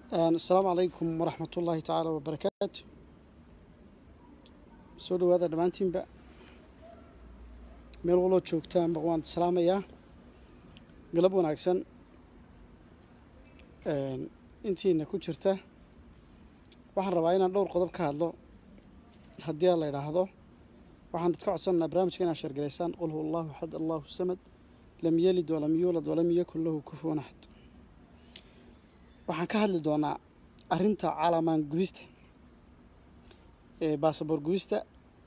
asalaamu calaykum waraxmat ullaahi tacaala wabarakaatu soo dhawaada dhammaantiinba meel waloo joogtaanba waan salaamayaa galab wanaagsan intiina ku jirta waxaan rabaa inaan dhowr qodob ka hadlo haddii aan la idhaahdo waxaan dadka codsanaynaa barnaamijka inaad sheergalaysaan qul huwa allahu axad allahu samad lam yelid walam yuulad walam yakun lahu kufuwan axad waxaan ka hadli doonaa arrinta calamaan gubista ee baasaboor gubista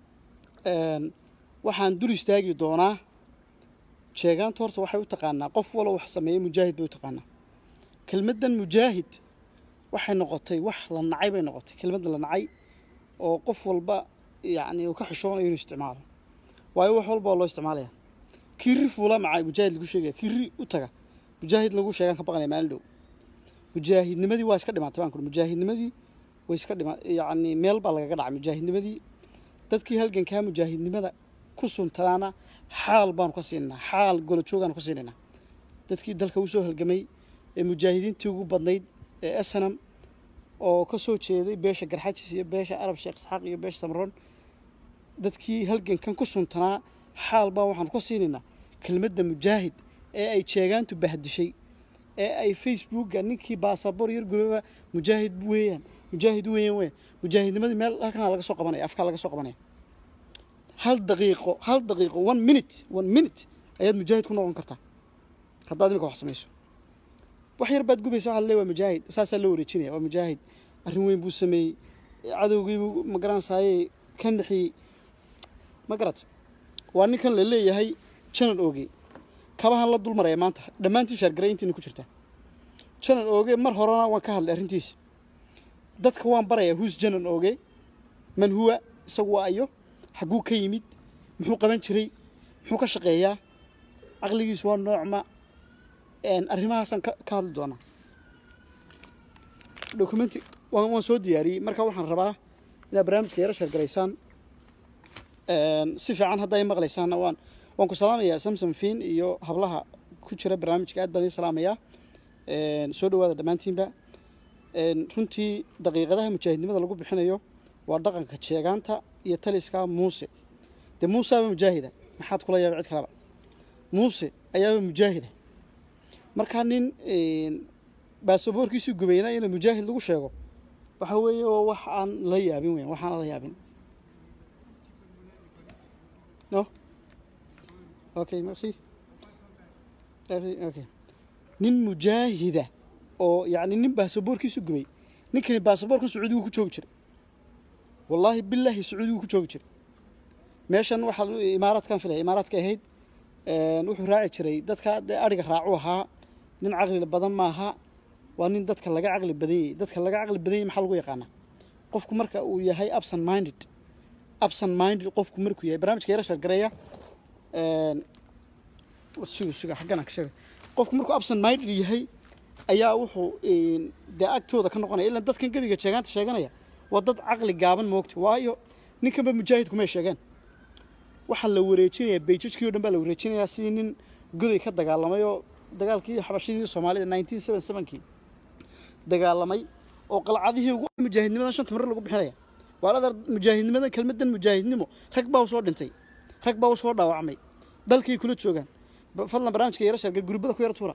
waxaan dul istaagi doonaa sheegaanta horta waxay u taqaanaa qof walo wax sameeya mujaahid bay u taqaanaa kelmaddan mujaahid waxay noqotay wax la nacay bay noqotay kelmadda la nacay oo qof walba yacni uu ka xishoonayo inuu isticmaalo waayo wax walba oo loo isticmaalaya kiri fuula macay mujaahid lagu sheegaya kiri u taga mujaahid lagu sheegaan ka baqanaya maalin dhow mujaahidnimadii waa iska dhimaatay baan kuri mujaahidnimadii way iska dhima yacni meel baa lagaga dhacay mujaahidnimadii dadkii halgankaa mujaahidnimada ku suntanaana xaal baanu ka siinaynaa xaal golo joogaanu ka siinaynaa dadkii dalka u soo halgamay ee mujaahidiintii ugu badnayd ee esanam oo ka soo jeeday beesha garxajis iyo beesha arab sheekh isxaaq iyo beesha samroon dadkii halgankan ku suntanaa xaal baan waxaanu ka siinaynaa kelmadda mujaahid ee ay jeegaantu bahdishay ee ay facebooka ninkii baasaboor yar gubaba mujaahid weeyaan mujaahid weeyaan weeyaan mujaahidnimadii meel halkana laga soo qabanaya afkaa laga soo qabanaya hal daqiiqo hal daqiiqo one minute one minute ayaad mujaahid ku noqon kartaa haddaad imika wax samayso wax yar baad gubaysa waxa laleey waa mujaahid saasaa loo wareejinaya waa mujaahid arrin weyn buu sameeyey cadowgiibuu ma garanaysaayey ka naxiyey ma garat waa ninkan la leeyahay janan ooge kabahan la dul maraya maanta dhammaantiin shaargaray intiina ku jirtaa janan ooge mar horena waan ka hadlay arrintiisa dadka waan barayaa huus janan ooge man huwa isagu waa ayo xagguu ka yimid muxuu qaban jiray muxuu ka shaqeeyaa caqligiisu waa noocma arrimahaasaan ka hadli doonaa documenti waan soo diyaariyey marka waxaan rabaa inaad barnaamijka yaro sheergaraysaan si fiican hadda ay maqlaysaanna waan waan ku salaamayaa samsom fiin iyo hablaha ku jira barnaamijka aad baan idiin salaamayaa soo dhawaada dhammaantiinba runtii daqiiqadaha mujaahidnimada lagu bixinayo waa dhaqanka jeegaanta iyo taliska muuse dee muuseaba mujaahida maxaad kula yaaba cid kaleba muuse ayaaba mujaahida markaa nin baasaboorkiisu gubayna in mujaahid lagu sheego waxa weeye oo wax aan la yaabin weyan waxaan la yaabin no okay merci merci okay nin mujaahida oo yacni nin baasaboorkiisu gubay ninkani baasaboorkan sacuudigu ku joogi jiray wallaahi bilaahi sacuudigu ku joogi jiray meeshan waxaa imaaraadkan filaya imaaraadka ahayd wuxuu raaci jiray dadka dee adhiga raacu ahaa nin caqli badan maaha waa nin dadka laga caqli badan yahay dadka laga caqli badan yahay maxaa lagu yaqaanaa qofku marka uu yahay absent minded absent minded qofku markuu yahay barnaamijka yara sheergareeya suga suga xaggana ka sheegay qofku markuu absent minded yahay ayaa wuxuu dee agtooda ka noqonaya ilaan dadkan gebiga sheegaanta sheeganaya waa dad caqli gaaban moogta waayo ninkanba mujaahid kumay sheegeen waxaa la wareejinayaa beijajkii o dhan baa la wareejinayaa sidii nin goday ka dagaalamay oo dagaalkii xabashidii soomaalida nineteen seven sevenkii dagaalamay oo qalcadihii ugu mujaahidnimadan shanta marar lagu bixinaya waa adar mujaahidnimadan kelmaddan mujaahidnimo rag baa usoo dhintay rag baa usoo dhaawacmay dalkay kula joogaan fadlan barnaamijka yara sheergal gurbada ku yara tuura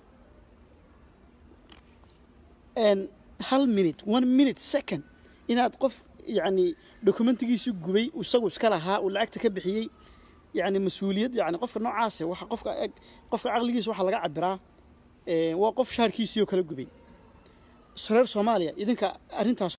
hal minute one minute second inaad qof yacni dokumentigiisu gubay isagu iska lahaa uu lacagta ka bixiyey yacni mas-uuliyad yacni qofka noocaase waxa qofka eg qofka caqligiisa waxaa laga cabiraa waa qof shaarkiisii oo kala gubay reer soomaaliya idinka arrintaas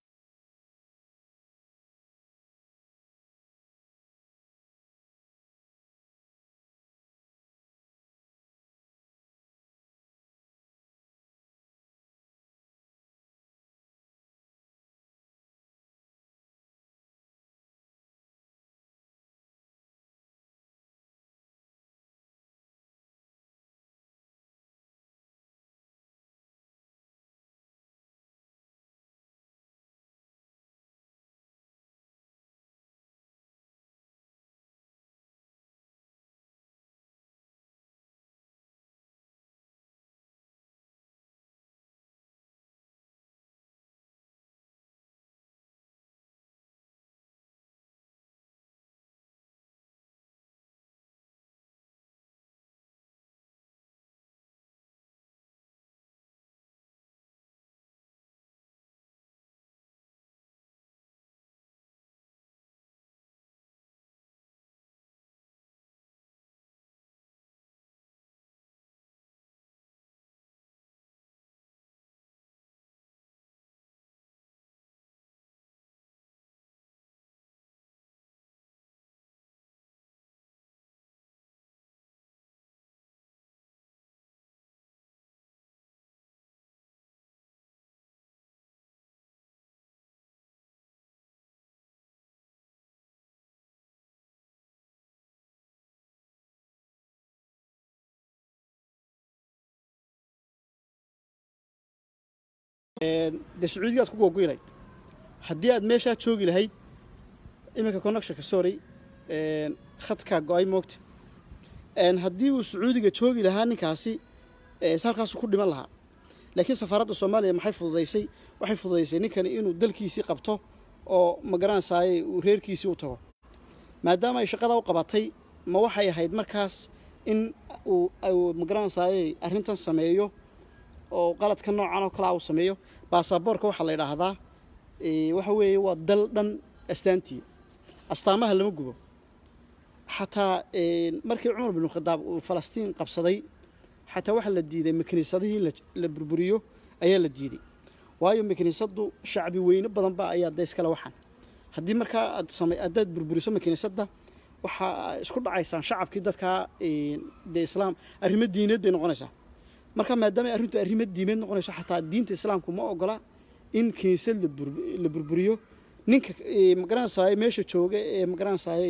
dee sacuudigaad ku googoy lahayd haddii aad meeshaa joogi lahayd iminka connectionka sorry khadkaa go-ay moogta haddii uu sacuudiga joogi lahaa ninkaasi halkaasu ku dhiman lahaa laakiin safaaradda soomaaliya maxay fududaysay waxay fududaysay ninkani inuu dalkiisii qabto oo magaranaysaayey uu reerkiisii u tago maadaama ay shaqada u qabatay ma waxay ahayd markaas in uu magaranaysaayey arrintan sameeyo oo qaladka noocan oo kalea uu sameeyo baasaboorka waxaa la yidhaahdaa waxa weeye waa dal dhan astaantii astaamaha lama gubo xataa markii cumar binu khadaab uu falastiin qabsaday xataa waxaa la diiday makiniisadihii la burburiyo ayaa la diiday waayo makiniisaddu shacbi weyne badan ba ayaa da iskale waxaan haddii markaa aad same haddaad burburiso makiniisadda waxaa isku dhacaysaan shacabkii dadkaa dee islaam arrimo diineed bay noqonaysaa marka maadaama arrintu arrimo diimeed noqonayso xataa diinta islaamku ma ogola in kiniisad la burburiyo ninka magaranaysaay meesha jooga ee magaranaysaay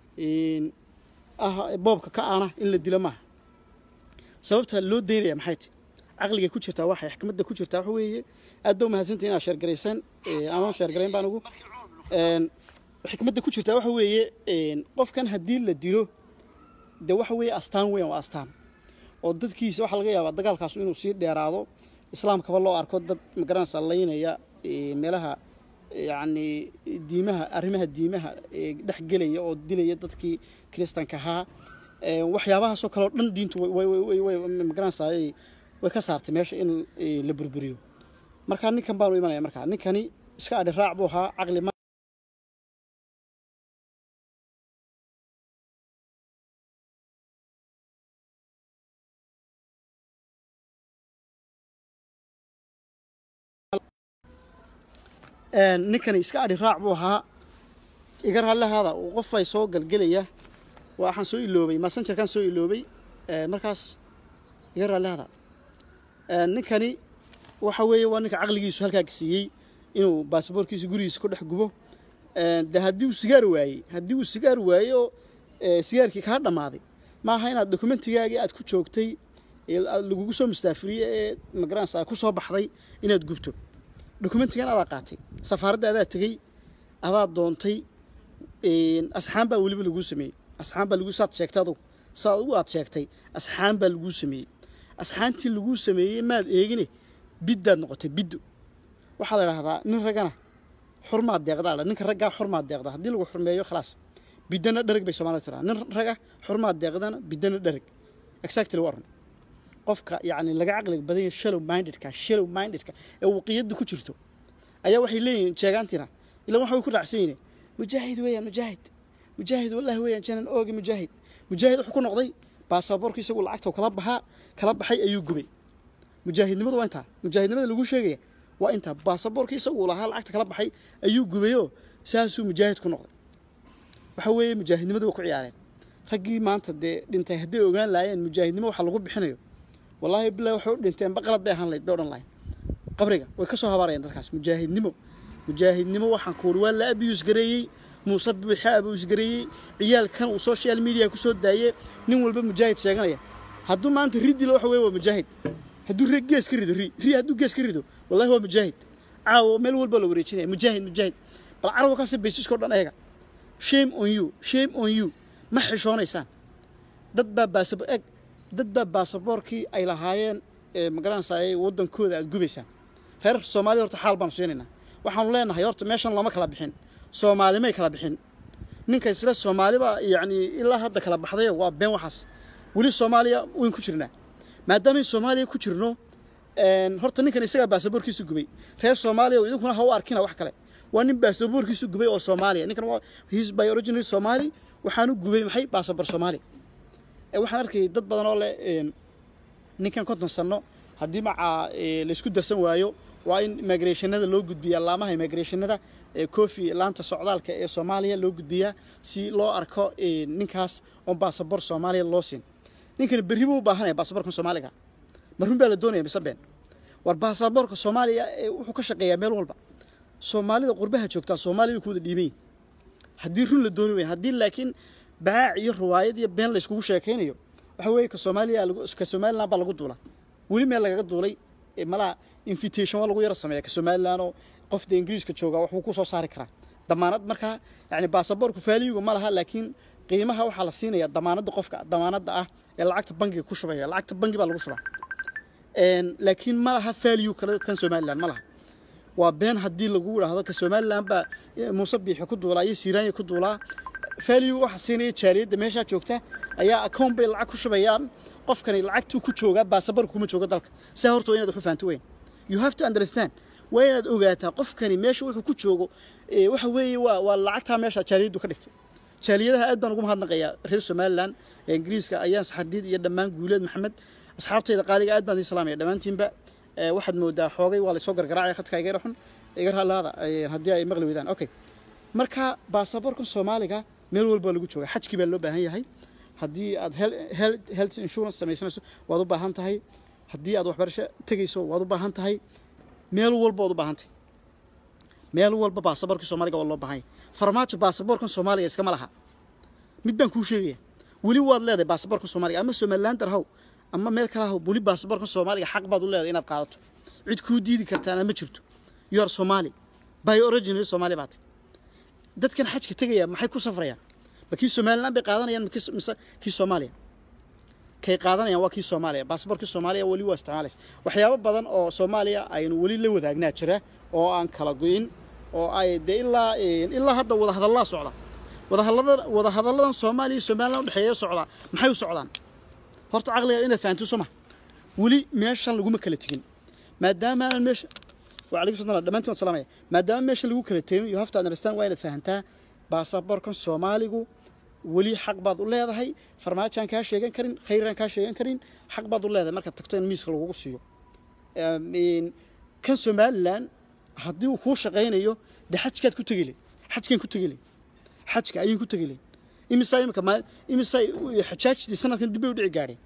ah boobka ka aana in la dilo maaha sababta loo daynaya maxay tahy caqliga ku jirtaa waxay xikmadda ku jirtaa waxa weeye aad ba umahadsantay inaad sheergaraysaan amaan sheergarayn baan ugu xikmadda ku jirtaa waxa weeye qofkan haddii la dilo dee waxa weeye astaan weyn waa astaan oo dadkiisa waxaa laga yaabaa dagaalkaas inuu sii dheeraado islaamkaba loo arko dad magaranaysa laynaya meelaha yacni diimaha arrimaha diimaha dhex gelaya oo dilaya dadkii kiristanka ahaa waxyaabahaasoo kaleo dhan diintu magaranaysaay way ka saartay meesha in la burburiyo markaa ninkan baanu imanaya markaa ninkani iska adhi raac buu ahaa caqli ma ninkani iska adhi raac buu ahaa iga raallihaada uu qof ay soo galgelaya waxaan soo iloobay massengerkaan soo iloobay markaas iga raallihaada ninkani waxa weeye waa ninka caqligiisu halkaa siiyey inuu baasaboorkiisa gurigiisa ku dhex gubo de haddii uu sigaar waayey haddii uu sigaar waayey oo sigaarkii kaa dhammaaday maaha inaad dokumentigaagii aad ku joogtay lagugu soo mustaafiriye ee magaranaysa ku soo baxday inaad gubto dokumentigan adaa qaatay safaaradda adaa tegey adaa doontay asxaan baa weliba laguu sameeyey asxaan baa lagu saad sheegtay adugu saa adugu aad sheegtay asxaan baa laguu sameeyey asxaantii laguu sameeyey maad eegine biddaad noqotay biddo waxaa la idhahdaa nin raggana xurmaad deeqdaa la ninka raggaa xurmaad deeqda haddii lagu xurmeeyo khalaas biddana dhereg bay soomaalida tiraa nin raga xurmaad deeqdana biddana dhereg exactly waa run qofka yacni laga caqliga badan yahay shallow mindedka shallow mindedka ee waqiyadda ku jirto ayaa waxay leeyihiin sheegaantiina ilaa waxa way ku raacsan yihiin mujaahid weeyaan mujaahid mujaahid wallahi weeyaan janan oogi mujaahid mujaahid wuxuu ku noqday baasaboorka isagu lacagta kala baxaa kala baxay ayuu gubay mujaahidnimadu waa intaa mujaahidnimada lagu sheegaya waa intaa baasaboorka isagu lahaa lacagta kala baxay ayuu gubayoo saasuu mujaahid ku noqday waxa weeye mujaahidnimadu way ku ciyaareen raggii maanta dee dhintay hadday ogaan laayeen mujaahidnimo waxa lagu bixinayo wallaahi bilahi waxay u dhinteen baqalad bay ahaan lahayd bay odhan lahayn qabriga way ka soo habaarayeen dadkaas mujaahidnimo mujaahidnimo waxaan ku wuri waa la abiyus gareeyey muuse buuxa abiyus gareeyey ciyaalkan uu social media ku soo daayey nin walba mujaahid sheeganaya hadduu maanta ri dilo waxa weye waa mujaahid hadduu re gees ka rido ri ri hadduu gees ka rido wallahi waa mujaahid caawo meel walba la wareejinaya mujaahid mujaahid bal carabka kasi bejiskao dhan eega shame on you shame on you ma xishoonaysaan dad baa baasabo eg dad baa baasaboorkii ay lahaayeen magaranaysaay waddankooda aad gubaysaan reer soomaaliya horta xaal baanu siinaynaa waxaanu leenahay horta meeshan lama kala bixin soomaalimay kala bixin ninka isle soomaaliba yacni ilaa hadda kala baxdayo waa been waxaas weli soomaaliya wayn ku jirnaa maadaamayn soomaaliya ku jirno horta ninkan isagaa baasaboorkiisu gubay reer soomaaliya idinkuna ha u arkina wax kale waa nin baasaboorkiisu gubay oo soomaaliya ninkan waa his by original somali waxaanu gubay maxay baasaboor soomaaliya waxaan arkayay dad badan oo leh ninkan konton sanno haddii macaa laysku darsan waayo waa in immigrationada loo gudbiyaa laamaha immigrationada ee kofi laanta socdaalka ee soomaaliya loo gudbiyaa si loo arko ninkaas oon baasabor soomaaliya loo siin ninkani berri buu u baahanaya baasaboorkan soomaaliga marun baa la doonaya mise been war baasaboorka soomaaliya wuxuu ka shaqeeyaa meel walba soomaalida qurbaha joogtaa soomaaliya way ku wada dhiiban yihin haddii run la dooni weyn haddii laakiin baac iyo riwaayad iyo been layskugu sheekaynayo waxa weeye ka soomaaliya ka somaliland baa lagu duulaa weli meel lagaga duulay eh, malaha invitation waa lagu yara sameeya ka somaliland oo qofda ingiriiska jooga waxbuu ku soo saari karaa damaanad markaa yani baasaboorku faaliyigu ma laha laakiin qiimaha waxaa la siinaya damaanadda qofka damaanadda ah ee lacagta bangiga ku shubaya lacagta bangi baa lagu shubaa Een, laakiin ma laha faaliyu kale kan somaliland ma laha waa been haddii lagu idhaahdo ka somaliland baa eh, muuse biixi ku duulaa iyo siiraanya ku duulaa faaliyu waxa siinaya jaaliyadda meeshaa joogta ayaa akoon bay lacag ku shubayaan qofkani lacagtuu ku joogaa baasaboorku kuma joogo dalka saa horta waa inaad wax u fahanto weyn you have to understand waa inaad ogaataa qofkani meesha wuxuu ku joogo eh, waxa weeye waa waa lacagtaa meesha jaaliyaddu ka dhigtay jaaliyadaha aad baan ugu mahadnaqayaa reer somaliland ee ingiriiska ayaan saxardiid iyo dhammaan guuleed maxamed asxaabtayda qaaliga aad baan idin salaamaya dhammaantiinba Eh, waxaad moodaa xoogay waa laysoo gargaraacaya khadka iga yara xun iga raalaada haddii ay maqli weydaan okay marka baasaboorkan soomaaliga meel walba lagu jooga xajkii baa loo baahan yahay haddii aad hel- hel- health insurance samaysanayso waad u baahan tahay haddii aad waxbarasho tegayso waad u baahan tahay meel walba waad u baahan tahay meel walba baasaboorka soomaaliga waa loo baahan yahay farmaajo baasaboorkan soomaaliga iskama laha mid baan kuu sheegaya weli waad leedahay baasaboorka soomaaliga ama somaliland haw ama meel kale haw weli baasaboorka soomaaliga xaq baad u leedahay inaad qaadato cid kuu diidi kartaana ma jirto you are somali by original somali baad tahay dadkan xajka tegaya maxay ku safrayaan ma kii somaliland bay qaadanayaan ma kii- mise kii soomaaliya kay qaadanayaan waa kii soomaaliya baasaboorkii soomaaliya weli waa isticmaalaysa waxyaabo badan oo soomaaliya aynu weli la wadaagnaa jira oo aan kala goyin oo ay dee ilaa ilaa hadda wadahadallaa socda wadahadallada wadahadalladan soomaaliya iyo somaliland udhexeeya socda maxay u socdaan horta caqliga inaad fahanto soo ma weli meeshan laguma kala tegin maadaama aanan meesha وعليكم السلام دمانتي والسلام maadaama meesha lagu kala tegin you have to understand waa inaad fahantaa baasaboorkan soomaaligu weli xaq baad u leedahay farmaajaan kaa sheegan karin khayraan kaa sheegan karin xaq baad u leedahay markaad tagto in miiska lagugu siiyo Em, in kan somaliland haddii uu kuu shaqaynayo dee xajkaad ku tegile xajkaan ku tegile xajka ayaan ku tegile imisaa imika maal imisaa xajaajtii sanadkan dib bay u dhici gaadheen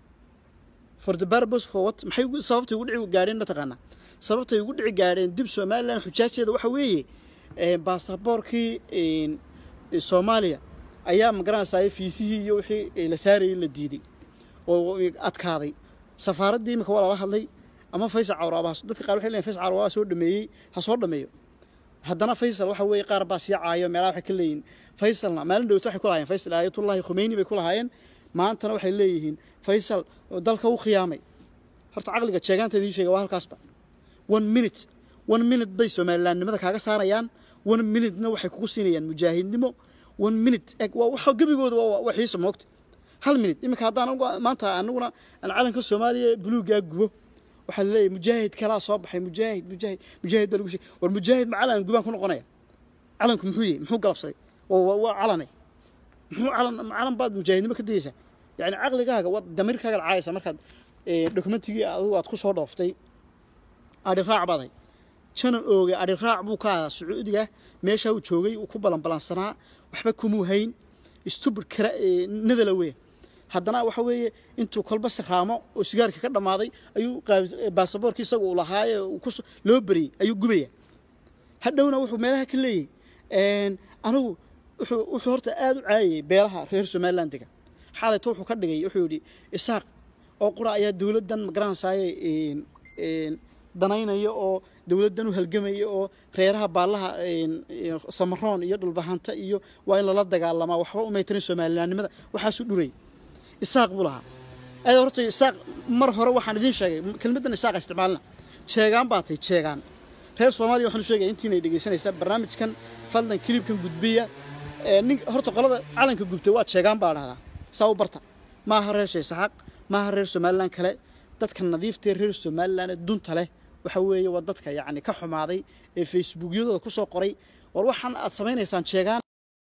for the purpose for what maxay ugu- sababtay ugu dhici gaadheen mataqaanaa sababtay ugu dhici gaadheen dib somaliland xujaajeeda waxa weeye eh, baasaboorkii een, eh, soomaaliya ayaa magaranaysaa fiisihii iyo wixii eh, la saarayay la diiday oo adkaaday safaaraddii imika waa lala hadlay ama faysal cawraaba has- dadka qaar waxay leeyihin faysal cawraaba ha soo dhameeyey ha soo dhameeyo haddana faysal waxa weeye qaar baa sii caayo meelaha waxay ka leeyihiin faysalna maalin dhowto waxay ku lahaayeen faysal aayatullahi khumeyni bay ku lahaayeen maantana waxay leeyihiin faysal oo dalka u khiyaamay horta caqliga jeegaanta idiin sheega waa halkaasba one minute one minute bay somalilandnimada kaaga saarayaan one minutena waxay kugu siinayaan mujaahidnimo one minute eg waa waxa gebigooda waa waa xiisa moogta hal minute iminka haddaan uga- maanta anaguna aan calanka soomaaliya buluugaa gubo waxaa laleeyahay mujaahid kalaa soo baxay mujaahid mujaahid mujaahid baa lagu sheegay war mujaahid ma calan gubaan ku noqonaya calanku muxuu yahay muxuu galabsaday waa waa- waa calane muxuu calan calan baad mujaahidnimo ka dayeysaa yani caqligaaga waad damirkaaga lacaayaysaa markaad eh, dokumentigii adigu aad ku soo dhooftay adhi raac baad hay janan ooge adhi raac buu ka ahaa sacuudiga meeshaa uu joogay uu ku balanbalansanaa waxba kumuu hayn stubid kara nadala weya haddana waxa weeye intuu kolba siraamo oo sigaarka ka dhammaaday ayuu qaabis- baasaboorkii isaga uu lahaaye uu ku loo beriyey ayuu gubaya hadhowna wuxuu meelaha ka leeyahay anigu wuxuu wuxuu horta aada u caayayay beelaha reer somaliland dega xaalayto wuxuu ka dhigay wuxuu yidhi isaaq oo qura ayaa dowladdan magaranaysaye danaynaya oo dowladdan u halgamaya oo reeraha baallaha een, een, samaroon iyo dhulbahanta iyo waa in lala dagaalamaa waxba umay tirin somalilandnimada waxaasuu dhurayay isaaq buu lahaa aad horta isaaq mar hore waxaan idiin sheegay kelmaddan isaaqa isticmaalna jeegaan baa tahay jeegaan reer soomaaliya waxaan u sheegaya intiinay dhegaysanaysaa barnaamijkan fadlan kilibkan gudbiya ee nin horta qolada calanka gubtay waa jeegaan baa dhahdaa saa u barta maaha reer sheesaxaaq maaha reer somaliland kale dadka nadiiftee reer somaliland ee dunta leh waxa weeye waa dadka yacni ka xumaaday ee facebookyadooda ku soo qoray war waxaan aad samaynaysaan jeegaan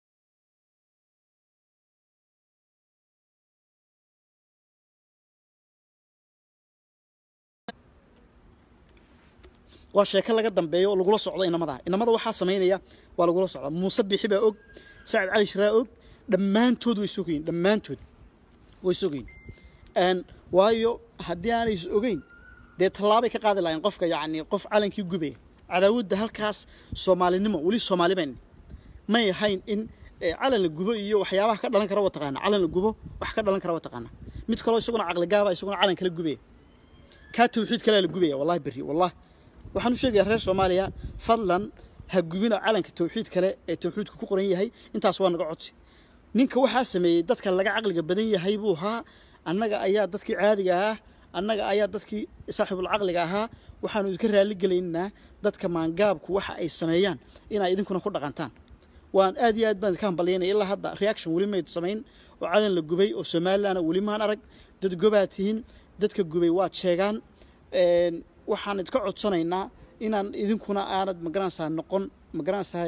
waa sheeko laga dambeeyo oo lagula socdo inamada inamada waxaa samaynaya waa lagula socda muuse bixi baa og sacad cali shiraa og dhammaantood way sugayin dhammaantood way sugayin n waayo haddii aanay is ogeyn dee tallaabay ka qaadi lahayn qofka yacni qof calankii gubaya cadaawadda halkaas soomaalinimo weli soomaali bayn may ahayn in eh, calan la gubo iyo waxyaabaha ka dhalan kara wa taqaana calan la gubo wax ka dhalan kara wa taqaana mid kaloo isaguna caqligaaba isaguna calan kala gubaya kaa tawxiid kalea la gubaya wallahi berri wallahi waxaan u sheegayaa reer soomaaliya fadlan ha gubina calanka tawxiid kale ee tawxiidku ku qoran yahay intaas waa naga codsi ninka waxaa sameeyey dadka laga caqliga badan yahay buu ahaa annaga ayaa dadkii caadiga ahaa annaga ayaa dadkii saaxiibul caqliga ahaa waxaanu idinka raali gelaynaa dadka maangaabku waxa ay sameeyaan inay idinkuna ku dhaqantaan waan aad iyo aad baan idinka hambalyaynaya ilaa hadda reaction weli mayd samayn oo calan la gubay oo somalilandna weli maan arag dad gobaa tihiin dadka gubay waad sheegaan waxaan idka codsanaynaa inaan idinkuna aanad magaranaysaa noqon magaranaysaa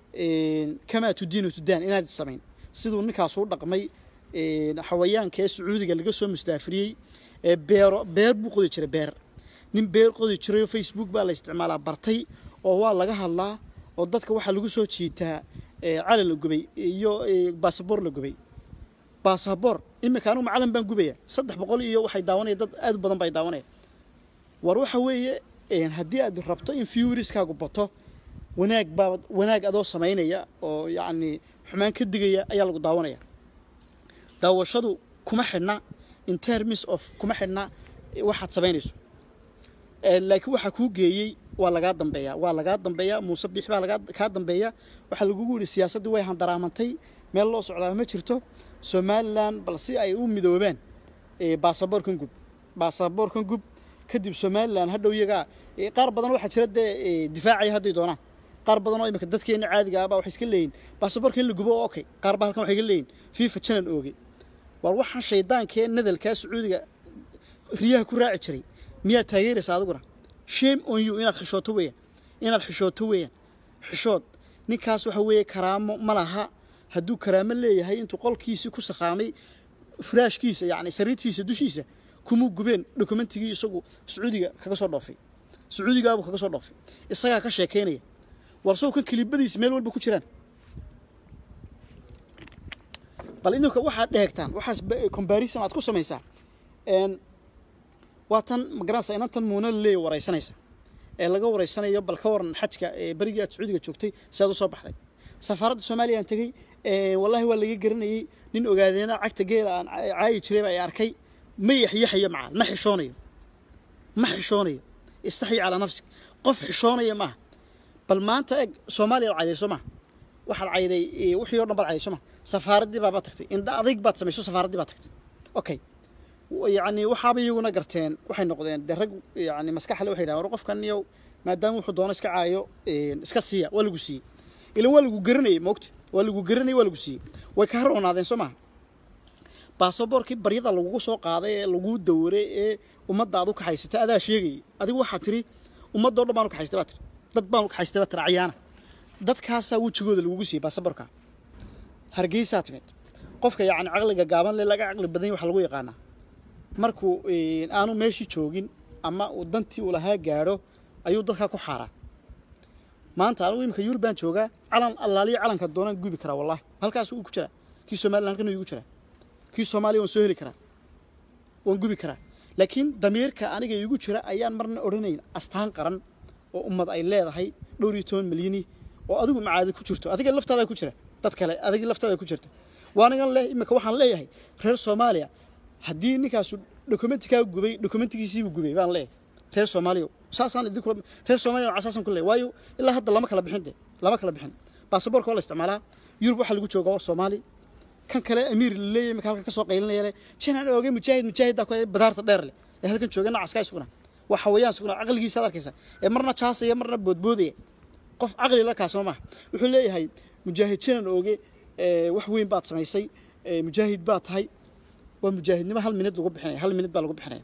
kamaa tudiinu tudaan inaad samayn siduu ninkaas u dhaqmay xawayaanka ee sacuudiga laga soo mustaafiriyey ee beero beer buu qodi jiray beer nin beer qodi jirayoo facebook baa la isticmaalaa bartay oo waa laga hadlaa oo dadka waxaa lagu soo jiitaa calan la gubay iyo basaboor la gubay basaboor iminka anugu macalan baan gubaya saddex boqol iyo waxay daawanaya dad aad u badan bay daawanaya war waxa weeye haddii aad rabto in viewriskaagu bato wanaag baa wanaag adoo samaynaya oo yacni xumaan ka digaya ayaa lagu daawanaya daawashadu kuma xidhna in terms of kuma xidhna waxaad samaynayso laakiin waxaa kuu geeyey waa lagaa dambeeya waa lagaa dambeeya muuse biix baa lagaa kaa dambeeya waxaa lagugu yidhi siyaasaddii way handaraamantay meel loo socdaa ma jirto somalilan bal si ay u midoobaan baasaboorkan gub baasaboorkan gub kadib somalilan hadhow iyagaa qaar badan waxaa jira dee difaacaya hadday doonaan qaar badan oo imika dadkeena caadiga ahbaa waxay iska leeyihin baasaboorka in la gubo oo okay qaar baa halkan waxay ka leeyihin fifa janan ooge war waxaan shaydaankee nadalkaa sacuudiga riyaha ku raaci jiray miyaad taageeraysa adiguna shame on you inaad xishooto weeyaan inaad xishooto weeyaan xishood ninkaas waxa weeye karaamo ma laha hadduu karaamo leeyahay intuu qolkiisii ku sakraamay furaashkiisa yacni sariirtiisa dushiisa kumuu gubeen dokumentigii isagu sacuudiga kaga soo dhoofay sacuudigaabuu kaga soo dhoofay isagaa ka sheekaynaya war sow kan kilibadiisa meel walba ku jiraan bal idinka waxaad dheegtaan waxaas comparison aad ku samaysaa waa tan magaranaysa inantan muuna laleeya waraysanaysa ee laga waraysanayo bal ka waran xajka ee berigii aad sacuudiga joogtay si aad u soo baxday safaaradda soomaaliya aan tegey wallahi waa laga garanayey nin ogaadeena cagta geela aan caayi jiray baa ay arkay ma yaxyaxayo macaan ma xishoonayo ma xishoonayo istaxyi calaa nafsik qof xishoonaya maaha bal maanta eg soomaaliya ad cayday soo maha waxaad cayday wixii o dhan baad cayday soo maha safaaraddii baaba tagtay indha adayg baad samayso safaaraddii baad tagtay okay yacni waxaaba iyaguna garteen waxay noqdeen dee rag yani maskaxle waxay dhahan war qofkan iyo maadaama wuxuu doono iska caayo iska siiya waa lagu siiyey ilan waa lagu garanayay moogta waa lagu garanayay waa lagu siiyey way ka haroonaadeen soo maha baasaboorkii baryada lagugu soo qaaday ee laguu dawaray ee ummadda aad u kaxaysatay adaa sheegayay adigu waxaad tiri ummaddo dhan baan u kaxaystay baa tiri dad baan u kaxaystay baa tiri cayaana dadkaasaa wejigooda lagugu siiyey baasaboorka hargeysaa timid qofka yacni caqliga gaaban le laga caqli badan waxa lagu yaqaanaa markuu aanu meeshii joogin ama uu dantii uu lahaa gaadho ayuu dadkaa ku xaaraa maanta anigu imika yurub baan joogaa calan allaaliyo calanka doonaan gubi karaa wallahi halkaas uu ku jiraa kii somalilan halkan igu jiraa kii soomaaliya waan soo heli karaa waan gubi karaa laakiin damiirka aniga igu jira ayaan marna odhanayn astaan qaran oo ummad ay leedahay dhowr iyo toban milyani oo adigu macaadi ku jirto adiga laftaada ku jira dad kale adiga laftaada ku jirta waanigan leh imika waxaan leeyahay reer soomaaliya haddii ninkaasu dokumentikaa gubay dokumentigiisiibuu gubay baan leeyahay reer soomaaliya saasaan idinku reer soomaaliya waxaa saasaan ku leeyahay waayo ilaa hadda lama kala bixin de lama kala bixin baasaboorka waa la isticmaalaa yurub waxaa lagu jooga waa soomaali kan kale amiir la leeyahay marka halkan ka soo qaylinaya leh janaan oogay mujaahid mujaahiddaa ku badaarta dheer leh ee halkan jooga nacaskaa isuguna waa xawayaan isuguna caqligiisa ad arkaysa ee marna jaasaya marna boodboodaya qof caqli la kaasoo maaha wuxuu leeyahay mujaahid janaan ooge wax weyn baad samaysay mujaahid baad tahay waa mujaahidnimo hal minid lagu bixinaya hal minid baa lagu bixinaya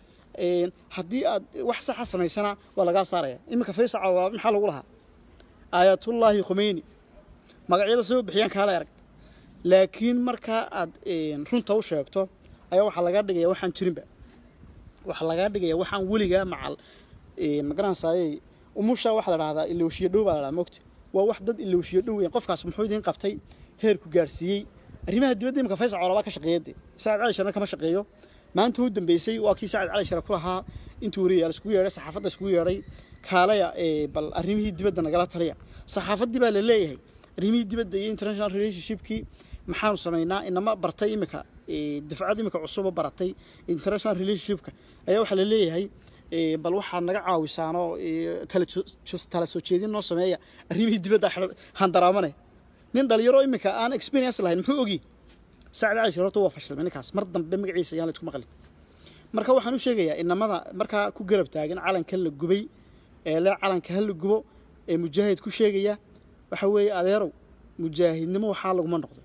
haddii aad wax saxa samaysana waa lagaa saaraya iminka faysaca waa maxaa lagu lahaa aayatullaahi khumeyni magacyada soo bixiyaan kaala arag laakiin markaa aad runta u sheegto ayaa waxaa lagaa dhigaya waxaan jirinba waxaa lagaa dhigaya waxaan weligaa macal magaranaysaayey umusha waxaa la dhahdaa ilowshiyo dhow baa la dhahdaa mogta waa wax dad ilowshiyo dhow weyn qofkaas muxuu idiin qabtay heerku gaarsiiyey arrimaha dibadda imika faysal colabaa ka shaqeeya de saacid cali sharna kama shaqeeyo maanta u dambeysay waa kii saacid cali share ku lahaa intuu wariyaal iskugu yeedhay saxaafadda iskugu yeedhay kaalaya bal arrimihii dibadda nagala taliya saxaafaddii baa la leeyahay arrimihii dibadda iyo international relationshipkii maxaanu samaynaa inama bartay imika dafcad imika cusuba baratay international relationshipka ayaa waxaa la leeyahay ee, bal waxaad naga caawisaanoo ee, tala jo- tala soo jeedin noo sameeya arrimihii dibadda xidhan- handaraamane nin dhalinyaro iminka aan experience lahayn muxuu ogi sacad cali shir horta waa fashilmay ninkaas mar dambe magaciisa ayaan la isku maqlin marka waxaan u sheegayaa inamada markaa ku garab taagan calanka la gubay ee le calanka ha la gubo ee mujaahid ku sheegaya waxa weeye adeerow mujaahidnimo waxaa laguma noqdo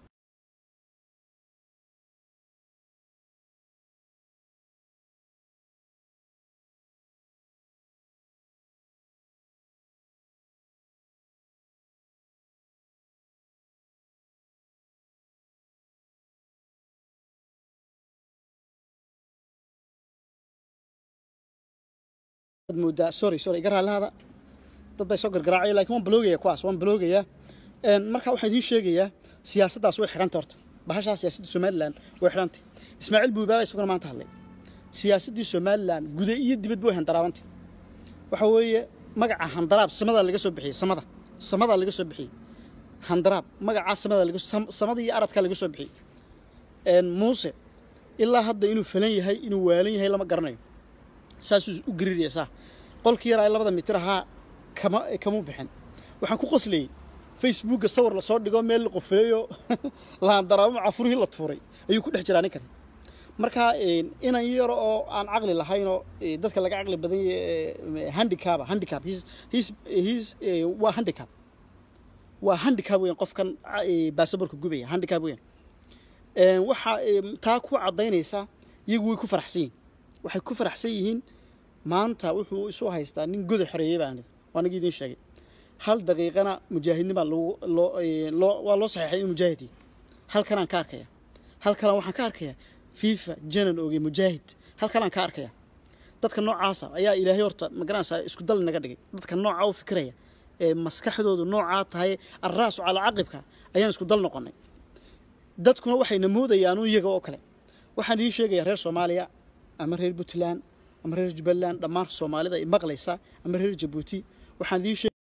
Waxaad moodaa sorry sorry iga raallahada dad bay soo gargaraacaya laakiin waan baloogaya kuwaas waan baloogaya Een, marka waxaan idiin sheegayaa siyaasaddaas way xidhanta horta bahashaa siyaasadda somalilan way xidhantay ismaaciil buubaaba isaguna maanta hadlay siyaasaddii somalilan guda iyo dibadba way handaraabantay waxa weeye magaca handaraab samada laga soo bixiyey samada samada laga soo bixiyey handaraab magacaa samada laga sam- samada iyo aradkaa laga soo bixiyey Een, muuse ilaa hadda inuu falan yahay inuu waalan yahay lama garanayo saasuu u gariiraya saa qolkii yaraa ee labada mitir ahaa kama kamu bixin waxaan ku qoslayey facebookga sawir lasoo dhigo meel la qofileeyo laandaraamo cafurihii la tuuray ayuu ku dhex jiraa ninkan marka een, inan yaro oo aan caqli lahaynoo ee, dadka laga caqli badan yahay handicaba handicap his his his ee, waa handicap waa handicap weyan qofkan ee, baasaboorka gubaya handicap weyan Een, waxa ee, taa ku caddaynaysa iyagu way ku faraxsan yihiin waxay ku faraxsan yihiin maanta wuxuu isu haystaa nin goda xoreeyey baan waa nagi idiin sheegay hal daqiiqana mujaahidnima lagu loo ee, loo waa loo saxeexay in mujaahidi halkanaan ka arkaya halkanaan waxaan ka arkaya fifa janan oge mujaahid halkanaan ka arkaya dadka noocaasa ayaa ilaahay horta magaranaysaa isku dal naga dhigay dadka nooca u fikiraya ee maskaxdoodu noocaa tahay arraasu calaa caqibka ayaan isku dal noqonay dadkuna waxayna moodayaan un iyaga oo kale waxaan idiin sheegayaa reer soomaaliya ama reer puntland ama reer jubbaland dhammaan soomaalida i maqlaysa ama reer jabuuti waxaan idiin sheeg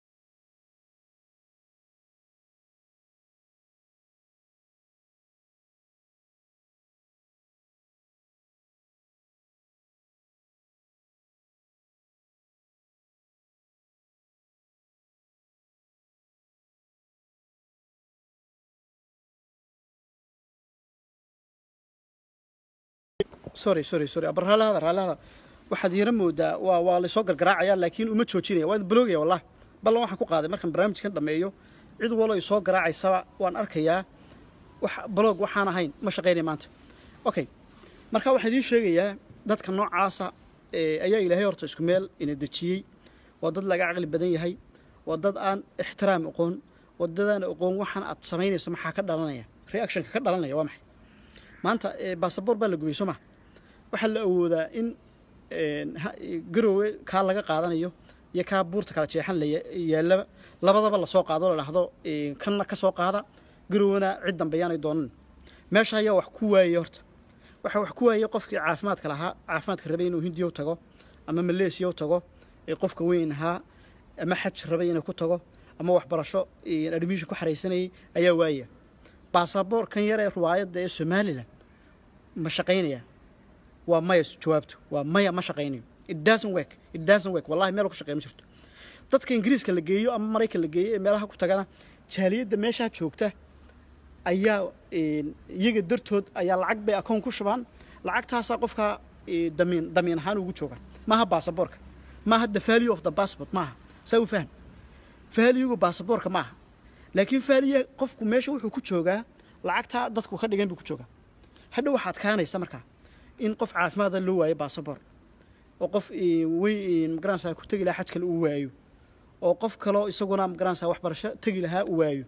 sorry sorry sorry aber raallahada raallahada waxaad yara moodaa waa waa laysoo gargaraacaya laakiin uma joojinaya waa baloogaya wallah ballan waxaan ku qaaday markaan barnaamijkan dhammeeyo cid walo isoo garaacaysaba waan arkayaa wax baloog waxaan ahayn ma shaqaynaya maanta okay marka waxaan idiin sheegayaa dadka noocaasa ee, ayaa ilaahay horta isku meel ina dejiyey waa dad laga caqli badan yahay waa dad aan ixtiraam aqoon waa dad aan aqoon waxaan aad samaynayso maxaa ka dhalanaya reactionka ka dhalanaya waa maxay maanta ee, baasaboor baa la gubay soo ma waxaa la awoodaa in een, ha- garoowe kaa laga qaadanayo iyo kaa buurta kala jeexan la ya- yaallaba labadaba lasoo qaado la dhahdo een, kanna ka soo qaada garowana cid dambe yaanay doonan meesha ayaa wax ku waayey horta waxaa wax ku waayey qofkii caafimaadka lahaa caafimaadka rabay inuu hindiya u tago ama maleesiya u tago ee qofka weyn ahaa ama xaj rabay inuu ku tago ama waxbarasho een, admission ku xaraysanayay ayaa waaya baasaboorkan yar ee ruwaayadda ee somalilan ma shaqaynaya waa maya jawaabtu waa maya ma shaqaynayo it doesn't work it doesn't work wallahi meel ku shaqeey ma jirto dadka ingiriiska la geeyo ama maraykan la geeyo ee meelaha ku tagana jaaliyadda meeshaa joogta ayaa een, iyaga dartood ayaa lacag bay akoon ku shubaan lacagtaasaa qofka ee, damiin damiin ahaan ugu jooga maaha baasaboorka maaha the value of the passport maaha saa u fahan valuega baasaboorka maaha laakiin valuega qofku meesha wuxuu ku joogaa lacagtaa dadku ka dhigan buu ku joogaa hadha waxaad kaanaysa markaa in qof caafimaada loo waayo baasaboor oo qof ee, wey magaranaysaa ku tegi lahaa xaj kale uu waayo oo qof kaloo isaguna magaranaysaa waxbarasho tegi lahaa uu waayo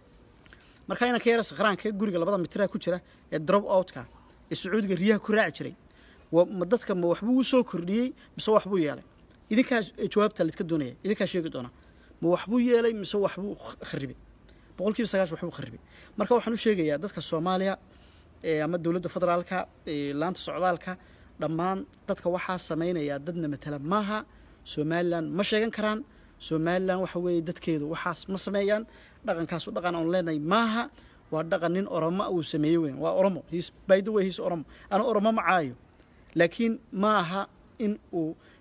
marka inanka yara sakhraanka guriga labada mitira ku jira ee drop outka ee sacuudiga riyaha ku raaci jiray wa- ma dadka ma waxbuu u soo kordhiyey mise waxbuu yeelay idinkaa eh, jawaabta laydka doonaya idinkaa sheegi doona ma waxbuu yeelay mise waxbuu kh- kharibay boqolkiiba sagaash waxbuu kharibay marka waxaan u sheegayaa dadka soomaaliya ee, ama dowladda federaalka ee, laanta socdaalka dhammaan dadka waxaa samaynaya dadna matala maaha somalilan ma sheegan karaan somalilan waxa weeye dadkeedu waxaas ma sameeyaan dhaqankaasu dhaqan aan leenahay maaha waa dhaqan nin oromo uu sameeyey weyn waa oromo He's- by the way he's oromo ana oromo ma caayo laakiin ma aha in uu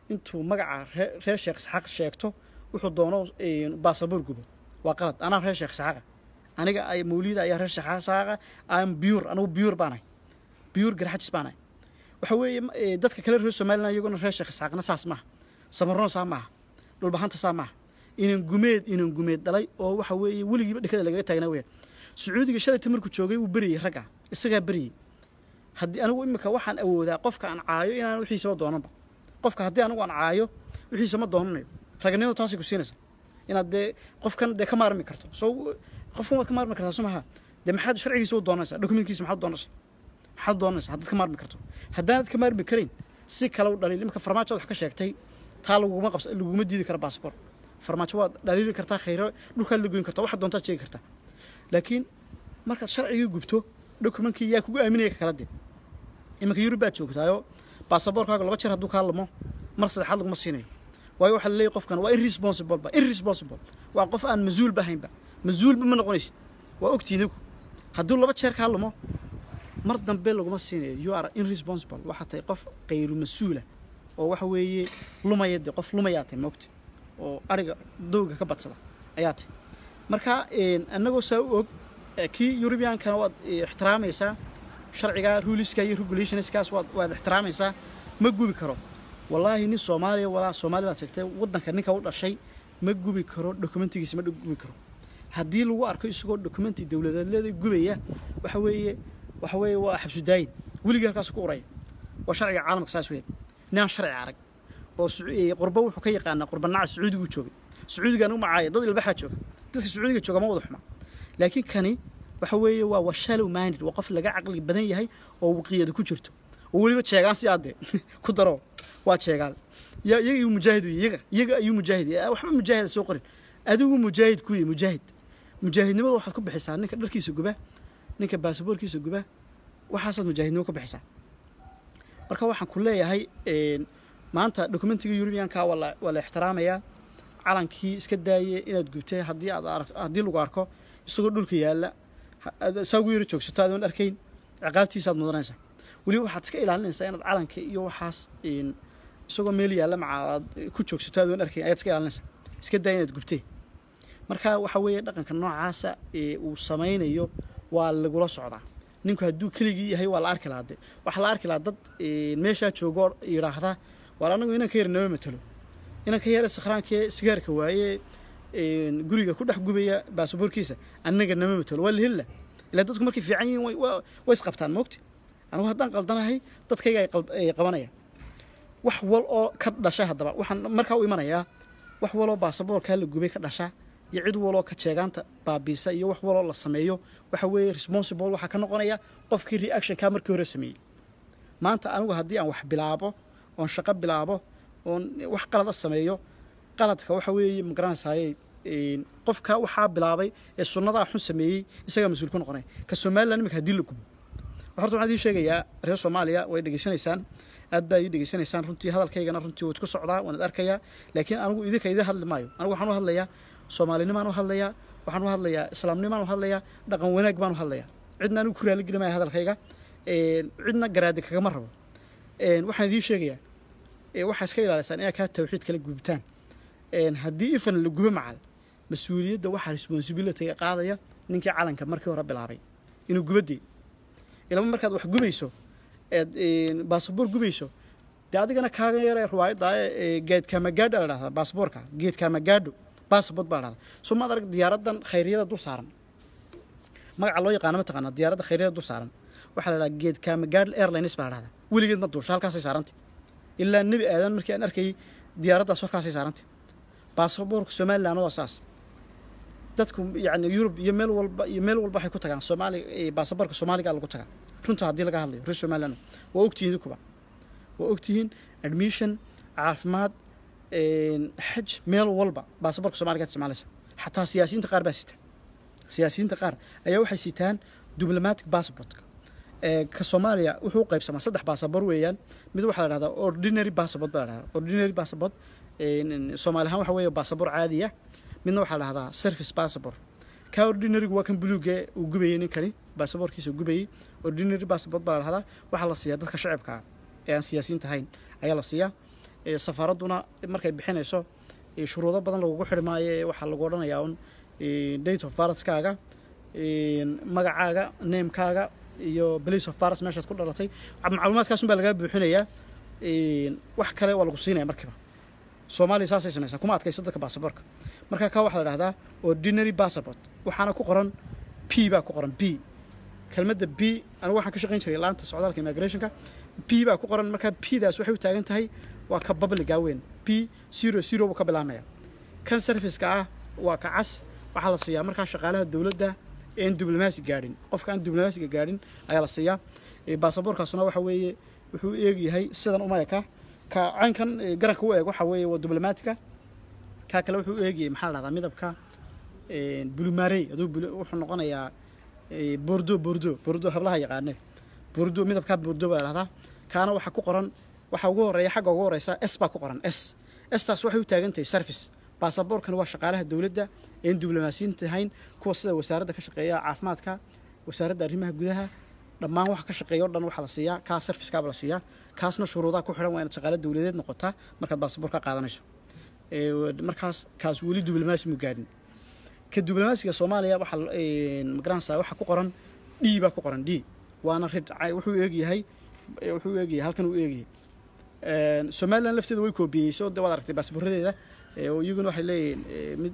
intuu magaca ree- reer sheekh isxaaq sheegto wuxuu doono baasaboor gubo waa qalad anaa reer sheekh isxaaqa aniga ay mawlida ayaa reer sheekh isxaaqa aan biyuur anigu biyuur baanahay biyuur garxajis baanahay waxa weeye ma- ee, dadka kale reer somalilan iyaguna reer sheekh isxaaqna saas maaha samarno saa maaha dhulbahanta saa maaha inan gumeed inan gumeed dhalay oo waxa weeye weligiiba dhekada lagaga taagnaa weyaan sacuudiga shalayta markuu joogay wuu beriyey ragga isagaa beriyey haddii anigu imika waxaan awoodaa qofka aan caayo inaan wixiisaba doonanba qofka haddii anigu aan caayo wixiisa ma doonanayo raganimadu taasay ku siinaysaa inaad dee qofkan dee ka maarmi karto soo qofkan waad ka maarmi kartaa somaha dee maxaad sharcigiisa u doonaysaa dokumentkiisa maxaad doonaysaa maxaad doonaysaa haddaad ka maarmi karto haddaanad ka maarmi karayn si kale u dhaliil imika farmaajoad wax ka sheegtay taa laguma qabsa laguma diidi kara baasabor farmaajo waad dhaliili kartaa khayro dhulkaad la goyn kartaa waxaad doontaad sheegi kartaa laakiin markaad sharcigii gubto dokumentkii yaa kugu aaminaya ka kala dee iminka yurub baad joogtaayo baasaboorkaaga laba jeer hadduu kaa lamo mar saddexaad laguma siinayo waayo waxaa laleeyahy qofkan waa irresponsible ba irresponsible waa qof aan mas-uul ba ahaynba mas-uulba ma noqonaysid waa ogtiin igu hadduu laba jeer kaa lamo mar dambe laguma siinayo you are irresponsible waxaa tahay qof kayru mas-uula oo waxa weeye lumaya dee qof lumayaa tahay moogta oo ariga dowga ka badsada ayaa tahay marka annagoo saa u og eh, kii eurubiankana waad eh, ixtiraamaysaa sharciga ruliska iyo regulationskaas waad waad ixtiraamaysaa ma gubi karo wallaahi nin soomaaliya walaa soomaali baad sheegtay waddanka ninka u dhashay ma gubi karo dokumentigiisa ma gubi karo haddii lagu arko isagoo dokumenti dowladeedleeda gubaya waxa weeye waxa weeye waa xabsudaayin weligii halkaas ku uraya waa sharciga caalamka saas weeyaan ninaan sharci arag oo Sacu- ee, qurbo wuxuu ka yaqaanaa qurbanaca sacuudigu joogay sacuudiga anigu macaaya dad ilbaxaa jooga dadka sacuudiga jooga ma wada xuma laakiin kani waxa weeye waa waa shallow minded waa qof laga caqli badan yahay oo waqiyada ku jirto oo weliba jeegaan si aadde ku daro waa jeegaan ya iyaga ayuu mujaahid u yahay, iyaga iyaga ayuu mujaahid yahay. waxba mujaahid ha soo qorin adigu mujaahid ku yahay mujaahid mujaahidnimada waxaad ku bixisaa ninka dharkiisa guba ninka baasaboorkiisa guba waxaasaad mujaahidnimo ka bixisaa marka waxaan ku leeyahay een, maanta dokumentiga eurubianka waa la waa la ixtiraamayaa calankii iska daaye inaad gubtay haddii aad arag haddii lagu arko isagoo dhulka yaalla ha- aad saa ugu yaro joogsato aadoon arkayn ciqaabtiisaad mudanaysaa weliba waxaad iska ilaalinaysaa inaad calanka iyo waxaas een, isagoo meel yaalla maca aad ku joogsato aadoon arkayn ayaad iska ilaalinaysaa iska daaya inaad gubtay marka waxa weeye dhaqanka noocaasa ee uu samaynayo waa lagula socdaa ninku hadduu keligii yahay waa la arki lahaa de waxaa la arki lahaa dad een, meeshaa joogoo yidhaahda waar anagu inanka yar nama matalo inanka yare sakhraankee sigaarka waaye een, guriga ku dhex gubaya baasaboorkiisa annaga nama matalo waa la heli lah ilaa dadku markay fiican yihiin way- waa- way isqabtaan moogti anigu haddaan qaldanahay dadkayga ay qalb- ay qabanayaan wax wal oo ka dhasha haddaba waxaan markaa u imanayaa wax waloo baasaboorkaa la gubay ka dhasha iyo cid waloo ka jeegaanta baabiisa iyo wax waloo la sameeyo waxa weeye responsible waxaa ka noqonaya qofkii reactionkaa markii hore sameeyey maanta anigu haddii aan wax bilaabo oon shaqo bilaabo oon wax qalada sameeyo qaladka waxa weeye magaranaysaayey een, qofka waxaa bilaabay ee sunnadaa xun sameeyey isagaa mas-uul ku noqonaya ka somalilan imika haddii la gubo horta waxaan idiin sheegayaa reer soomaaliya way dhegeysanaysaan aad baa ii dhegeysanaysaan runtii hadalkaygana runtii waad ku socdaa waan id arkayaa laakiin anigu idinka idin hadli maayo anigu waxaan u hadlayaa soomaalinimaan u hadlayaa waxaan u hadlayaa islaamnimaan u hadlayaa dhaqan wanaag baan u hadlayaa cidna anigu ku raali geli maya hadalkayga een, cidna garaadi kagama rabo een, waxaan idiin sheegayaa ee, waxaa iska ilaalisaan inaad kaa tawxiid kala gubtaan een, haddii ifan la gubo macal mas-uuliyadda waxaa responsibilityga qaadaya ninkii calanka markii hore bilaabay inuu gubadii ilama markaad wax gubayso eed een, baasaboor gubayso dee adigana kaaga yaree riwaayadda ee geedkaamagaadha la dhahdaa baasaboorka geedkaamagaadho baasabort baa la dhahdaa soo maad arag diyaaradan khayryada dul saaran magaca loo yaqaano mataqaana diyaaradda khayryada dul saaran waxaa la dhahdaa geedkaamagaadh airlines baa la dhahdaa weligeed ma duusho halkaasay saarantay ilaa nebi aadan markii aan arkayay diyaaraddaas halkaasay saarantay baasaboorka somaliland waa saas dadku yani yurub iyo meel walba iyo meel walba waxay ku tagaan soomaali eh, baasaboorka soomaaliga lagu tagaa runta haddii laga hadlayo reer somaliland waa ogtihiin idinkuba waa ogtihiin admission caafimaad een, xaj meel walba baasaboorka soomaaliga isticmaalaysa xataa siyaasiyiinta qaar baa sita siyaasiyiinta qaar ayaa waxay sitaan diplomatic passportka ee ka soomaaliya wuxuu u qaybsamaa saddex baasaboor weeyaan mid waxaa la dhahdaa ordinary passport baa la dhahdaa ordinary passport een, soomaali ahaan waxa weeye baasaboor caadiya midna waxaa la dhahdaa service passport ka ordinarygu waa kan buluuga uu gubayey ninkani baasaboorkiisa uu gubayey ordinary passport baa la dhahdaa waxaa la siiyaa dadka shacabka ah ee aan siyaasiyiinta ahayn ayaa la siiyaa safaaradduna markay bixinayso shuruudo badan lagugu xidhi maayo waxaa lagu odhanayaa un date of baraskaaga magacaaga namekaaga iyo place of baras meeshaad ku dhalatay macluumaadkaasun baa lagaa buuxinayaa wax kale waa lagu siinaya markiiba soomaaliya saasay samaysaa kuma adkayso dadka baasaboorka marka kaa waxaa la dhahdaa ordinary passport waxaana ku qoran p baa ku qoran b kelmadda b anigu waxaan ka shaqayn jiray laanta socdaalka immigrationka p baa ku qoran markaa p daas waxay u taagan tahay waa ka babliga weyn p zero zero buu ka bilaabmaya kan serviceka ah waa ka cas waxaa la siiyaa markaa shaqaalaha dowladda een diblomaasi gaadhin qofka aan diblomaasiga gaadhin ayaa la siiyaa baasaboorkaasuna waxa weeye wuxuu eegyahay sidan umayaka ka caynkan garanka u eeg waxa weeye waa diblomaatiga kaa kale wuxuu eegayay maxaa la dhahdaa midabka bulumaarey aduu wuxuu noqonayaa bordo bordo bordo hablaha yaqaane bordo midabkaa bordo baa la dhahdaa kaana waxaa ku qoran waxaa ugu horeeya xagga ugu horeysa s baa ku qoran s staas waxay u taagan tahay service baasaboorkani waa shaqaalaha dowladda een diblomaasiyiinta ahayn kuwa sida wasaaradda ka shaqeeya caafimaadka wasaaradda arrimaha gudaha dhammaan waxa ka shaqeeya o dhan waxaa la siiyaa kaa servicekaaba la siiyaa kaasna shuruudaha ku xidhan waa inaad shaqaale dowladeed noqotaa markaad baasaboorka qaadanayso markaas kaas weli diblomaasi mu gaadhin ka diblomaasiga soomaaliya waxaa magaranaysaa waxaa ku qoran d baa ku qoran d waana rid wuxuu eegyahay wuxuu eegyahay halkan uu eegyahay somalilan lafteeda way koobiyeyso de waad aragtay baasaboorradeeda iyaguna waxay leeyihiin mid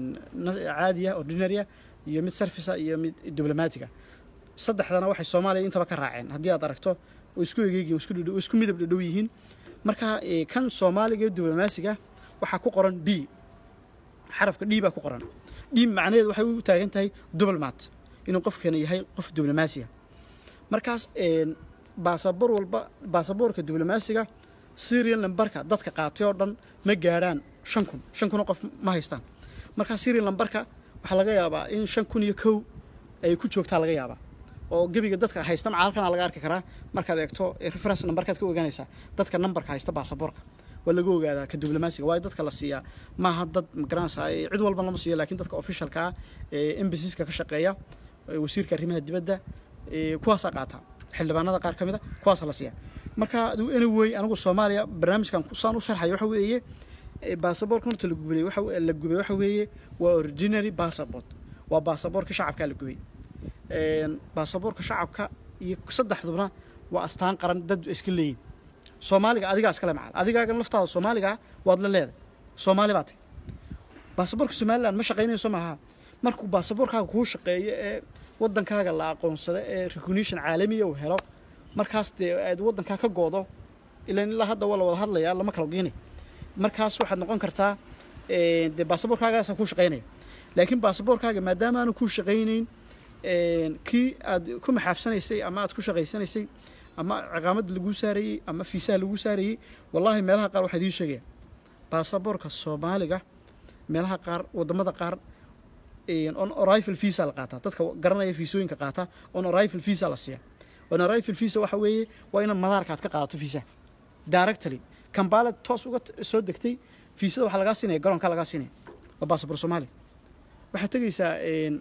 caadiya ordinaria iyo mid servica iyo mid diblomaatiga saddexdana waxay soomaaliya intaba ka raaceen haddii aad aragto oo isku egeegiin isku dhadhow isku midab dhadhow yihiin marka kan soomaaliga iyo diblomaasiga waxaa ku qoran d xarafka d baa ku qoran d macnaheedu waxay u taagan tahay diblomat inuu qofkana yahay qof diblomaasiya markaas baasaboor walba baasaboorka diblomaasiga syrian lambarka dadka qaatay oo dhan ma gaadhaan shan kun shan kunoo qof ma haystaan markaa syrian lambarka waxaa laga yaabaa in shan kun iyo kow ay ku joogtaa laga yaabaa oo gebiga dadka haysta macaalkana laga arki karaa markaad eegto reference nambarkaad ka ogaanaysaa dadka nambarka haysta baasaboorka waa laga ogaadaa ka diblomaasiga waayo dadka la siiyaa maaha dad magaranaysaa cid walba lama siiyo laakiin dadka officialka ah ee embasiska ka shaqeeya wasiirka arrimaha dibadda kuwaasaa qaataa xildhibaanada qaar ka mid a kuwaasa la siiya marka aduu anyway anigu soomaaliya barnaamijkan saan u sharxayo waxa weeye baasaboorka horta la gubay waxa la gubay waxa weeye waa ordinary passport waa baasaboorka shacabkaa la gubay baasaboorka shacabka iyo saddexdubna waa astaan qaran dad iska leeyihin soomaaliga adigaa iskale macal adigaagan laftaada soomaaliga waad la leedahay soomaali baa tay baasaboorka somaliland ma shaqaynayso maaha markuu baasaboorkaaga kuu shaqeeyo ee waddankaaga la aqoonsado ee recognition caalamiya uu helo markaas dee aad waddankaa ka goodo ilan ilaa hadda waa la wada hadlayaa lama kala geynay markaas waxaad noqon kartaa dee baasaboorkaagaasa kuu shaqaynaya laakiin baasaboorkaaga maadaama aanu kuu shaqaynayn kii aad ku maxaafsanaysay ama aad ku shaqaysanaysay ama ciqaamadda laguu saarayey ama fiisaha laguu saarayey wallaahi meelaha qaar waxaa idiin sheegaya baasaboorka soomaaliga meelaha qaar waddamada qaar on arrival visa la qaataa dadka garanaya fiisooyinka qaata on arrival visa la siiya on arrival visa waxa weeye waa inaad madaarka aad ka qaadato fiisa directly kambaalad toos uga soo degtay fiisada waxaa lagaa siinaya garoonka lagaa siinaya waa baasaboor soomaaliya waxaad tegeysaa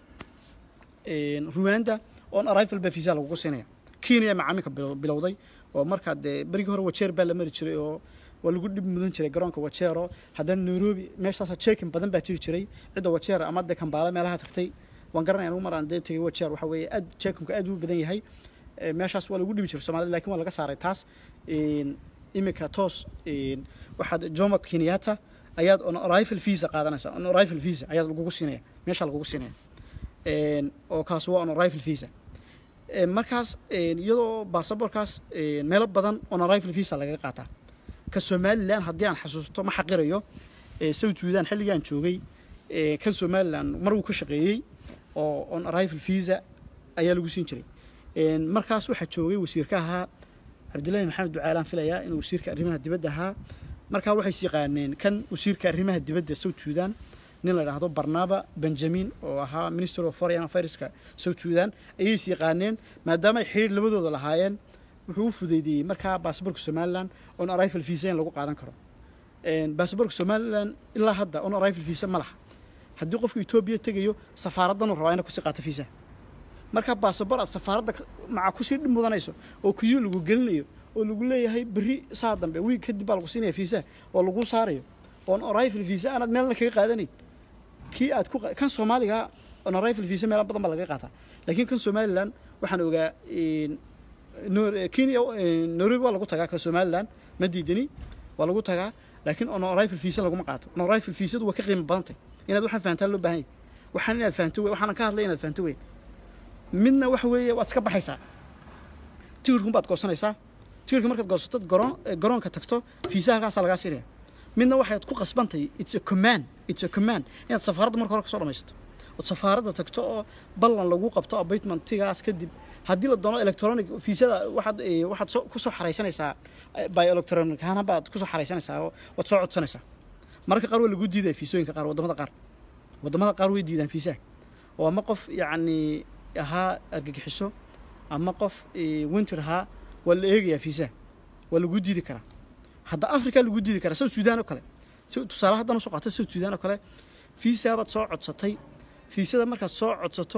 ruwanda on arrival baa fiisa lagugu siinaya kenya macaamilka bilowday oo markaa dee berigii hore wajeer baa la mari jiray oo waa lagu dhib mudan jiray garoonka wajeero haddana nairobi meeshaasa jeekin badan baa jiri jiray cidda wajeer ama dee kambaale meelaha tagtay waan garanaya anugu mar aan dee tegay wajeer waxa weeye aad jeekinku aad u badan yahay meeshaas waa lagu dhimi jiray soomaalida lakin waa laga saaray taas iminka toos waxaad jomo kenyatta ayaad on arrival visa qaadanaysaa on arrival visa ayaad lagugu siinaya meeshaa lagugu siinaya oo kaas waa on arrival visa markaas iyadoo baasaboorkaas meelo badan on arrival visa lagaga qaataa ka somalilan haddii aan xasuusto ma xaqirayo south sudan xilligaan joogay kan somalilan mar uu ka shaqeeyey oo on arrival visa ayaa lagu siin jiray markaas waxaa joogay wasiirka ahaa cabdillahi maxamed ducaalaan filayaa inuu wasiirka arrimaha dibadda ahaa markaa waxay is yaqaaneen kan wasiirka arrimaha dibadda south sudan nin la idhaahdo barnaba benjamin oo ahaa minister of foreign affairska south sudan ayay is yaqaaneen maadaama ay xidhiir labadooda lahaayeen wuxuu u fudeydiyey markaa baasaboorka somalilan on arrival visa in lagu qaadan karo baasaboorka somalilan ilaa hadda on arrival visa ma laha haddii qofku etoobiya tegayo safaaraddanuu rabaa ina kusii qaato visa markaa baasaboor aad safaaradda maca kusii dhib mudanayso oo kuyo lagu gelinayo oo lagu leeyahay berri saa dambe wiig kadib baa lagu siinaya fiisa oo lagu saarayo oon arrival visa aanaad meelna kaga qaadanayn kii aad ku qa- kan soomaaliga on arrival visa meelo badan baa laga qaataa laakiin kan somaliland waxaan ogaa in- Nor- kenya eh, nairobi waa lagu tagaa kan somaliland ma diidani waa lagu tagaa laakiin on arrival visa laguma qaato on arrival visadu waa ka qiimo badantay inaad waxaan fahantaa loo baahan yahay waxaan inaad fahanto wey waxaanan ka hadlay inaad fahanto wey midna waxa weeye waad iska baxaysaa tigirkun baad goosanaysaa tigirka markaad goosato garoon eh, garoonka tagto fiisa halkaasaa lagaa siinaya midna waxaad ku qasbantahay it's a command it's a command inaad safaaradda marka hore kasoo dhamaysato ood safaaradda tagto oo ballan lagu qabto appointmentigaas kadib haddii la doono electronic fiisada waxaad eh, waxaad soo kusoo xaraysanaysaa eh, by electronic ahaan baad kusoo xaraysanaysaa oo waad soo codsanaysaa mararka qaar waa lagu diidaya fiisooyinka qaar waddamada qaar waddamada qaar way diidaan fiisaha oo ama qof yacni ahaa argagixiso ama qof eh, winter ahaa waa la eegayaa fiisaha waa lagu diidi karaa hadda africa lagu diidi karaa south sudan oo kale si tusaale haddana soo qaata south sudan oo kale fiisaa baad soo codsatay fiisada markaad soo codsato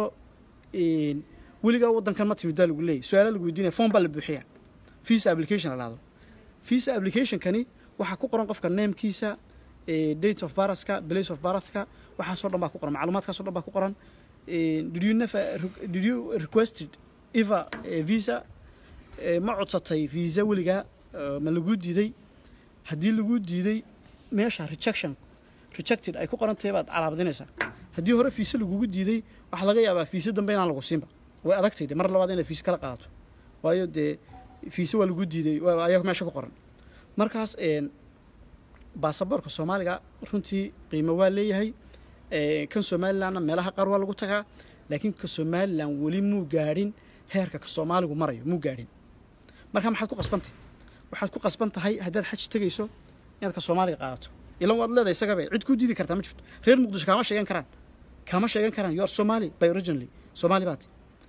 een, weligaa waddankan ma timid baa lagu leeyahy su-aala lagu weydiinaya form baa la buuxiya visa application la dhahdo visa applicationkani waxaa ku qoran qofka namekiisa eh, date of birthka place of birthka waxaasoo dhan baa ku qoran macluumaadkaasoo dhan baa ku qoran Eh, did you never re- did you requested eva eh, visa Eh, ma codsatay visa weligaa eh, ma lagu diiday haddii lagu diiday meesha rejection rejected ay ku qoran tahay baad calaabadinaysaa haddii hore fiise lagugu diiday waxaa laga yaabaa fiise dambe inaan lagu siinba way adagtay de mar labaad inaad fiise kala qaadato waayo dee fiise waa lagu diiday waa ayaga meesha ku qoran markaas een, baasaboorka soomaaliga runtii qiimo waa leeyahay Eh, kan somalilandna meelaha qaar waa lagu tagaa laakiin ka somaliland weli muu gaadhin heerka ka soomaaligu marayo muu gaadhin marka maxaad ku qasbantahay waxaad ku qasban tahay haddaad xaj tegayso inaad ka soomaaliga qaadato ilan waad leedahay isagabe cid kuu diidi kartaa ma jirto reer muqdisho kaama sheegan karaan kaama sheegan karaan you are somali by originally somali baati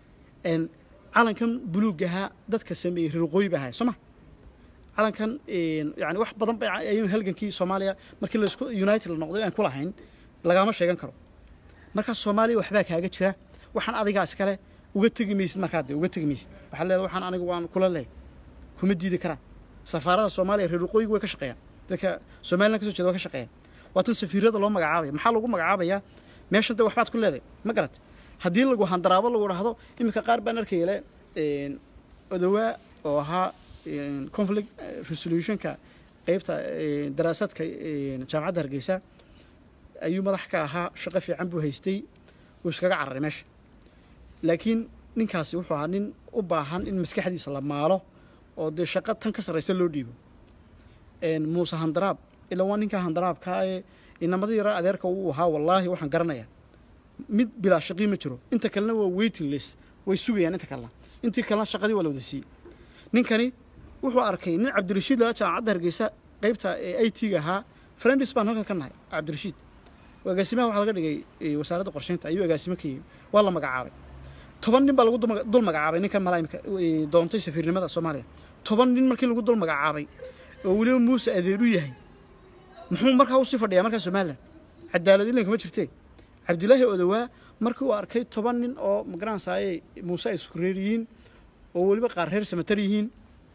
En calankan buluuga ahaa dadka sameeyey reer waqooyi ba ahay soo ma calankan een, yani wax badan ba ayaynu halgankii soomaaliya markii laisku united la noqday aan ku lahayn lagama sheegan karo markaas soomaaliya waxbaa kaaga jira waxaan adigaa iskale uga tegi maysid markaa de uga tegi maysid waxaad leedahay waxaan anigu waan kula leehay kuma diidi karaan safaarada soomaaliya reer waqooyiga way ka shaqeeyaan dadka somaliland kasoo jeeda way ka shaqeeyaan waa tan safiirada loo magacaabaya maxaa lagu magacaabayaa meeshan de waxbaad ku leedahay ma garat haddii lagu handaraabo lagu dhahdo iminka qaar baan arkaya le een, odowaa oo ahaa een, conflict eh, resolutionka qeybta een, daraasaadka een, jaamacadda hargeysa ayuu madax ka ahaa shaqo fiican buu haystay wuu iskaga cararay meesha laakiin ninkaasi wuxuu ahaa nin u baahan in maskaxdiisa la maalo oo dee shaqo tan ka sarraysa loo dhiibo een, muuse handaraab ilaa waa ninka handaraabkaa ee inamadii yaraa adeerka uu ahaa wallaahi waxaan garanayaa mid bilaa shaqii ma jiro inta kalena waa waiting list way sugayaan inta kalena intii kalena shaqadii waa la wada siiyey ninkani wuxuu arkay nin cabdirashiid lala jaamacadda hargeysa qeybta ee i t-ga ahaa friendis baan halkan ka nahay cabdirashiid agaasimaha waxaa laga dhigay eh, wasaaradda qorsheynta ayuu agaasimo ka yimi waa la magacaabay toban nin baa lagu dul maga- dul magacaabay ninkan malaamika eh, doontay safiirnimada soomaaliya toban nin markii lagu dul magacaabay oo weliba muuse adeer u yahay muxuu markaa usii fadhiyaa markaa somalilan cadaalad ilanka ma jirtee cabdilaahi odowaa markii uu arkay toban nin oo magaranaysaayey muuse ay isku reer yihiin oo weliba qaar reer samatar yihiin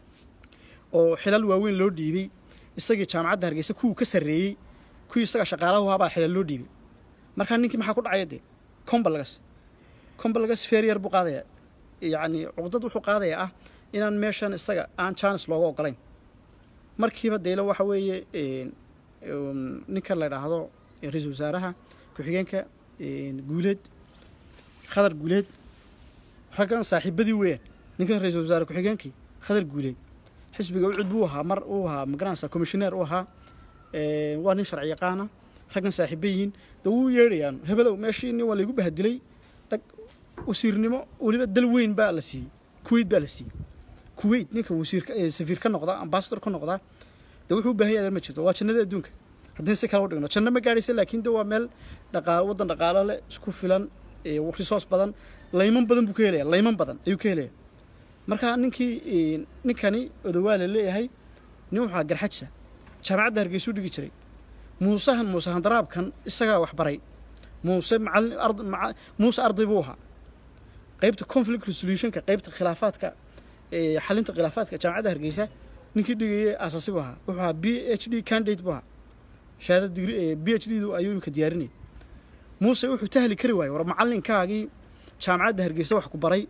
oo xilal waaweyn loo dhiibay isagii jaamacadda hargeysa kuwuu ka sarreeyey kuwii isaga shaqaalaha u ahaa baa xilal loo dhiibay markaa ninkii maxaa ku dhacaya dee combalagas combalagas feeryar buu qaadayaa yacni cuqdad wuxuu qaadayaa ah inaan meeshan isaga aan jaanis looga ogolayn markiiba deylo waxa weeye een, um, ninkan la idhaahdo ra-iisul wasaaraha ku-xigeenka een, guuleed khadar guuleed raggan saaxiibadii weeyaan ninkan ra-iisul wasaare ku-xigeenkii khadar guuleed xisbiga ucud buu ahaa mar uu ahaa magaranaysa commissioneer u ahaa Ee, waa nin sharci yaqaana raggan saaxiiba yihiin de wuu yeedhayaan hebelow meeshii nin waa laygu bahadilay dhag wasiirnimo weliba dal weyn baa la siiyey kuwait baa la siiyey kuwait ninka wasiirka ee safiir ka noqda ambasador ka noqda de wuxuu u baahan yahay ma jirto waa jannada adduunka haddii si kale u dhigno janno ma gaadhaysa laakiin de waa meel dhaqaalo waddan dhaqaalo leh isku filan ee resource badan layman badan buu ka helaya layman badan ayuu ka helaya marka ninkii ee, ninkani odowaa la leeyahay nin wuxuu ahaa garxajsa jaamacadda hargeysuu dhigi jiray muusahan muuse handaraabkan isagaa wax baray muuse macallin ard maca muuse arday buu ahaa qaybta conflict resolutionka qaybta khilaafaadka ee, xalinta khilaafaadka jaamacadda hargeysa ninkii dhigayay asaasi buu ahaa wuxuu ahaa b h d candidate buu ahaa shahaada digri ee b h d du ayuu imika diyaarinayay muuse wuxuu tahli kari waayey war macallinkaagii jaamacadda hargeysa wax ku baray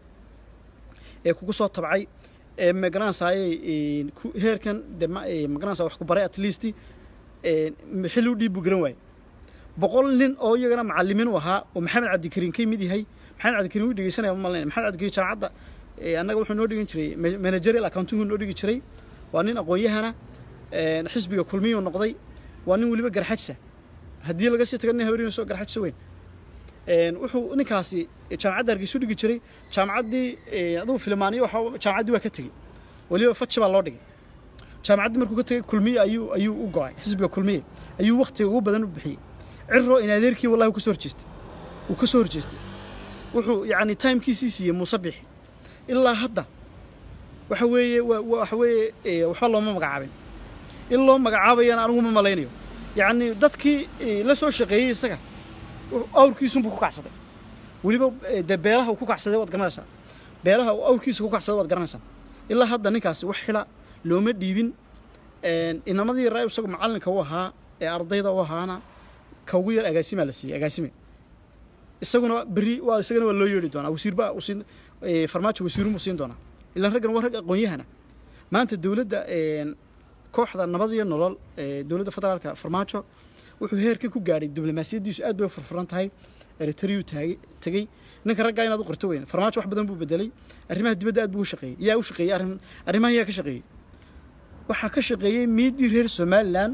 ee kugu soo tabcay ee magaranaysaayey heerkan de ma- ee, magaranaysaa wax ku baray at least ee, xilli u dhiib buu garan waayey boqol nin oo iyagana macalimiin u ahaa oo maxamed cabdikariin ka mid yahay maxamed cabdikariin wuu dhegeysanaya ma malanaya maxamed cabdikariin jaamacadda ee, annaga wuxuu noo dhigan jiray ma- managerial accounting noo dhigi jiray waa nin aqoon-yahana ee, xisbiga kulmiyuu noqday waa nin weliba garxajsa haddii laga sii taga nin haweeneyna soo garxajsa weyn Een, wuxuu ninkaasi jaamacadda hargeysa u dhigi jiray jaamacaddii ee, adugu filmaaniyo waxa jaamacaddii waa ka tegey weliba faji baa loo dhigay jaamacaddii markuu ka tegey kulmiye ayuu ayuu u go'ay xisbiga kulmiye ayuu waktiga ugu badan u bixiyey ciro in adeerkii wallahi uu ka soo horjeestay uu ka soo horjeestay wuxuu yacni timekiisii siiyey muuse bixi ilaa hadda waxa weeye wa- wa- waxa weeye ee, waxba looma magacaabin in loo magacaabayana anigu ma malaynayo yacni dadkii ee, la soo shaqeeyey isaga wuxuu- awrkiisunbuu ku kacsaday weliba ee, dee beelaha uu ku kacsaday waad garanaysaa beelaha uu awrkiisa ku kacsaday waad garanaysaa ilaa hadda ninkaasi wax xila looma dhiibin Een, inamadii raa isagu macallinka u ahaa ee ardayda u ahaana ka ugu yar agaasimaa la siiyey agaasime isaguna berri waa isagana waa loo yeedhi doonaa wasiirba uu siin ee, farmaajo wasiirumuu siin doonaa ilaan raggan waa rag aqoon-yahana maanta dowladda een, kooxda nabad iyo nolol ee dowladda federaalka farmaajo wuxuu heerkan ku gaadhay diblomaasiyaddiisu aad bay u furfuran tahay eritreyuu taagay tegey ninka raggaa inaad u qorto weyn farmaajo wax badan buu bedelay arrimaha dibadda aad buu u shaqeeyey yaa u shaqeeyey arrin arrimahan yaa ka shaqeeyey waxaa ka shaqeeyey miidii reer somalilan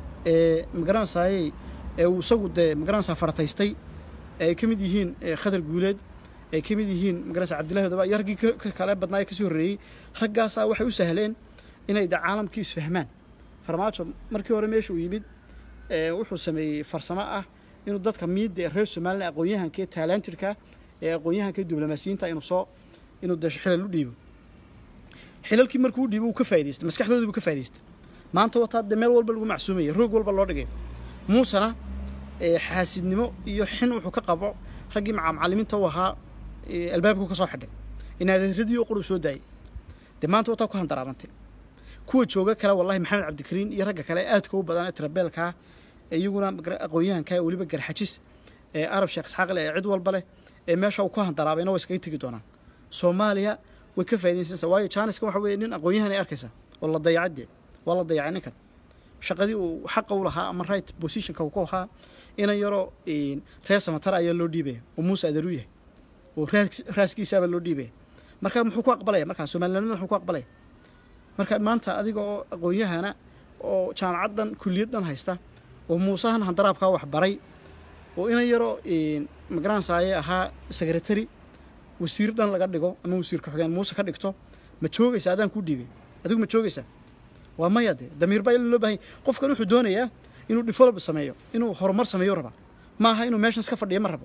ee magaranaysaayey ee uu isagu dee magaranaysaa farataystay ee ay ka mid yihiin ee khadar guuleed ay ka mid yihiin magaranaysaa cabdillahi odaba iyo raggii ka- ka kale badnaa ee kasii horreeyey raggaasaa waxay u sahleen inay de caalamkii isfahmaan farmaajo markii hore meesha uu yimid ee wuxuu sameeyey farsamo ah inuu dadka miidda ee reer somalilan aqoon-yahanka ee taalantidka ee aqoon-yahanka ee diblomaasiyiinta inuu soo inuu de xilal u dhiibo xilalkii markuu u dhiibo uu ka faa'idaystay maskaxdoodii buu ka faa'idaystay maanta wataa dee meel walba lagu macsuumaya roog walba loo dhigay muusena ee xaasidnimo iyo xin wuxuu ka qabo raggii maca macallimiinta u ahaa ee albaabku ka soo xidhay inaadeeradii oo qur uu soo daayey dee maanta wataa ku handaraabantay kuwa jooga kale wallahi maxamed cabdikariin iyo ragga kale aadka u badan ee tirabeelkaa ee iyaguna magra- aqoon-yahanka ee weliba garxajis ee arab sheekh isxaaq leh ee cid walba leh ee meesha uu ku handaraabayna way iskaga tegi doonaan soomaaliya way ka faa'iidaysanaysaa waayo jaaniskan waxa weeye nin aqoon-yahan ay arkaysaa oo la dayacadee waa la dayacay ninkan shaqadii uu xaqa u lahaa ama right positionka uu ku ahaa inan yaroo een, reer samatar ayaa loo dhiibaya oo muuse adeer u yahay oo raas- raaskiisaabaa loo dhiibaya marka muxuu ku aqbalaya markaa soomalilanimada muxuu ku aqbalaya marka maanta adiga oo aqoon-yahana oo jaamacaddan kuliyaddan haysta oo muusahan handaraabkaa wax baray oo inan yaroo magaranaysaye ahaa secretary wasiir dhan laga dhigo ama wasiir ku-xigeen muuse ka dhigto ma joogaysa adaan kuu dhiibay adigu ma joogaysaa waa maya dee damiir baa loo baahan yahay. qofkan wuxuu doonayaa inuu develop sameeyo inuu horumar sameeyo rabaa maaha inuu meeshan iska fadhiyo ma rabo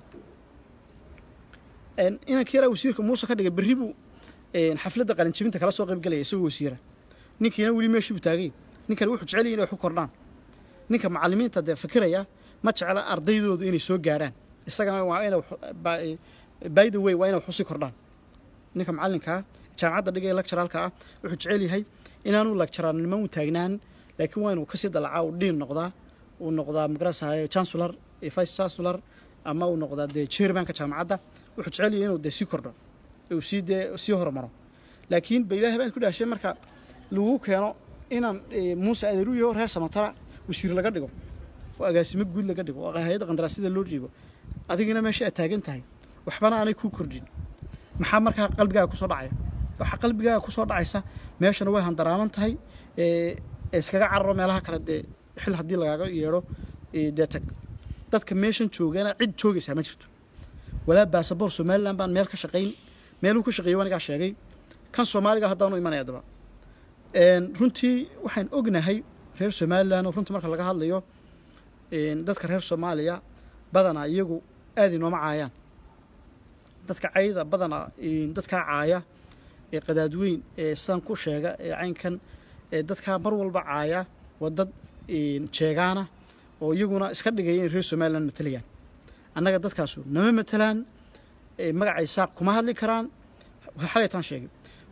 Een, inanka yaraa wasiirka muuse ka dhigay berri buu een, xafladda qalinjibinta kala soo qaybgelaya isagoo wasiira ninkiina weli meeshii buu taagay ninkani wuxuu jecel yahay inay wax ku kordhaan ninka macallimiinta dee fikiraya ma jecla ardaydoodu inay soo gaadhaan isagana waa inay wax- by- by the way waa inay wax usii kordhaan ninka macallinkaa jaamacadda dhigaya lecturalka ah wuxuu jecel yahay inaanu lecturalnimo u taagnaan laakiin waa inuu kasii dalacaa uu dhiin noqdaa uu noqdaa magarasaayo chancellor iyo vice chancellor ama uu noqdaa dee chairmanka jaamacadda wuxuu jecel yahay inuu dee sii kordho uu sii dee sii horumaro laakiin ba ilaahay baan ku dhahshay marka lagu keeno inaan eh, muuse adeeru yaho reer samatara wasiir laga dhigo oo agaasimo guud laga dhigo oo hay-adda qandaraasyada loo dhiibo adigina meesha aad taagan tahay waxbana aanay kuu kordhin maxaa markaa qalbigaaga kusoo dhacaya waxaa qalbigaaga kusoo dhacaysa meeshana way handaraaman tahay ee ee iskaga cararo meelaha kale dee xil haddii lagaaga yeedho ee dee tag dadka meeshan joogana cid joogaysaa ma jirto walaa baasaboor somalilan baan meel ka shaqayn meeluu ka shaqeeyo anigaa sheegay kan soomaaliga haddaanu imanaya daba Een, runtii waxaan ognahay reer somalilan oo runtii marka laga hadlayo een, dadka reer soomaaliya badanaa iyagu aad inooma caayaan dadka cayda badanaa een, dadkaa caaya ee qadaadweyn ee sidan ku sheega ee caynkan ee dadkaa mar walba caaya waa dad een, jeegaana oo iyaguna iska dhigaya in reer somalilan matalayaan annaga dadkaasu nama matalaan ee magacay saaq kuma hadli karaan xalaytaan sheegay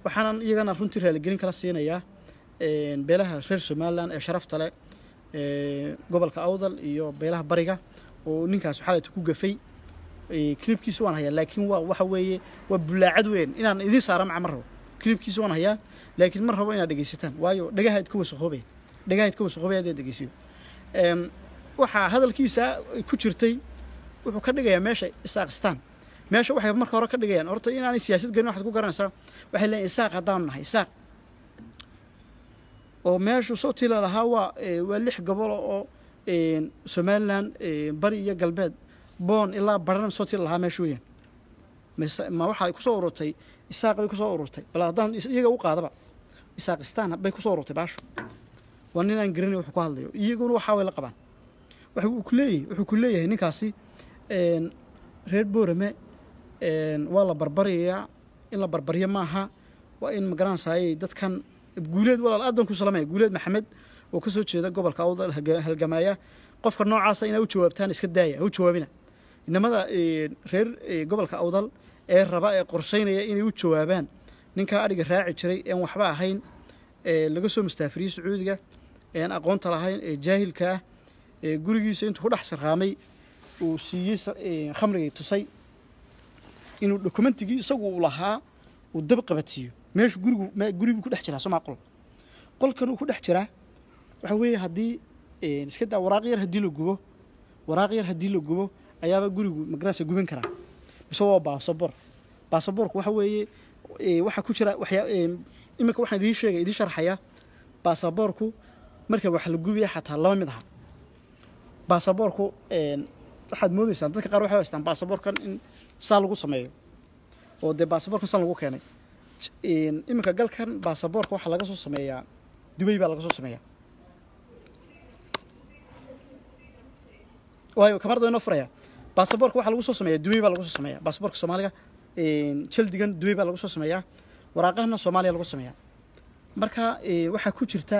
waxaanan iyagana runtii raaligelin kala siinayaa beelaha reer somalilan ee sharafta leh gobolka awdal iyo beelaha bariga oo ninkaas xalayta ku gafay kilibkiisa waan hayaa laakiin waa waxa weeye waa bulaacad weyn inaan idiin saara maca ma rabo kilibkiisa waan hayaa laakiin ma rabo inaad dhegeysataan waayo dhagahayd ka wasaqoobaya dhagahayd ka wasaqoobaya haddaad dhegeysiyo waxaa hadalkiisa ku jirtay wuxuu ka dhigayaa meesha isaaqistaan meesha waxay marka hore ka dhigayaan horta inaanay siyaasad gelin waxaad ku garanaysaa waxay leeyihin isaaq haddaanu nahay isaaq oo meeshu soo tila lahaa waa waa lix gobol oo somalilan bari iyo galbeed boon ilaa baran soo tila lahaa meesha weeyaan ma waxay kusoo ururtay isaaq bay kusoo ururtay bal haddaan iyaga u qaadaba isaaqistaan bay kusoo ururtay baashu waa nin aan garanay wuxuu ku hadlayo iyaguna waxaa way la qabaan wuxuu ku leeyahay wuxuu ku leeyahay ninkaasi reer boorame waa la barbarayaa in la barbaryo maaha waa in magaranaysaayey dadkan guuleed walaal aad baan ku salamaya guuleed maxamed oo ka soo jeeda gobolka awdal halgamaaya qofka noocaasa inaa u jawaabtaan iska daaya ha u jawaabina inamada reer gobolka awdal ee raba ee qorshaynaya inay u jawaabaan ninkaa adhiga raaci jiray een waxba ahayn laga soo mustaafiriyey sacuudiga een aqoonta lahayn ee jaahilka ah ee gurigiisa intuu ku dhex sarqaamay uu siiyey khamrigii tusay inuu dokumentigii isagu uu lahaa uu dab qabadsiiyo meeshu gurigu guribuu ku dhex jiraa somaa qol qolkan uu ku dhex jiraa waxa weeye haddii iska daa waraaq yar haddii la gubo waraaq yar haddii la gubo ayaaba gurigu magarasa guban karaa mise waa baasaboor baasaboorku waxa weeye waxaa ku jira waxyaa iminka waxaan idiin sheegay idiin sharxayaa baasaboorku marka wax la gubaya xataa laba mid aha baasaboorku waxaad moodeysaan dadka qaar waxay haystaan baasaboorkan in saa lagu sameeyo oo dee baasaboorkan san lagu keenay iminka galkan baasaboorka waxaa laga soo sameeyaa dubay baa laga soo sameeyaa waayo kamarda inoo furaya baasaboorka waxaa lagu soo sameeyaa dubay baa lagu soo sameeyaa baasaboorka soomaaliga jaldigan dubay baa lagu soo sameeyaa waraaqahana soomaaliya lagu sameeyaa marka waxaa ku jirta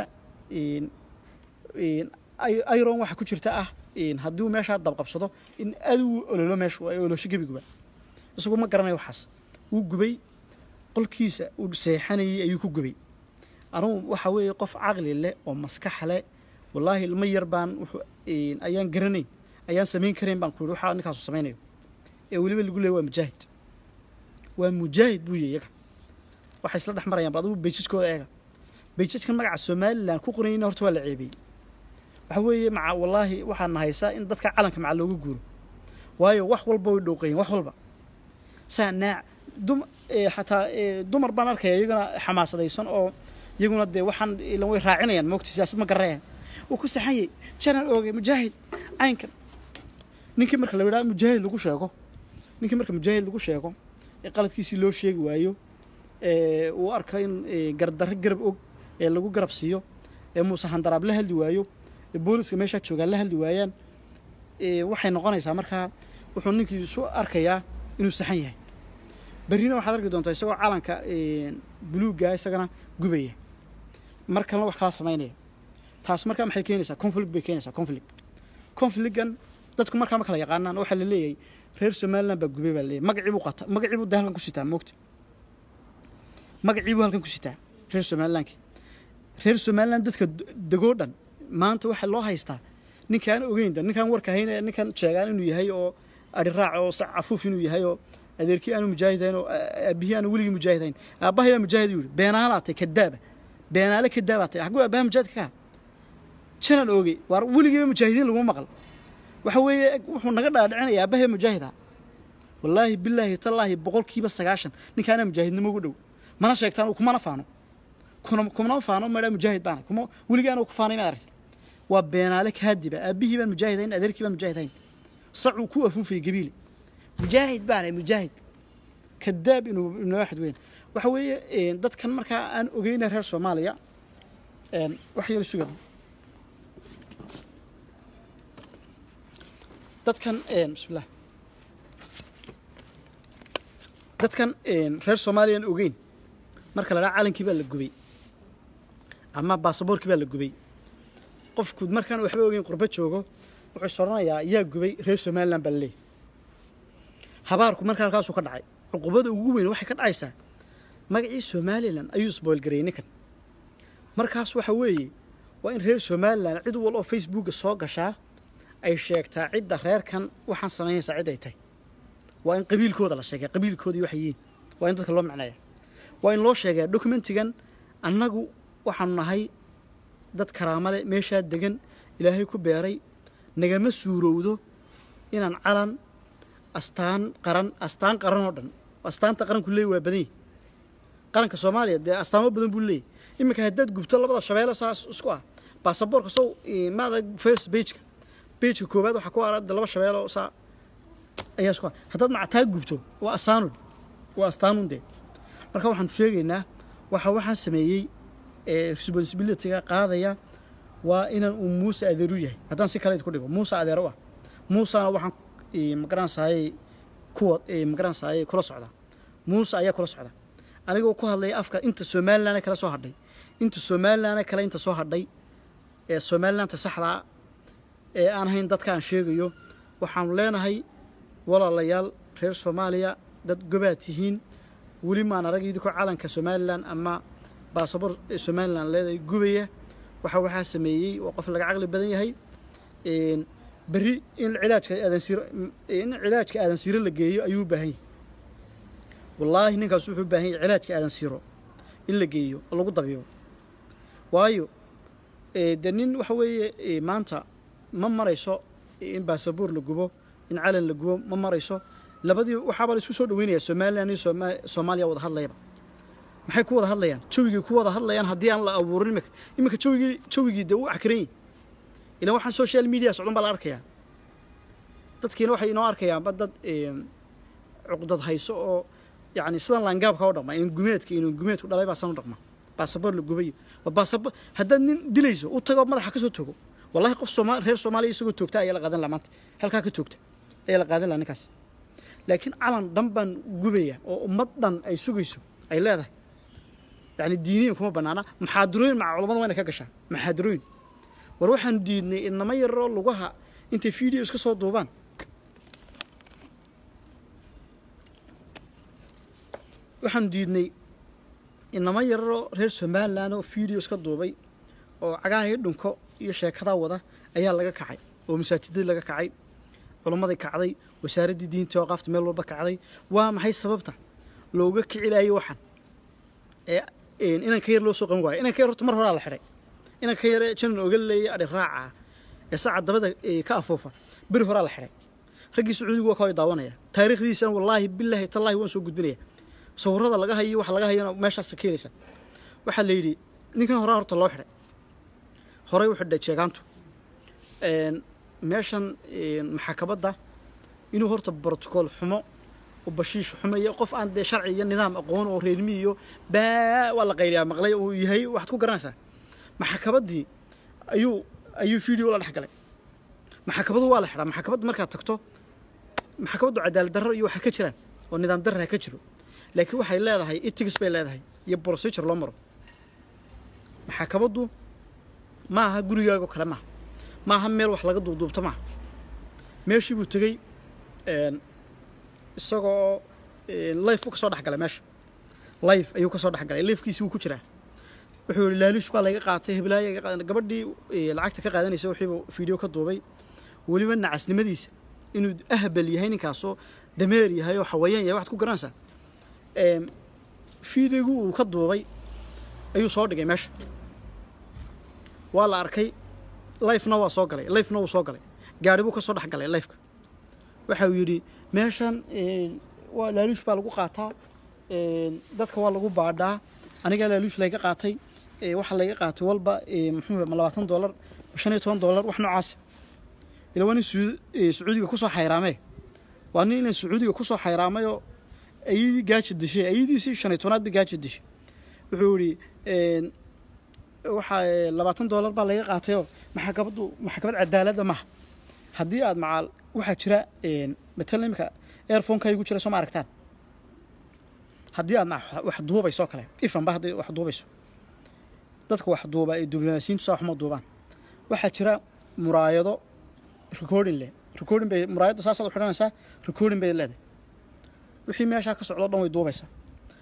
iron waxaa ku jirta ah haddii uu meeshaa dabqabsado in aad u ololo meeshu ay olosho gebiguba isagu ma garanayo waxaas wuu gubay qolkiisa uu seexanayay ayuu ku gubay anugu waxa weeye qof caqli leh oo maskax leh wallaahi ilmo yar baan wuxuu ayaan garanayn ayaan samayn karayn baan ku yidhi waxaa ninkaasu samaynayo ee weliba lagu leeya waa mujaahid waa mujaahid buu yahy iyaga waxay isla dhex marayaan bal adigu beijajkooda eega beijajkan magaca somalilan ku qoranyayna horta waa la ceebiyey waxa weeye maca wallaahi waxaana haysaa in dadka calanka maca looga guuro waayo wax walba way dhowqayin wax walba saa naac dum xataa dumar baan arkaya iyaguna xamaasadaysan oo iyaguna dee waxaan ilan way raacinayaan moogta siyaasad ma garanayaan wuu ku saxanyay janal oogay mujaahid caynkan ninkii marka la yidhaha mujaahid lagu sheego ninkii marka mujaahid lagu sheego ee qaladkiisii loo sheegi waayo uu arka in gardarro garab og ee lagu garab siiyo ee muuse handaraab la hadli waayo ee booliska meeshaa joogaan la hadli waayaan waxay noqonaysaa markaa wuxuu ninkii isu arkayaa inuu saxan yahay berrina waxaad arki doontaa isagoo calanka buluugga isagana gubaya mar kalena wax kala samaynaya taas markaa maxay keenaysaa conflict bay keenaysaa conflict conflictgan dadku markaa ma kala yaqaanaan waxaa la leeyahay reer somaliland baa gubay baa leeyahay magacii buu qata magacii buu de halkan ku sitaa moogta magacii buu halkan ku sitaa reer somalilandki reer somaliland dadka degoo dhan maanta waxaa loo haystaa ninkaan ogeyn da ninkaan warka hayn ee ninkan sheegaan inuu yahay oo ari raac oo sac cafuuf inuu yahay oo adeerkii aanu mujaahidayn oo aabihii aanu weligii mujaahidayn aabbahay baa mujaahid yuu yihi beenaalaatay kadaaba beenaale kadaabaatay xaguu aabbaha mujaahidka ka janan oogey waar weligiiba mujaahidiin laguma maqal waxa weeye wuxuu naga dhaadhicinaya aabbahay mujaahid ah wallaahi bilaahi tallaahi boqolkiiba sagaashan ninkaana mujaahidnimo ugu dhow mana sheegtaan uu kumana faano kuna kumana faano madhaa mujaahid baana kuma weligii aanu ku faanay maad aragtay waa beenaale kaadiba aabbihii baan mujaahidayn adeerkii baan mujaahidayn sacuu ku afuufayay gabiile mujaahid baana mujaahid kadaab inuu inoo waxad weyn waxa weeye dadkan markaa aan ogeyna reer soomaaliya wax yar suga dadkan bismillah dadkan reer soomaaliya aan ogeyn marka la dhaha calankii baa la gubay ama baasaboorkii baa la gubay qofku markaan waxba ogeyn qurbo joogo wuxuu is odhanayaa yaa gubay reer somaliland baa laleeyahy habaarku markaa halkaasuu ka dhacay cuqubada ugu weyn waxay ka dhacaysaa magacii somalilan ayuu sboilgareeyey ninkan markaas waxa weeye waa in reer somalilan cid wal oo facebooka soo gashaa ay sheegtaa cidda reerkan waxaan samaynaysaa cid ay tahay waa in qabiilkooda la sheegay qabiilkoodii waxay yihiin waa in dadka loo macneeya waa in loo sheegaa documentigan annagu waxaanu nahay dad karaama leh meeshaa degan ilaahay ku beeray nagama suurowdo inaan calan astaan qaran astaan qaran oo dhan astaanta qaranku leey waa badan yahi qaranka soomaaliya dee astaamo badan buu leeyahy iminka haddaad gubto labada shabeelle saas isku ah baasaboorka sow maada first bageka bageka koowaad waxaa ku arada laba shabeelo saa ayaa isku ah haddaad macataa gubto waa astaanun waa astaanun dee marka waxaanu sheegaynaa waxa waxaan sameeyey responsibilityga qaadaya waa inaan uu muuse adeeru yahay haddaan si kale ku dhigo muuse adeero ah muusena waxaan magaranaysaayey kuwa magaranaysaayey kula socda muuse ayaa kula socda anigoo ku hadlaya afka inta somalilan kala soo hadhay inta somalilan kale inta soo hadhay ee somalilanta saxdaa ee aan hayn dadka aan sheegayo waxaanu leenahay walaalayaal reer soomaaliya dad gobaad tihiin weli maan arag idinkoo calanka somalilan ama baasabor somalilan leedahay gubaya waxa waxaa sameeyey waa qof laga caqli badan yahay berri in cilaajka aadansiiro in cilaajka aadansiiro la geeyo ayuu u baahan yahay wallaahi ninkaas wuxuu u baahan yahay cilaajka aadansiiro in la geeyo oo lagu dabiibo waayo dee nin waxa weeye maanta ma marayso in baasaboor la gubo in calan la gubo ma marayso labadii waxaaba la isku soo dhaweynaya somalilan iyo soomaaliya wada hadlayaba maxay ku wada hadlayaan jawigii ku wada hadlayaan haddii aan la abuurin imika iminka jawigii jawigii dee u cakaran yihin ilan waxaan social media socdan baa la arkayaa dadkiina waxay inoo arkayaanba dad cuqdad hayso oo yacni sidan laangaabka u dhaqma in gumeedka inuu gumeedku dhalay baa san u dhaqma baasaboor la gubayo baasabor haddaad nin dilayso u tago madaxa ka soo togo wallahi qof sooma reer soomaaliya isagoo toogta ayaa la qaadan laha maanta halkaa ka toogta ayaa la qaadan laha ninkaas laakiin calan dhan baan gubaya oo ummad dhan ay sugayso ay leedahay yani diiniyan kuma banaana maxaadarooyin maca culamada wayna ka gashaa maxaadarooyin war waxaanu diidnay inama yaroo lugaha intay video iska soo duubaan waxaanu diidnay inama yararoo reer somalilan oo video iska duubay oo cagaahii dhunko iyo sheekadaa wada ayaa laga kacay oo masaajidadii laga kacay culammadii kacday wasaaraddii diinta oo qaafta meel walba kacday waa maxay sababta looga kici laayay waxaan ee inanka yar loo soo qaban waayo inanka yar horta mar horaa la xidhay inanka yare janan oga leeyay adhi raaca ee saca dabada ka afoofa beri horaa la xidhay raggii sacuudigu waa kaway daawanaya taariikhdiisana wallaahi bilaahi tallaahi waan soo gudbinaya sawirada laga hayo waxa laga hayana meeshaas keenaysa waxaa la yidhi ninkan horaa horta loo xidhay horey u xidhay jeegaantu meeshan maxakabadda inuu horta brotocool xumo oo bashiish xumayo qof aan dee sharci iyo nidaam aqoon oo reermi iyo baa waa la qayliyaa maqlay uu yahay waxaad ku garanaysaa maxakabaddii ayuu ayuu video la dhex galay maxakabadu waa la xidhaa maxakabadda markaad tagto maxakabaddu cadaalad darro iyo waxa ka jiraan oo nidaam darra ka jiro laakiin waxay leedahay itigs bay leedahay iyo procedure loo maro maxakabaddu ma aha gurigaago kale maaha ma aha meel wax laga duubduubto maaha meeshii buu tegey isagoo life u ka soo dhex galay meesha life ayuu ka soo dhex galay lifekiisi wuu ku jiraa wuxuu yihi laaluush baa laga qaatay heblaaya gabadhii lacagta ka qaadanaysa wixiibu video ka duubay weliba nacasnimadiisa inuu ahbal yahay ninkaasoo dameer yahay oo xawayaan yahay waxaad ku garanaysaa videogu uu ka duubay ayuu soo dhigay meesha waa la arkay lifena waa soo galay lifena wuu soo galay gaari buu ka soo dhex galay lifeka waxa uu yidhi meeshan waa laaluush baa lagu qaataa dadka waa lagu baadhaa anigaa laaluush layga qaatay waxaa layga qaatay walba muxuu ma labaatan dollar ma shan iyo toban dollar wax noocaasa ila waa nin sacuudiga kusoo xayraamee waa nin inan sacuudiga kusoo xayraamayoo ayadii gaaja dishay ayadiisii shan iyo tobnaad bay gaaja dishay wuxuu yidhi waxaa labaatan dollar baa laga qaatayoo maxakabaddu maxkamad cadaaladda maaha haddii aad macaal waxaa jira matalan imika airfonka igu jira soo ma aragtaan haddii aad wax duubayso kale ifanba haddii wax duubayso dadka wax duuba ee diblomaasiyiintu saa waxma duubaan waxaa jira muraayado recording leh recording bay muraayadda saasaad u xidhanaysaa recording bay leedahay wixii meeshaa ka socdo o dhan way duubaysaa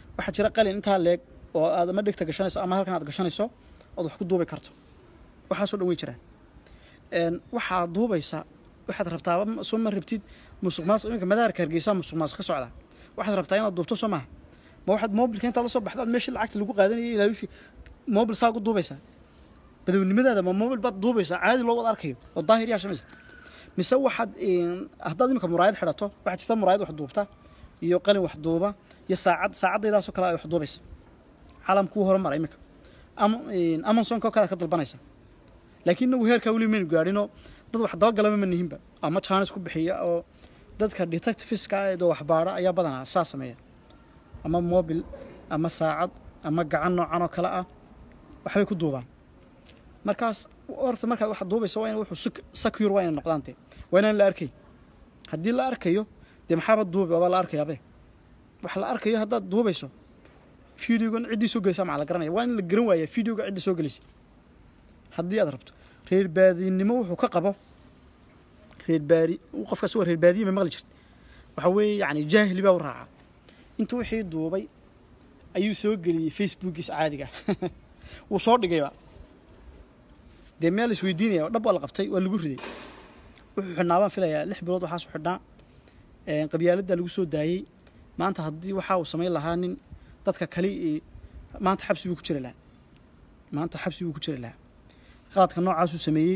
waxaa jira qalin intaa leeg oo aad ama dhegta gashanayso ama halkan aad gashanayso ood wax ku duubi karto waxaasoo dhan wey jiraan waxaad duubaysaa waxaad rabtaa soo ma rabtid musuq maasuq iminka madaarka hargeysa musuq maasuq ka socda waxaad rabtaa inaad duubto soo maaha ma waxaad mobilka intaad la soo baxda aad meeshii lacagta lagu qaadanayay ilaalushi mobil saa ugu duubaysaa badownimadaada ma mobil baad duubaysaa caadi loo wada arkayo oo daahir yaa shamaysa mise waxaad haddaad iminka muraayad xidhato waxaa jirta muraayad wax duubta iyo qalin wax duuba iyo saacad saacadaydaasoo kale ay wax duubaysa caalamkuu horumara iminka amazonka oo kale ka dalbanaysa laakiin inagu heerkaa weli maynu gaadhinoo dad wax dabagalaba ma nihinba ama jaanis ku bixiya oo dadka detectiveska eedoo waxbaara ayaa badanaa saa sameeya ama mobil ama saacad ama gacan noocan oo kale ah waxbay ku duubaan markaas horta markaad wax duubayso waa in wuxuu secure waa inay noqdaan dee waa inaan la arkay haddii la arkayo dee maxaaba duubi waaba la arkayaabe wax la arkayo haddaad duubayso videogan ciddii soo gelaysaa maxaa la garanaya waa in la garan waaya videoga cidda soo gelaysa haddii aad rabto reer baadinimo wuxuu ka qabo reer baadi qofkaas waa reer baadiye ma maqli jirta waxaa weeye yacni jaahili baa u raaca inta wixii duubay ayuu soo geliyey facebookiisa caadiga wuu soo dhigayba dee meel isweydiinaya dhab waa la qabtay waa lagu riday wuxuu xidhnaa baan filayaa lix bilood waxaasu xidhnaa qabyaaladdaa lagu soo daayey maanta haddii waxaa uu samayn lahaa nin dadka kale maanta xabsi buu ku jiri lahaa maanta xabsi buu ku jiri lahaa qaladka noocaasuu sameeyey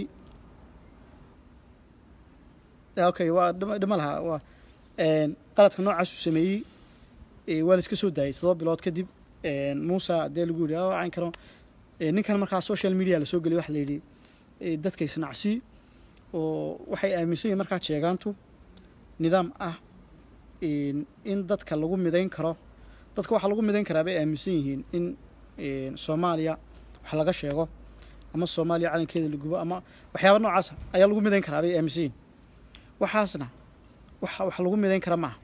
okay waa dhima lahaa waa qaladka noocaasuu sameeyey waa la iska soo daayey todoba bilood kadib muusa dee lagu yidhi cayn karo ninkan markaa social media lasoo geliyay waxa la yidhi dadka isnacsi oo waxay aaminsan yihin markaa jeegaantu nidaam ah in dadka lagu midayn karo dadka waxaa lagu midayn karaa bay aaminsan yihiin in soomaaliya wax laga sheego ama soomaaliya calankeeda la gubo ama waxyaaba noocaasa ayaa lagu midayn karaa bay aaminsan yihiin waxaasna wax wax lagu midayn kara maaha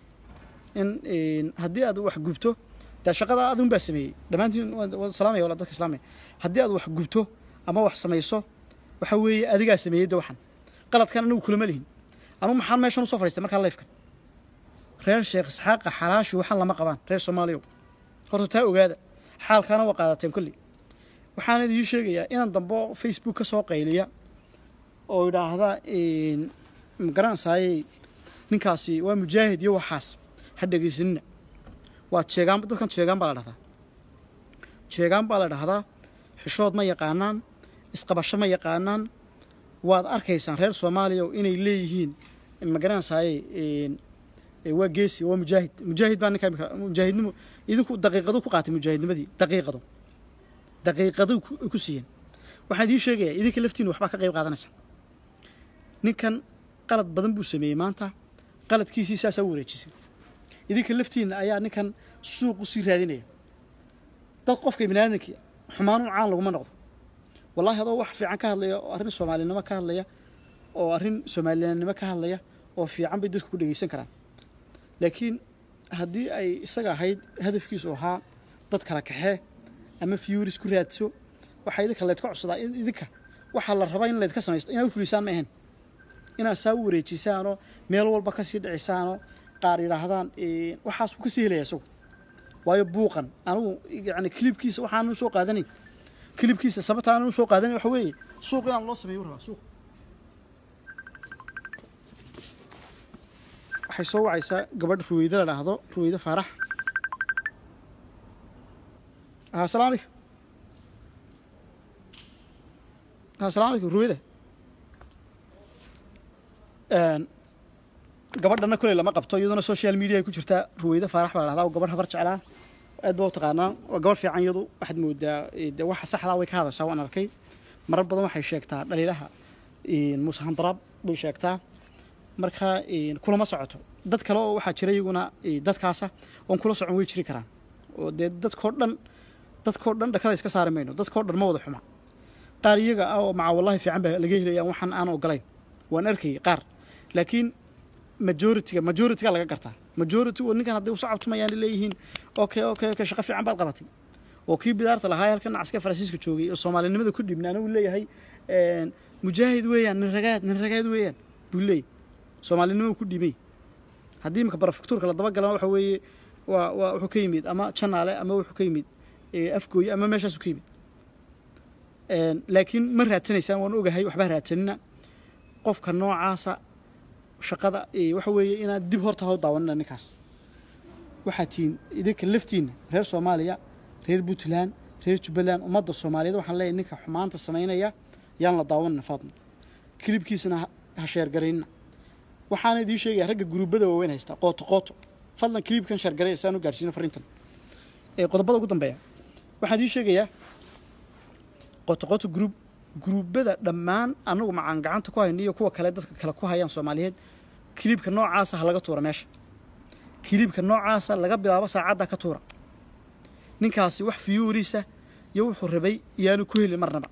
in haddii aad wax gubto dee shaqada adun baa sameeyey dhammaantiin waa salaamaya wala dadka islaamaya haddii aad wax gubto ama wax samayso waxa weeye adigaa sameeyey de waxan qaladkan anigu kulama lihin anugu maxaan meeshan usoo fadhiistay markaa leefkan reer sheekh isxaaqa xalaashi waxaan lama qabaan reer soomaaliya horta taa ogaada xaalkaana waa qaadateen kolley waxaan idiin sheegayaa inaan dambo facebook ka soo qayliya oo idhaahda magaranaysaayey ninkaasi waa mujaahid iyo waxaas ha dhegaysanina waa jeegaan dadkan jeegaan baa la dhahdaa jeegaan baa la dhahdaa xishood ma yaqaanaan isqabasho ma yaqaanaan waad arkaysaan reer soomaaliya inay leeyihiin magaranaysaayey waa geesi waa mujaahid mujaahid baa ninka imika mujaahidnimo idinku daqiiqadu ku qaatay mujaahidnimadii daqiiqadu daqiiqadu ku siiyeen waxaan idiin sheegayaa idinka laftiinu waxbaa ka qayb qaadanaysa ninkan qalad badan buu sameeyey maanta qaladkiisii saasaa u wareejisay idinka laftiina ayaa ninkan suuq usii raadinaya dad qofka bini aadamkii xumaanu caan laguma noqdo wallahi adoo wax fiican ka hadlaya oo arrin soomaalinimo ka hadlaya oo arrin soomalilanimo ka hadlaya oo fiican bay dadku ku dhegeysan karaan laakiin haddii ay isaga ahayd hadafkiisu ahaa dad kala kaxee ama fiyuris ku raadso waxaa idinka laydka codsadaa idinka waxaa la rabaa in laydka samaysto inaad u fulisaan ma ahayn inaad saa u wareejisaanoo meel walba kasii dhicisaanoo qaar yidhaahdaan waxaasuu kasii helaya isagu waayo buuqan anigu yani kilibkiisa waxaanu soo qaadanayn kilibkiisa sababta aanu soo qaadanayn waxa weeye suuq inaan loo sameeyo rabaa suuq waxay soo wacaysaa gabadh ruweyde la dhaahdo ruweyde faarax asalamu alaykum asalamu alaykum ruweyde gabadhana koley lama qabto iyaduna social media ku jirtaa ruweyde faarax baa la dhahdaa oo gabadh habar jeclaa aad baa u taqaanaa waa gabadh fiican iyadu waxaad moodaa de waxa saxdaa way ka hadashaa waan arkay marar badan waxay sheegtaa dhaliilaha muuse handaraab bay sheegtaa marka kulama socoto dad kale oo waxaa jira iyaguna dadkaasa oon kula socon way jiri karaan oo dee dadkoo dhan dadkoo dhan dhakada iska saari mayno dadkoo dhan ma wada xuma qaar iyaga ah oo maca wallahi fiican baa laga helaya waxaan aan ogolayn waan arkayay qaar laakiin majoritiga majoritiga laga gartaa majority oo ninkan hadday usoo cabtumayaan leeyihiin okay okay okay shaqo fiican baad qabatay oo kii bidaarta lahaa halkan nacaska faransiiska joogay oo soomaalinimada ku dhibna anigu leeyahay mujaahid weeyaan nin ragaad nin ragaad weeyaan buu leeyahy soomaalinimada ku dhibay haddii imika barafaktuurka la daba galana waxa weeye waa waa wuxuu ka yimid ama janaale ama wuxuu ka yimid eh, afgooye ama meeshaasu ka yimid Een, laakiin ma raadsanaysaan waan ogahay waxbaa raadsanina qofka noocaasa shaqada eh, waxa weeye inaad dib horta hau daawanina ninkaas waxaa tihiin idinka laftiinna reer soomaaliya reer puntland reer jubbaland ummadda soomaaliyeed waxaan leeyahay ninka xumaanta samaynaya yaan la daawanina faadna kilibkiisana ha- ha sheergaraynina waxaana idiin sheegaya ragga guruubada waaweyn haysta qooto qooto fadlan kilibkan sheergaray saan u gaarsiino fariintan ee qodobada ugu dambeeya waxaan idiin sheegayaa qooto qooto gruub guruubada dhammaan anagu macaan gacanta ku hayno iyo kuwa kale dadka kale ku hayaan soomaaliyeed kilibka noocaasa ha laga tuura meesha kilibka noocaasa laga bilaabo saacadda ka tuura ninkaasi wax fiyuuriisa iyo wuxuu rabay iyaanu ku heli marnaba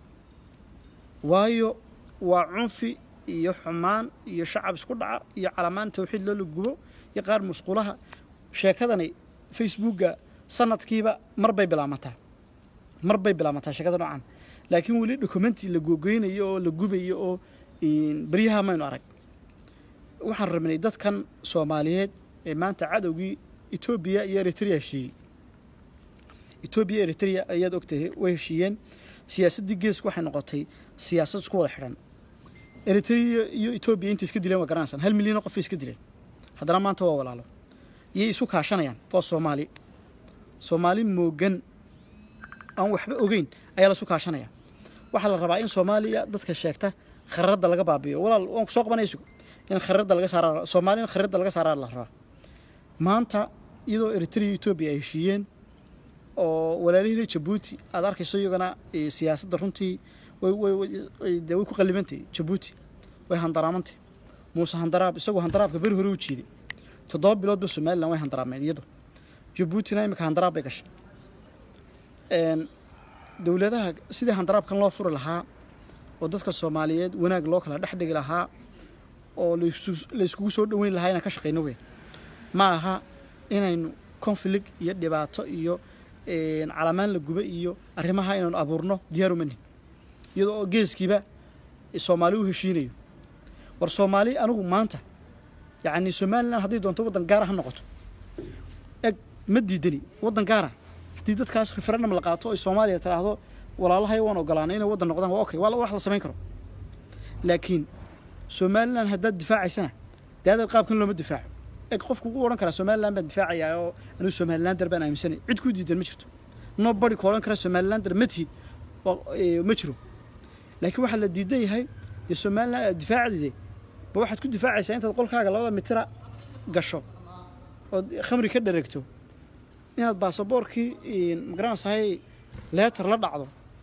waayo waa cunfi iyo xumaan iyo shacab isku dhaca iyo calamaan tawxiid loo la gubo iyo qaar musqulaha sheekadani facebookga sanadkiiba mar bay bilaamataa mar bay bilaamataa sheekada noocan laakiin weli documenti la googeynayo oo la gubayo oo een, beryaha maynu arag waxaan rabnay dadkan soomaaliyeed ee maanta cadowgii etoobiya iyo eritrea heshiiyey etoobiya eritrea ayaad ogtahay way heshiiyeen siyaasaddii geesku waxay noqotay siyaasad isku wada xidhan eritrea iyo etoobiya intay iska dileen waa garanaysaan hal milyan oo qof bay iska dileen haddana maanta waa walaalo iyay isu kaashanayaan waa soomaali soomaali moogan aan waxba ogeyn ayaa lasu kaashanaya waxaa la rabaa in soomaaliya dadka sheegta khariirada laga baabiyo walaal waan kusoo qabanaya sugo in khariirada laga saara soomaaliya in khariirada laga saaraa la rabaa maanta iyadoo eritrea iyo etoobiya ay heshiiyeen oo walaalihii jabuuti aad arkayso iyagana eh, siyaasadda runtii way way way- way- dee way ku qallibantahay jabuuti way handaraamantay muuse handaraab isagoo handaraabka beri hore u jiiday toddoba biloodba somalilan way handaraameen iyadu jabuutina imika handaraab bay gashay Een, dowladaha sidii handaraabkan loo furi lahaa oo dadka soomaaliyeed wanaag loo kala dhex dhigi lahaa oo laisu- la iskugu soo dhoweyn lahaa inaan ka shaqayno weyn ma aha inaynu conflict iyo dhibaato iyo een, calamaan la guba iyo arrimaha inaynu abuurno diyaar uma nihin iyadoo oo geeskiiba soomaali u heshiinayo war soomaali anigu maanta yacni somalilan hadday doonto waddan gaara ha noqoto eg ma diidani waddan gaara haddii dadkaas referendum la qaato ay soomaaliya tiraahdo walaalahay waan ogolaanay inay waddan noqdaan waa okay waa la- wax la samayn karo laakiin somalilan haddaad difaacaysana dee adeer qaabkan looma difaaco eg qofku ugu odhan karaa somalilan baan difaacayaa oo anigu somalilander baan aaminsanay cid kuu diidan ma jirto nobody ku odhan kara somalilander ma tihid waa- ee, ma jiro laakiin waxaa la diidan yahay dee somalilan aad difaacdide ba waxaad ku difaacaysaa intaad qolkaaga labada mitira gasho ood khamri ka dhareegto inaad baasaboorkii magaranaysahay leetar la dhacdo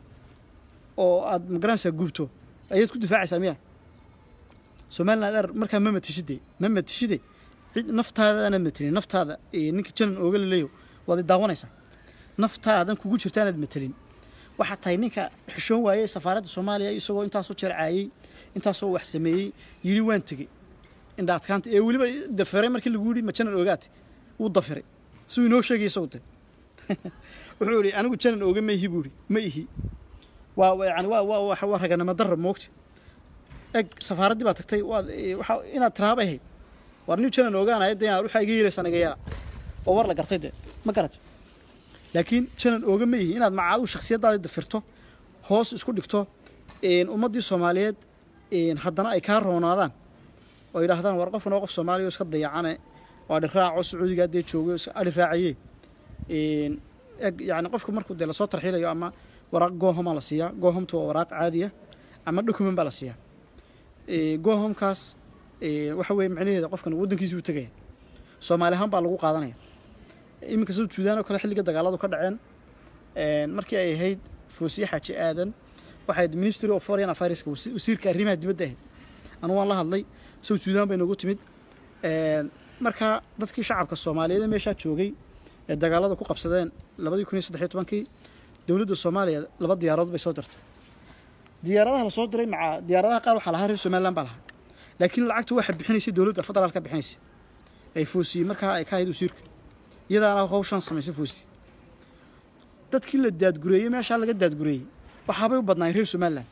oo aad magaranaysaa gubto ayaad ku difaacaysaa miya somaliland er markaa ma matishide ma matishide cid naftaadana matelin naftaada eh, ninka janan ooga laleeyo waad i daawanaysaa naftaadan kugu jirta inaad matelin waxaa tahay ninka xishoon waayey safaaradda soomaaliya isagoo intaasoo jeer caayey intaasoo wax sameeyey yidhi waan tegey indhaadkaanta ee weliba dafiray markii lagu yidhi ma janan oogaate wuu dafiray siduu inoo sheegay isagu de wuxuu yidhi anigu janan ooga ma ihi buu yidhi ma ihi waa waa- yani waa waa waa waa raganimo darra moogta eg safaaraddii baa tagtay waad eh, waxa inaad tiraabay ahayd war nin janan ogaanaya de inaad waxaa iga yeelaysaan iga yeela oo war la gartay de ma garat laakiin janan ooga ma ihi inaad macaadu shakhsiyaddaada dafirto hoos isku dhigto een, ummaddii soomaaliyeed een, haddana ay kaa roonaadaan oo yidhaahdaan war qofkan oo qof soomaaliya oo iska dayacane oo adhi raaco sacuudiga haddee joogo is- adhi raacaye een, eg yani qofka markuu dee lasoo tarxiilayo ama waraaq goohomaa la siiyaa goohomtu waa waraaq caadiya ama document baa la siiyaa Ee, goohomkaas ee, waxa weeye macnaheeda qofkan waddankiisii u tegaya soomaali ahaan baa lagu qaadanaya iminka sida suudaan oo kale xilliga dagaaladu ka dhaceen een, markii ay ahayd foosiye xaaji aadan waxay ahayd ministry of foreign affairska wasi- wasiirka arrimaha dibadda ahayd anu waan la hadlay south suudaan bay noogu timid Een, marka dadkii shacabka soomaaliyeed ee meeshaa joogay ee dagaalada ku qabsadeen labadii kun iyo saddex iyo tobankii dowladda soomaaliya laba diyaaradood bay soo dirtay diyaaradaha lasoo diray maca diyaaradaha qaar waxaa lahaa reer somaliland baa lahaa laakiin lacagta waxa bixinaysay dowladda federaalka bixinaysay ay foosiyey markaa ay ka ahayd wasiirka iyadaana hawshan samaysay foosi dadkii la daadgureeyey meeshaa laga daadgureeyey waxaabay u badnaayeen reer somaliland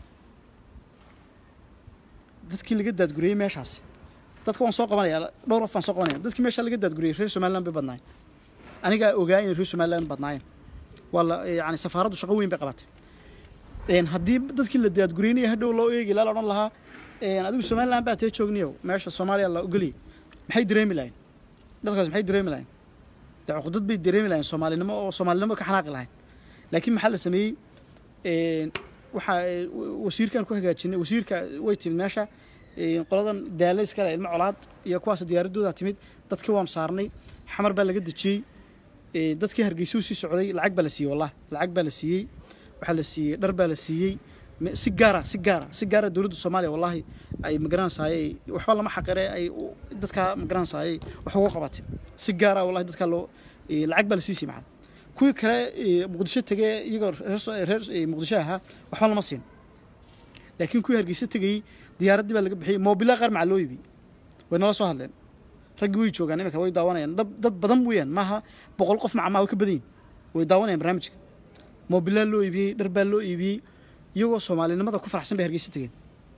dadkii laga daadgureeyey meeshaasi dadka waan soo qabanaya dhowr qof baan soo qabanaya dadkii meeshaa laga daadgureeyey reer somaliland bay badnaayeen anigaa ogaa inay reer somaliland badnaayeen waa la yani safaaraddu shaqo weyn bay qabatay Een, haddii dadkii la daadgureynaya hadhow loo eegi laa la odhan lahaa een, adigu somaliland baa tee joogniyo meesha soomaaliya la ogoliyay maxay dareemi lahayn dadkaas maxay dareemi lahayn dee cuqdad bay dareemi lahayn soomaalinimo oo soomaalinimo ka xanaaqi lahayn laakiin maxaa la sameeyey een, waxaa ee, wa- wasiirkan ku hagaajinay wasiirka way timid meesha een, qoladan daale iskale ilmo colaad iyo kuwaas diyaaradooda timid dadkii waan saarnay xamar baa laga dejiyey ee, dadkii hargeysuu sii socday lacag baa la siiyey wallah lacag baa la siiyey waxaa la siiyey dhar baa la siiyey me- si gaara si gaara si gaara dowladda soomaaliya wallahi ay magaranaysaayey waxba lama xaqire ay u- dadkaa magaranaysaayey wax uga qabatay si gaara wallahi dadkaa loo ee, lacag baa la siisay macana kuwii kale ee, muqdisho tegee iyagoo reer so- reer ee, muqdisho ahaa waxba lama siin laakiin kuwii hargeysa tegayey diyaaraddii baa laga bixiyey moobila qaar macaa loo iibiyey way nala soo hadleen raggii way joogaan iminka way daawanayaan dad dad badan weeyaan maaha boqol qof maca maaha way ka badan yihin way daawanayaan barnaamijka moobilaa loo iibiyey dhar baa loo iibiyey iyagoo soomaalinimada ku faraxsan bay hargeysa tegeen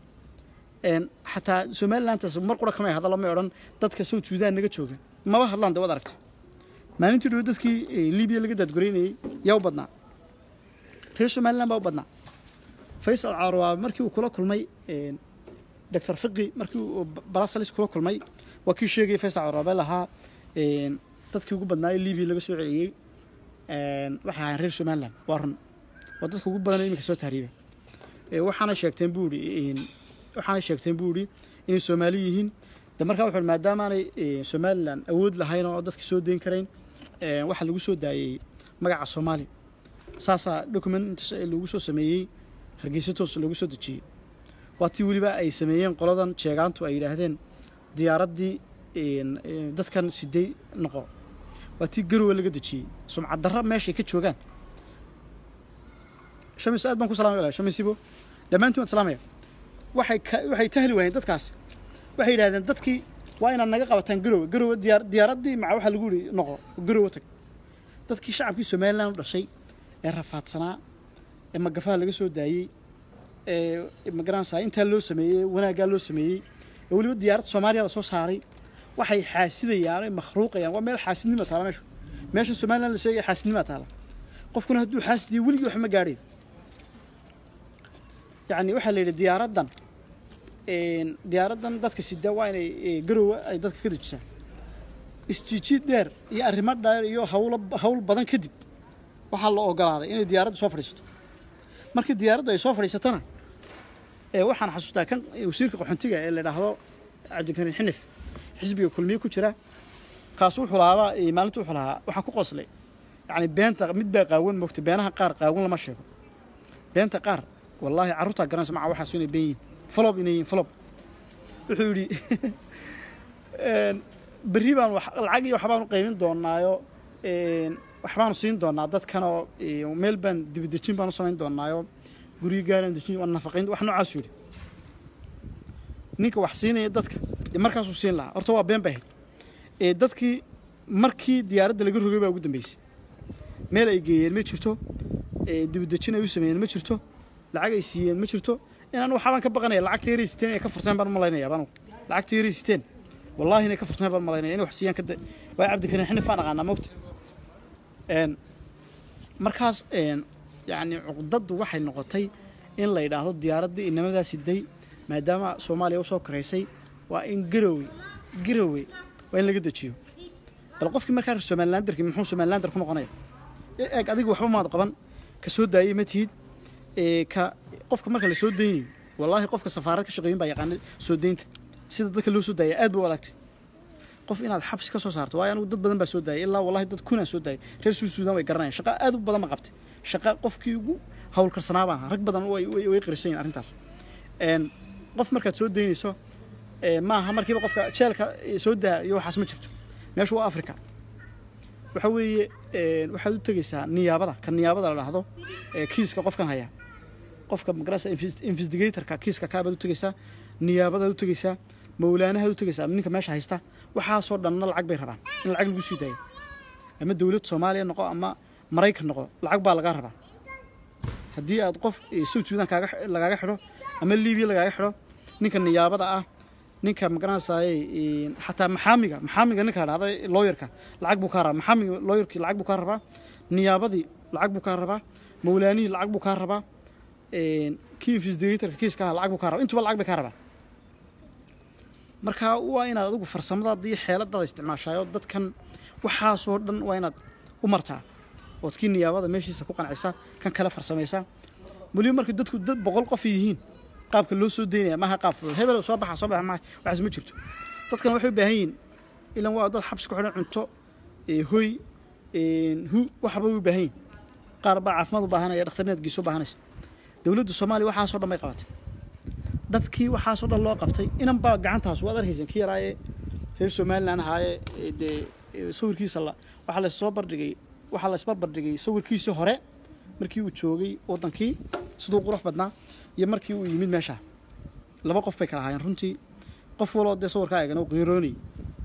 Een, xataa somalilantaas mar qura kamay hadallo may odhan dadka south sudan naga jooga maba hadlaan de waad aragtay maalintii dhow dadkii eh, libiya laga daadgureynayey yaa u badnaa reer somaliland baa u badnaa faysal caarwaa markii uu kula kulmay een, dr fiqi markii uu barasalis kula kulmay waa kii sheegayay faysal caarwaa lahaa een, dadkii ugu badnaa ee libiya laga soo celiyey een, waxay ahaayeen reer somaliland waa run waa dadka ugu badan ee iminka soo tahriibay Ee, waxaana sheegteen buu ihi waxaana sheegteen buu ihi inay soomaali yihiin de markaa wuxuu ihi maadaamaanay ee, somaliland awood lahayn oo dadka soo deyn karayn ee, waxaa lagu soo daayey magaca soomaali saasaa document intaas ee lagu soo sameeyey hargeysa toos lagu soo dejiyey waa tii weliba ay sameeyeen qoladan jeegaantu ay yidhaahdeen diyaaraddii een, ee, dadkan sidey noqo waa tii garowe laga dejiyey sumcad darra meeshay ka joogaan shamis aad baan ku salaamay walaal shamisibo dhammaantiin waan salaamaya waxay ka waxay tahli waayeen dadkaas waxay yidhahdeen dadkii waa inaad naga qabataan garowe garowe diyaar diyaaraddii maca waxaa lagu yidhi noqo garowe tag dadkii shacabkii somaliland u dhashay ee rafaadsanaa ee magafaha laga soo daayey ee magaranaysaa intaa loo sameeyey wanaaggaa loo sameeyey ee weliba diyaaradda soomaaliya la soo saaray waxay xaasidayaan ay makhluuqayaan waa meel xaasidnima taala meeshu meesha somaliland la sheegaya xaasidnima taala qofkuna hadduu xaasidiyo weligii wax ma gaadhay yacni waxaa la yidhi diyaaraddan een, diyaaraddan dadka sida waa inay ee, garowe ay dadka ka dejisaa isjiijiid dheer iyo arrimo dheer iyo hawlo hawl badan kadib waxaa la ogolaaday inay diyaaraddu soo fadhiisato markii diyaaraddu ay soo fadhiisatana ee waxaan xasuustaa kan ee, wasiirka qaxoontiga ee la idhaahdo cabdikariin xinif xisbiga kulmiye ku jira kaas wuxuu lahaabaa ee, maalinta wuxuu lahaa waxaan ku qoslay yacni beenta mid baa qaawan moogta beenaha qaar qaawan lama sheego beenta qaar wallaahi carruurtaa garanaysa maca waxaas inay been yihiin folob inay yihiin folob wuxuu yidhi een, berri baan wax lacag iyo waxbaanu qaybin doonaayo een, waxbaanu siin doonaa dadkanoo ee, meel baan dibadejin baanu samayn doonaayo guryo gaaraan dejin waa nafaqayn wax noocaasuu yidhi ninka wax siinaya dadka dee markaasuu siin lahaa horta waa been bay ahayd ee dadkii markii diyaaradda laga rogay baa ugu dambeysay meel ay geeyeen ma jirto ee dibadejin ay u sameeyeen ma jirto lacag ay siiyeen ma jirto inaan waxbaan ka baqanaya lacagta yaray siteen inay ka furteen baan malaynaya banu lacagta yaray siteen wallahi inay ka furteen baan malaynaya inay wax siiyaan kada waa cabdikariin xinif aan aqaanaa mogta een markaas een yacni cuqdaddu waxay noqotay in la yidhaahdo diyaaraddii inamadaa siday maadaama soomaaliya usoo koraysay waa in garowe garowe waa in laga dejiyo bal qofkii markaa somalilanderki muxuu somalilander ku noqonaya E- eeg adigu waxba maad qaban ka soo daayey ma tihid ee ka qofka marka la soo daynayo wallaahi qofka safaarad ka shaqeeyin baa yaqaana soo daynta sida dadka loo soo daaya aad ba u adagtay qof inaad xabsi ka soo saarto waayo anigu dad badan baa soo daayay ilaa wallahi dad kunaa soo daayay reer suud suudaan way garanayaan shaqa aad u badan ma qabtay shaqa qofkii ugu hawlkarsanaa baan ahaa rag badan way way way qirsan yihin arrintaas een qof markaad soo daynayso ee maaha markiiba qofka jeelka ee, soo daa iyo waxaas ma jirto meeshu waa africa waxa weeye een, waxaad u tegeysaa niyaabada ka niyaabada la dhahdo ee kiiska qofkan haya qofka magarasa investigatorka kiiska kaabaad u tegeysaa niyaabadaad u tegeysaa mawlaanahaad u tegeysaa ninka meesha haysta waxaasoo dhanna lacag bay rabaan in lacag lagu sii daayo ama dowlad soomaaliya noqo ama maraykan noqo lacag baa lagaa rabaa haddii aad qof eh, south sudan kaaga lagaaga xidho ama libiya lagaaga xidho ninka niyaabada ah ninka magaranaysaay xataa maxaamiga maxaamiga ninka dhahda looyarka lacag buu kaa rabaa maxaamiga looyarkii lacag buu kaa rabaa niyaabadii lacag buu kaa rabaa mawlaanihii lacag buu kaa rabaa kii investigatorka kiiska aha lacag buu kaa rabaa intuba lacag bay kaa rabaa marka waa inaad adigu farsamadaada iyo xeeladaada isticmaashaayo dadkan waxaasoo dhan waa inaad u martaa ood kii niyaabada meeshiisa ku qancisa kan kale farsamaysaa weliba marka dadku dad boqol qof yihiin qaabka loo soo daynaya maaha qaab fudud hebel soo baxa soo baxa maaha waxaas ma jirto dadkan waxay u baahan yihiin ilan waa dad xabsi ku xidhan cunto hoy hu waxba way u baahan yihin qaar baa caafimaad u baahanaya dhakhtarneed geeso baahanaysa dowladda soomaaliya waxaasoo dhan bay qabatay dadkii waxaasoo dhan loo qabtay inan baa gacantaas waad arkaysa kii yaraaye reer somalilan ahaaye dee sawirkiisa la waxaa la soo bardhigay waxaa la isbarbardhigay sawirkiisii hore markii uu joogay waddankii siduu qurux badnaa iyo markii uu yimid meeshaa laba qof bay kala ahaayeen runtii qof waloo dee sawirkaa eegana u qiiroonayey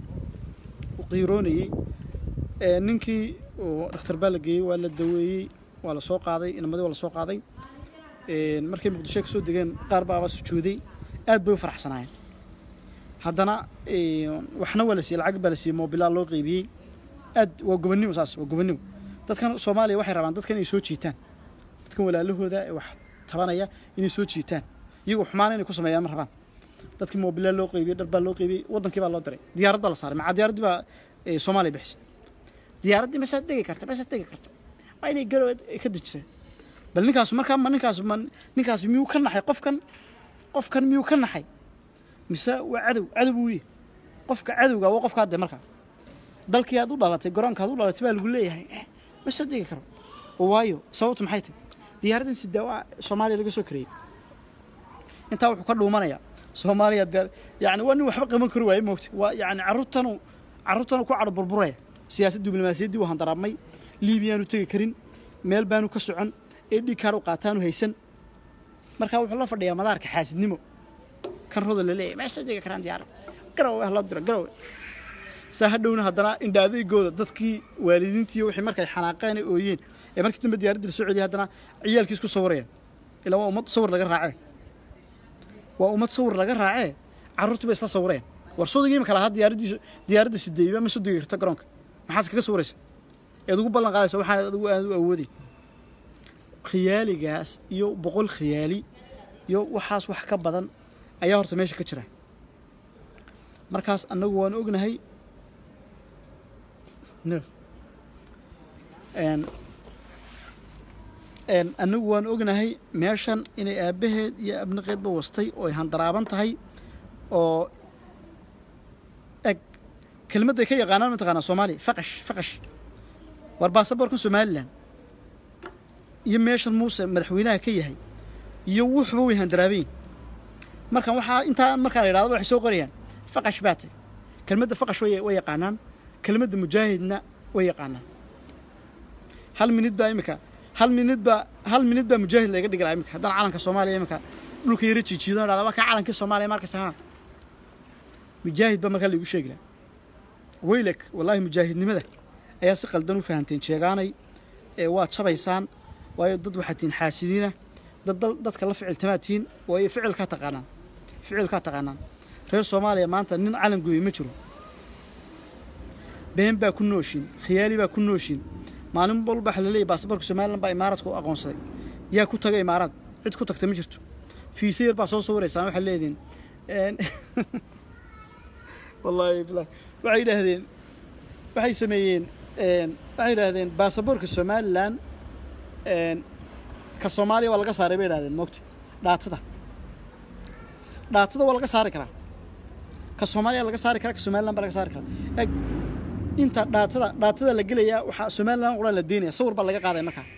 u qiiroonayey ninkii dhakhtar baa la geeyey waa la daweeyey waa la soo qaaday inamadii waa la soo qaaday markay muqdisho ka soo degeen qaar baaba sujuuday aad bay u faraxsanaayeen haddana waxna waa la siiyey lacag baa la siiyey moobilaa loo qeybiyey aad waa gobonnimo saas waa gobonnimo dadkan soomaaliya waxay rabaan dadkan inay soo jiitaan dadkan walaalahooda ee wax tabanaya inay soo jiitaan iyagoo xumaana inay ku sameeyaan ma rabaan dadkii moobilaa loo qeybiyey dhar baa loo qeybiyey waddankii baa loo diray diyaarad baa la saaray macaa diyaaraddii baa soomaaliya bixisay diyaaraddii masaad degi karta masaad degi karta waa inay garow ka dejisay bal ninkaas markaa ma ninkaas ma ninkaas miyuu ka naxay qofkan qofkan miyuu ka naxay mise waa cadow cadow buu yahay qofka cadowga waa qofkaa de markaa dalkii aad u dhalatay garoonka aad u dhalatay baa lagu leeyahay ma soo degi karo oo waayo sababtu maxay tahay diyaaraddan sidaa waa soomaaliya laga soo kareeyey intaa wuxuu ka dhuumanayaa soomaaliya de yani waa nin waxba qaban kari waaye moogta waa yani carruurtanu carruurtanu ku cadho burburaya siyaasadda diblomaasiyaddii uu handaraabmay liibiyaanu tegi karin meel baanu ka socon ee dhig kaadh u qaataanu haysan markaa wuxuu la fadhiyaa madaarka xaasidnimo kan roda la leeyahy meesha degi karaan diyaaradda garowe ah loo diro garowe saa hadhowna haddana indha adeegooda dadkii waalidiintii wixii markay xanaaqeen ee ooyeen ee markii dambe diyaaradda la soo celiyay haddana ciyaalkii isku sawirayaan ilaa waa ummad sawir laga raacee waa ummad sawir laga raacee carruurtii bay isla sawireen war sodogii imika lahaa diyaaraddiisa diyaaradda sideeyba ma soo degi karta garoonka maxaad kaga sawiraysa eed ugu ballan qaadaysa waxaan adigu aad u awooday khiyaaligaas iyo boqol khiyaali iyo waxaas wax ka badan ayaa horta meesha ka jira markaas annagu waan ognahay annagu waan ognahay meeshan inay aabbaheed iyo abnaqeedba wastay oo ay handaraaban tahay oo eg kelmadday ka yaqaanaan mataqaanaa soomaaliya faqash faqash war baasaboorkan somalilan iyo meeshan muuse madaxweynaha ka yahay iyo wuxuba way handaraabayn markan waxaa intaa markaa la yidhahdo waxay soo qorayaan faqash baa tay kelmadda faqash way way yaqaanaan kelmadda mujaahidna way yaqaanaan hal minid baa imika hal minid baa hal minid baa mujaahid laga dhigi lahaa imika haddana calanka soomaaliya imika dhulka yara jiijiido dhahda waa kaa calankii soomaaliya markas ahaa mujaahid baa markaa laigu sheegi lahaa weylek wallaahi mujaahidnimada ayaa si qaldan u fahanteen sheegaanay ee waa jabaysaan waayo dad waxaad tihiin xaasidiina dad dadka la ficiltamaad tihiin waayo ficilkaa taqaanaan ficilkaa taqaanaan reer soomaaliya maanta nin calan gooyey ma jiro been baa ku nooshin khiyaali baa ku nooshin maalin walba waxa la leeyahy baasaboorka somalilan baa imaaradka u aqoonsaday yaa ku tagay imaaraad cid ku tagta ma jirto fiise yar baa soo sawiraysaan waxaa leediin wallaahi bilahi waxay yidhaahdeen waxay sameeyeen waxay yidhaahdeen baasaboorka somalilan ka soomaaliya waa laga saaray bay yidhahdeen moogta dhaatada dhaatada waa laga saari karaa ka soomaaliya laga saari karaa ka somalilan baa laga saari karaa eg inta dhaatada dhaatada la gelayaa waxaa somalilan qura la deynaya sawir baa laga qaaday markaa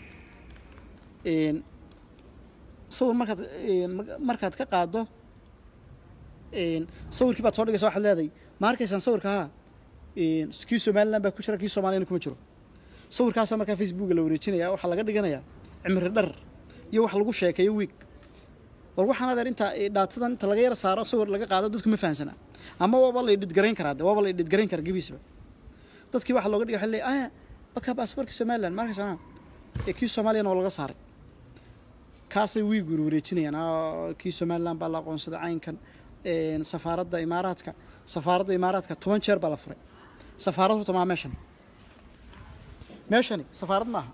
sawir markaad markaad ka qaado sawirkii baad soo dhigaysa waxaad leedahay ma arkaysaan sawirka haa kii somalilan baa ku jira kii soomaaliyana kuma jiro sawirkaasaa markaa facebooka la wareejinaya waxaa laga dhiganayaa cimri dhar iyo wax lagu sheekeeyo wiig war waxaan adeer intaa dhaatadan inta laga yara saaro sawir laga qaado dadku ma fahansana ama waaba la idhidgarayn karaa de waaba la idhidgarayn karaa gebiisaba dadkii waxa looga dhigay waxa leeyahay aya wakaa baasaboorka somaliland ma arkaysaa ee kii soomaaliyana waa laga saaray kaasay wiig warwareejinayaan kii somaliland baa la aqoonsaday caynkan een, safaaradda imaaraadka safaaradda imaaraadka toban jeer baa la furay safaarad horta maa meeshani meeshani safaarad maaha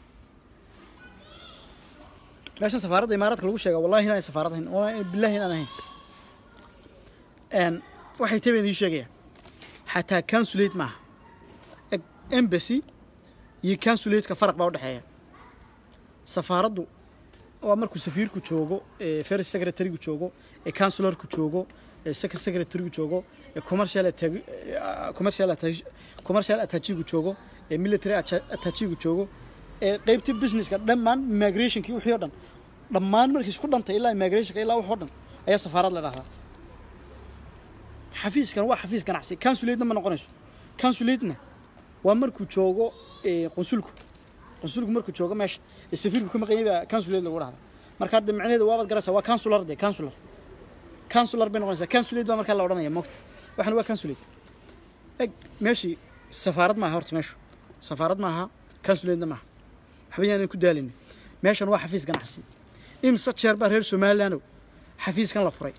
meeshan safaaradda imaaraadka lagu sheega wallahi inaan safaarad ahayn wallahi billahi inaan ahayn een waxay tabe idiin sheegaya xataa consulate maaha Eg- embassy iyo consulate-ka faraq baa u dhexeeya safaaraddu waa markuu safiirku joogo ee first secretary-gu joogo ee counselor-ku joogo ee second secretary-gu joogo ee commercial attache- eh, commercial attache- commercial attache-gu joogo ee military atta- attache-gu joogo ee qeybtii businesska dhammaan immigrationkii wixii oo dhan dhammaan markii isku dhantay ilaa immigrationka ilaa wax oo dhan ayaa safaarad la dhahdaa xafiiskan waa xafiis ganacsi consulate-na ma noqonayso consulate-na waa markuu joogo ee, qunsulku qunsulku markuu joogo meesha ee safiirku ka maqan yahay baa consulate lagu dhahdaa marka hadda macnaheedu waabaad garaysaa waa consular de consular consular bay noqonaysaa consulate baa markaa la odhanaya moogta waxan waa consulate eg meeshii safaarad maaha horta meeshu safaarad maaha consulate-na maaha waxba yaanan ku daalin meeshan waa xafiis ganacsi imse jeer baa reer somalilandow xafiiskan la furay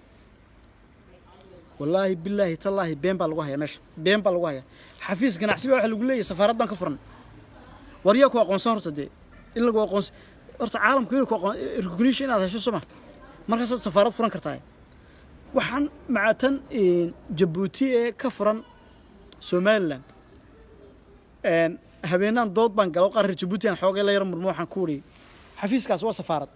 wallaahi bilaahi tallaahi been baa lagu hayaa meesha been baa lagu hayaa xafiis ganacsi baa waxa lagu leeyahay safaarad baan ka furan war yaa ku aqoonsan horta dee in lagu aqoonsan horta caalamku inuu ku aqoon recognition inaad hesho soma markaasaad safaarad furan kartaa waxaan macatan jabuuti ee ka furan somalilan een, habeenaan dood baan galo qaar reer jabuuti aan xoogay la yar murmo waxaan ku wariyey xafiiskaas waa safaarad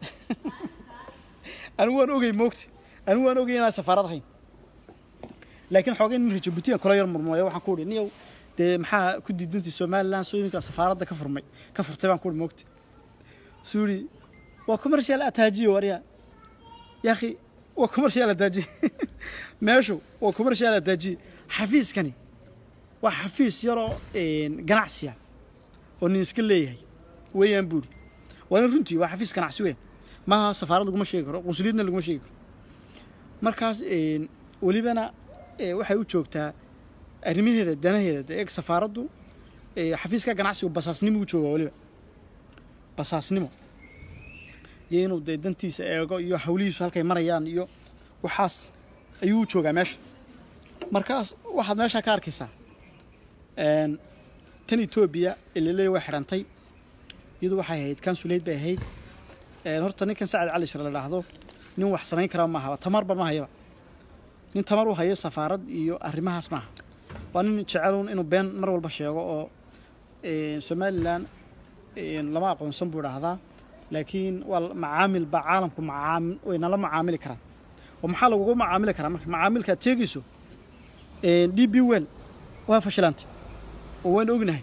anigu waan ogey moogta anigu waan ogey inaan safaarad ahayn laakiin xoogay nin reer jabuuti aan kula yar murmooyo waxaan ku wariyey niyow dee maxaa ku diidantii somalilan soo idinkaa safaaradda ka furmay ka furtay baan ku wariyey moogta suu yidhi waa commercial attaajiyo waryaa yaakhi waa commercial attaajiye meeshu waa commercial attaajiye xafiiskani waa xafiis yaroo een, ganacsiya oo nin iska leeyahay weeyaan buuri waana runtii waa xafiis ganacsi weyn maaha safaarad laguma sheegi karo qunsuliyadna laguma sheegi karo markaas een, welibana ee, waxay u joogtaa arrimaheeda danaheeda dee eeg safaaraddu ee, xafiiska ganacsigu basaasnimo u joogaa weliba basaasnimo iyo inuu dee dantiisa eego iyo hawlihiisu halkay marayaan iyo waxaas ayuu u joogaa meesha markaas waxaad meeshaa ka arkaysaa een, tan etoobiya ilaleey way xidhantay iyadu waxay ahayd consulate bay ahayd een, horta ninkan sacad cali shir la dhaahdo nin wax samayn karaa maaha tamarba ma hayaba nin tamar u hayo safaarad iyo arrimahaas maaha waa nin jecelun inuu been mar walba sheego oo een, somalilan een, lama aqoonsan buu dhahdaa laakiin waa la- macaamil baa caalamku macaamil way nala macaamili karaan oo maxaa lagugu macaamili karaa marka macaamilka aad sheegayso een, d b well waa fashilantay oo waan ognahay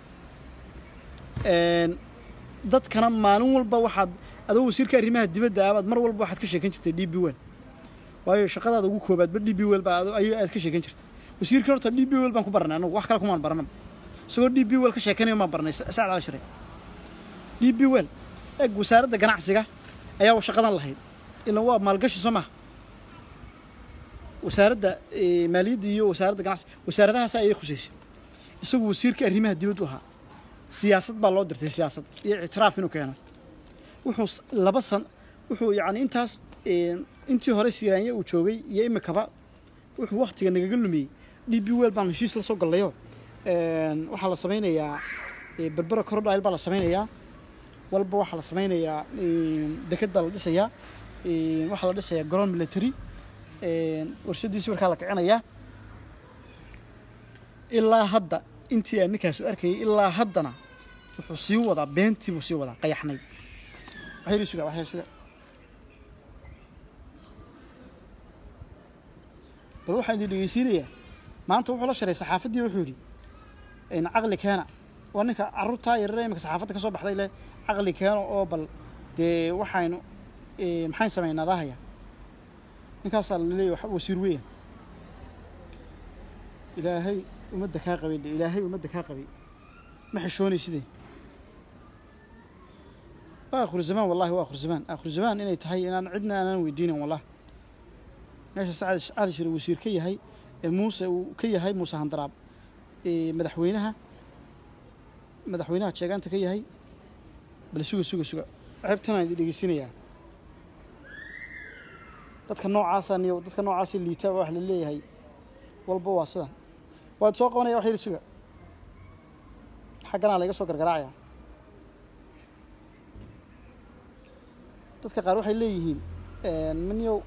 een, dadkana maalin walba waxaad adoo wasiirka arrimaha dibadda abaad mar walba waxaad ka sheekan jirtay d b well waayo shaqadaada ugu koobaadba d b well baa ado- ayuu aad ka sheekan jirtay wasiirkan horta d b well baan ku baranay anagu wax kale kumaan baranaba isagoo d b well ka sheekanayo maan baranay Sa- sacad cali shire d b well eg wasaaradda ganacsiga ayaa shaqadan lahayd ilan waa maalgashi soo maha wasaaradda eh, maaliyadda iyo wasaaradda ganacsiga wasaaradahaas ayay khuseysay isagu wasiirka arrimaha dibaddu ahaa siyaasad baa loo dirtay siyaasad iyo ictiraaf inuu keeno wuxuu s- laba san wuxuu yacni intaas eh, intii hore siiraanye uu joogay iyo imikaba wuxuu waktiga nagaga lumiyey d b well baan heshiis la soo gallayo een, waxaa la samaynayaa eh, berbera corodile baa la samaynayaa walba waxaa la samaynayaa een, deked baa la dhisayaa een, waxaa la dhisayaa garoon military een, warshadiisi markaa la kicinayaa ilaa hadda intii aan ninkaasu arkayay ilaa haddana wuxuu sii wadaa beentii buu sii wadaa qayaxnay waxyar suga waxyar suga bal waxaan idin dhegeysiinayaa maanta wuxuu la sharay saxaafaddii wuxuu yidhi in caqli keena waa ninka carruurtaa yarare imika saxaafadda ka soo baxday leh caqli keeno oo bal dee waxaynu eh, maxayn samaynaa daahaya ninkaasaa la leeyahy wax- wasiir weeyaan ilaahay ummadda kaa qabay dhe ilaahay ummadda kaa qabay ma xishoonay sidee waa akhiru zamaan wallahi waa akhiru zamaan akhiru zamaan inay tahay inaan cidna aanan weydiinin wallah meesha sacad cali shire wasiir ka yahay ee muuse uu ka yahay muuse handaraab ee madaxweynaha madaxweynaha jeegaanta ka yahay bal suga suga suga ceebtanaan idin dhegeysinayaa dadka noocaasa niyo dadka noocaasi liita wax la leeyahay walba waa sidan waad soo qabanaya wax yar suga xagganaa laga soo gargaraacaya dadka qaar waxay leeyihiin maniyow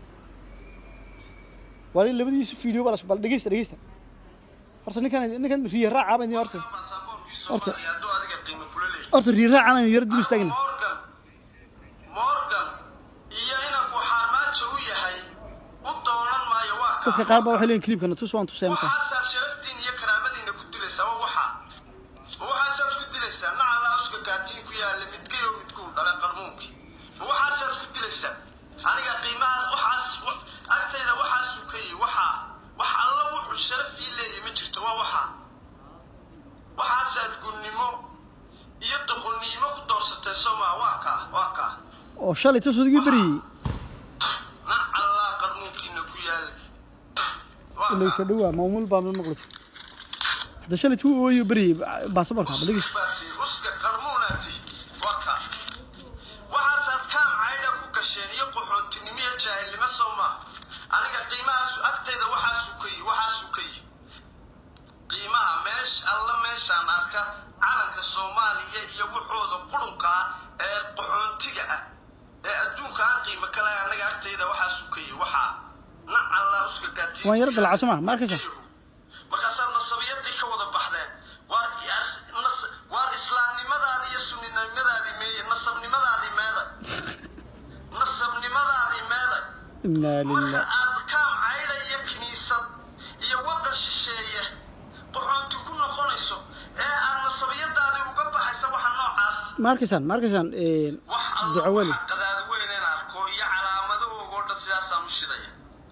wali labadiisa video baa las- bal dhegeysta dhegeysta horta ninkan ninkan riya raaca baan horta Horta. hadduu adiga qiimo kula leeyahay horta riya raaca baan yar dul istaagna morgan morgan iyo inanku xaarmaajo u yahay u doonan maayo waa kaa dadka qaar baa waxay leeyihin clipkana tus waan tusaya markaa waxaasaa sharaftiin iyo karaamadiina ku dilaysaa waa waxaa ma waxaasaad ku dilaysaa nacalaa uska gaatiin ku yaalla midkayo midkuu dhalay qarmuunkii ma waxaasaad ku dilaysaa aniga qiimaha waxaas wa- agtayda waxaasuu ka yihi waxaa wax alla wuxuu sharaf ii leeyahay ma jirto waa waxaa waxaasaad gunnimo iyo doqonnimo ku doorsatay soomaa waa kaa waa kaa oo shalay tas odigii beriyey nacallaa qarmuunkiina ku yaalla waa kaa ilaysha dhowaa maamul baa maqlita hadda shalay tuu ooyo beriyey baasaborka bal dhegeysta baati uska qarmuunaati waa kaa waxaasaad kaam caydha ku gasheen iyo qaxoontinimo iyo jaahilnimo soo maa aniga qiimahaasu agtayda waxaasuu ka yihi waxaasuu ka yihi qiimaha meesh alla meeshaan arka calanka soomaaliya iyo wuxooda qurunka ah ee qaxoontiga ah ee adduunka aan qiimo ka lahay anaga agtayda waxaasuu ka yihi waxaa nacallaa uska gaatiin waan yara dalacso ma ma arkaysa markaasaad nasabiyadii ka wada baxdeen waar nas- waar islaamnimadaadi iyo sunninimadaadii meeye nasabnimadaadii meeday nasabnimadaadii meeday inaa marka lilah aad kaam cayda iyo kiniisad iyo waddan shisheeye qaxoonti ku noqonayso ee aad nasabiyadaadii uga baxaysa waxa noocaas ma arkaysaan ma arkaysaan wax alla duco weli waxa qadaad weyn in arko iyo calaamadahooga oo dhan sidaasaan u shidaya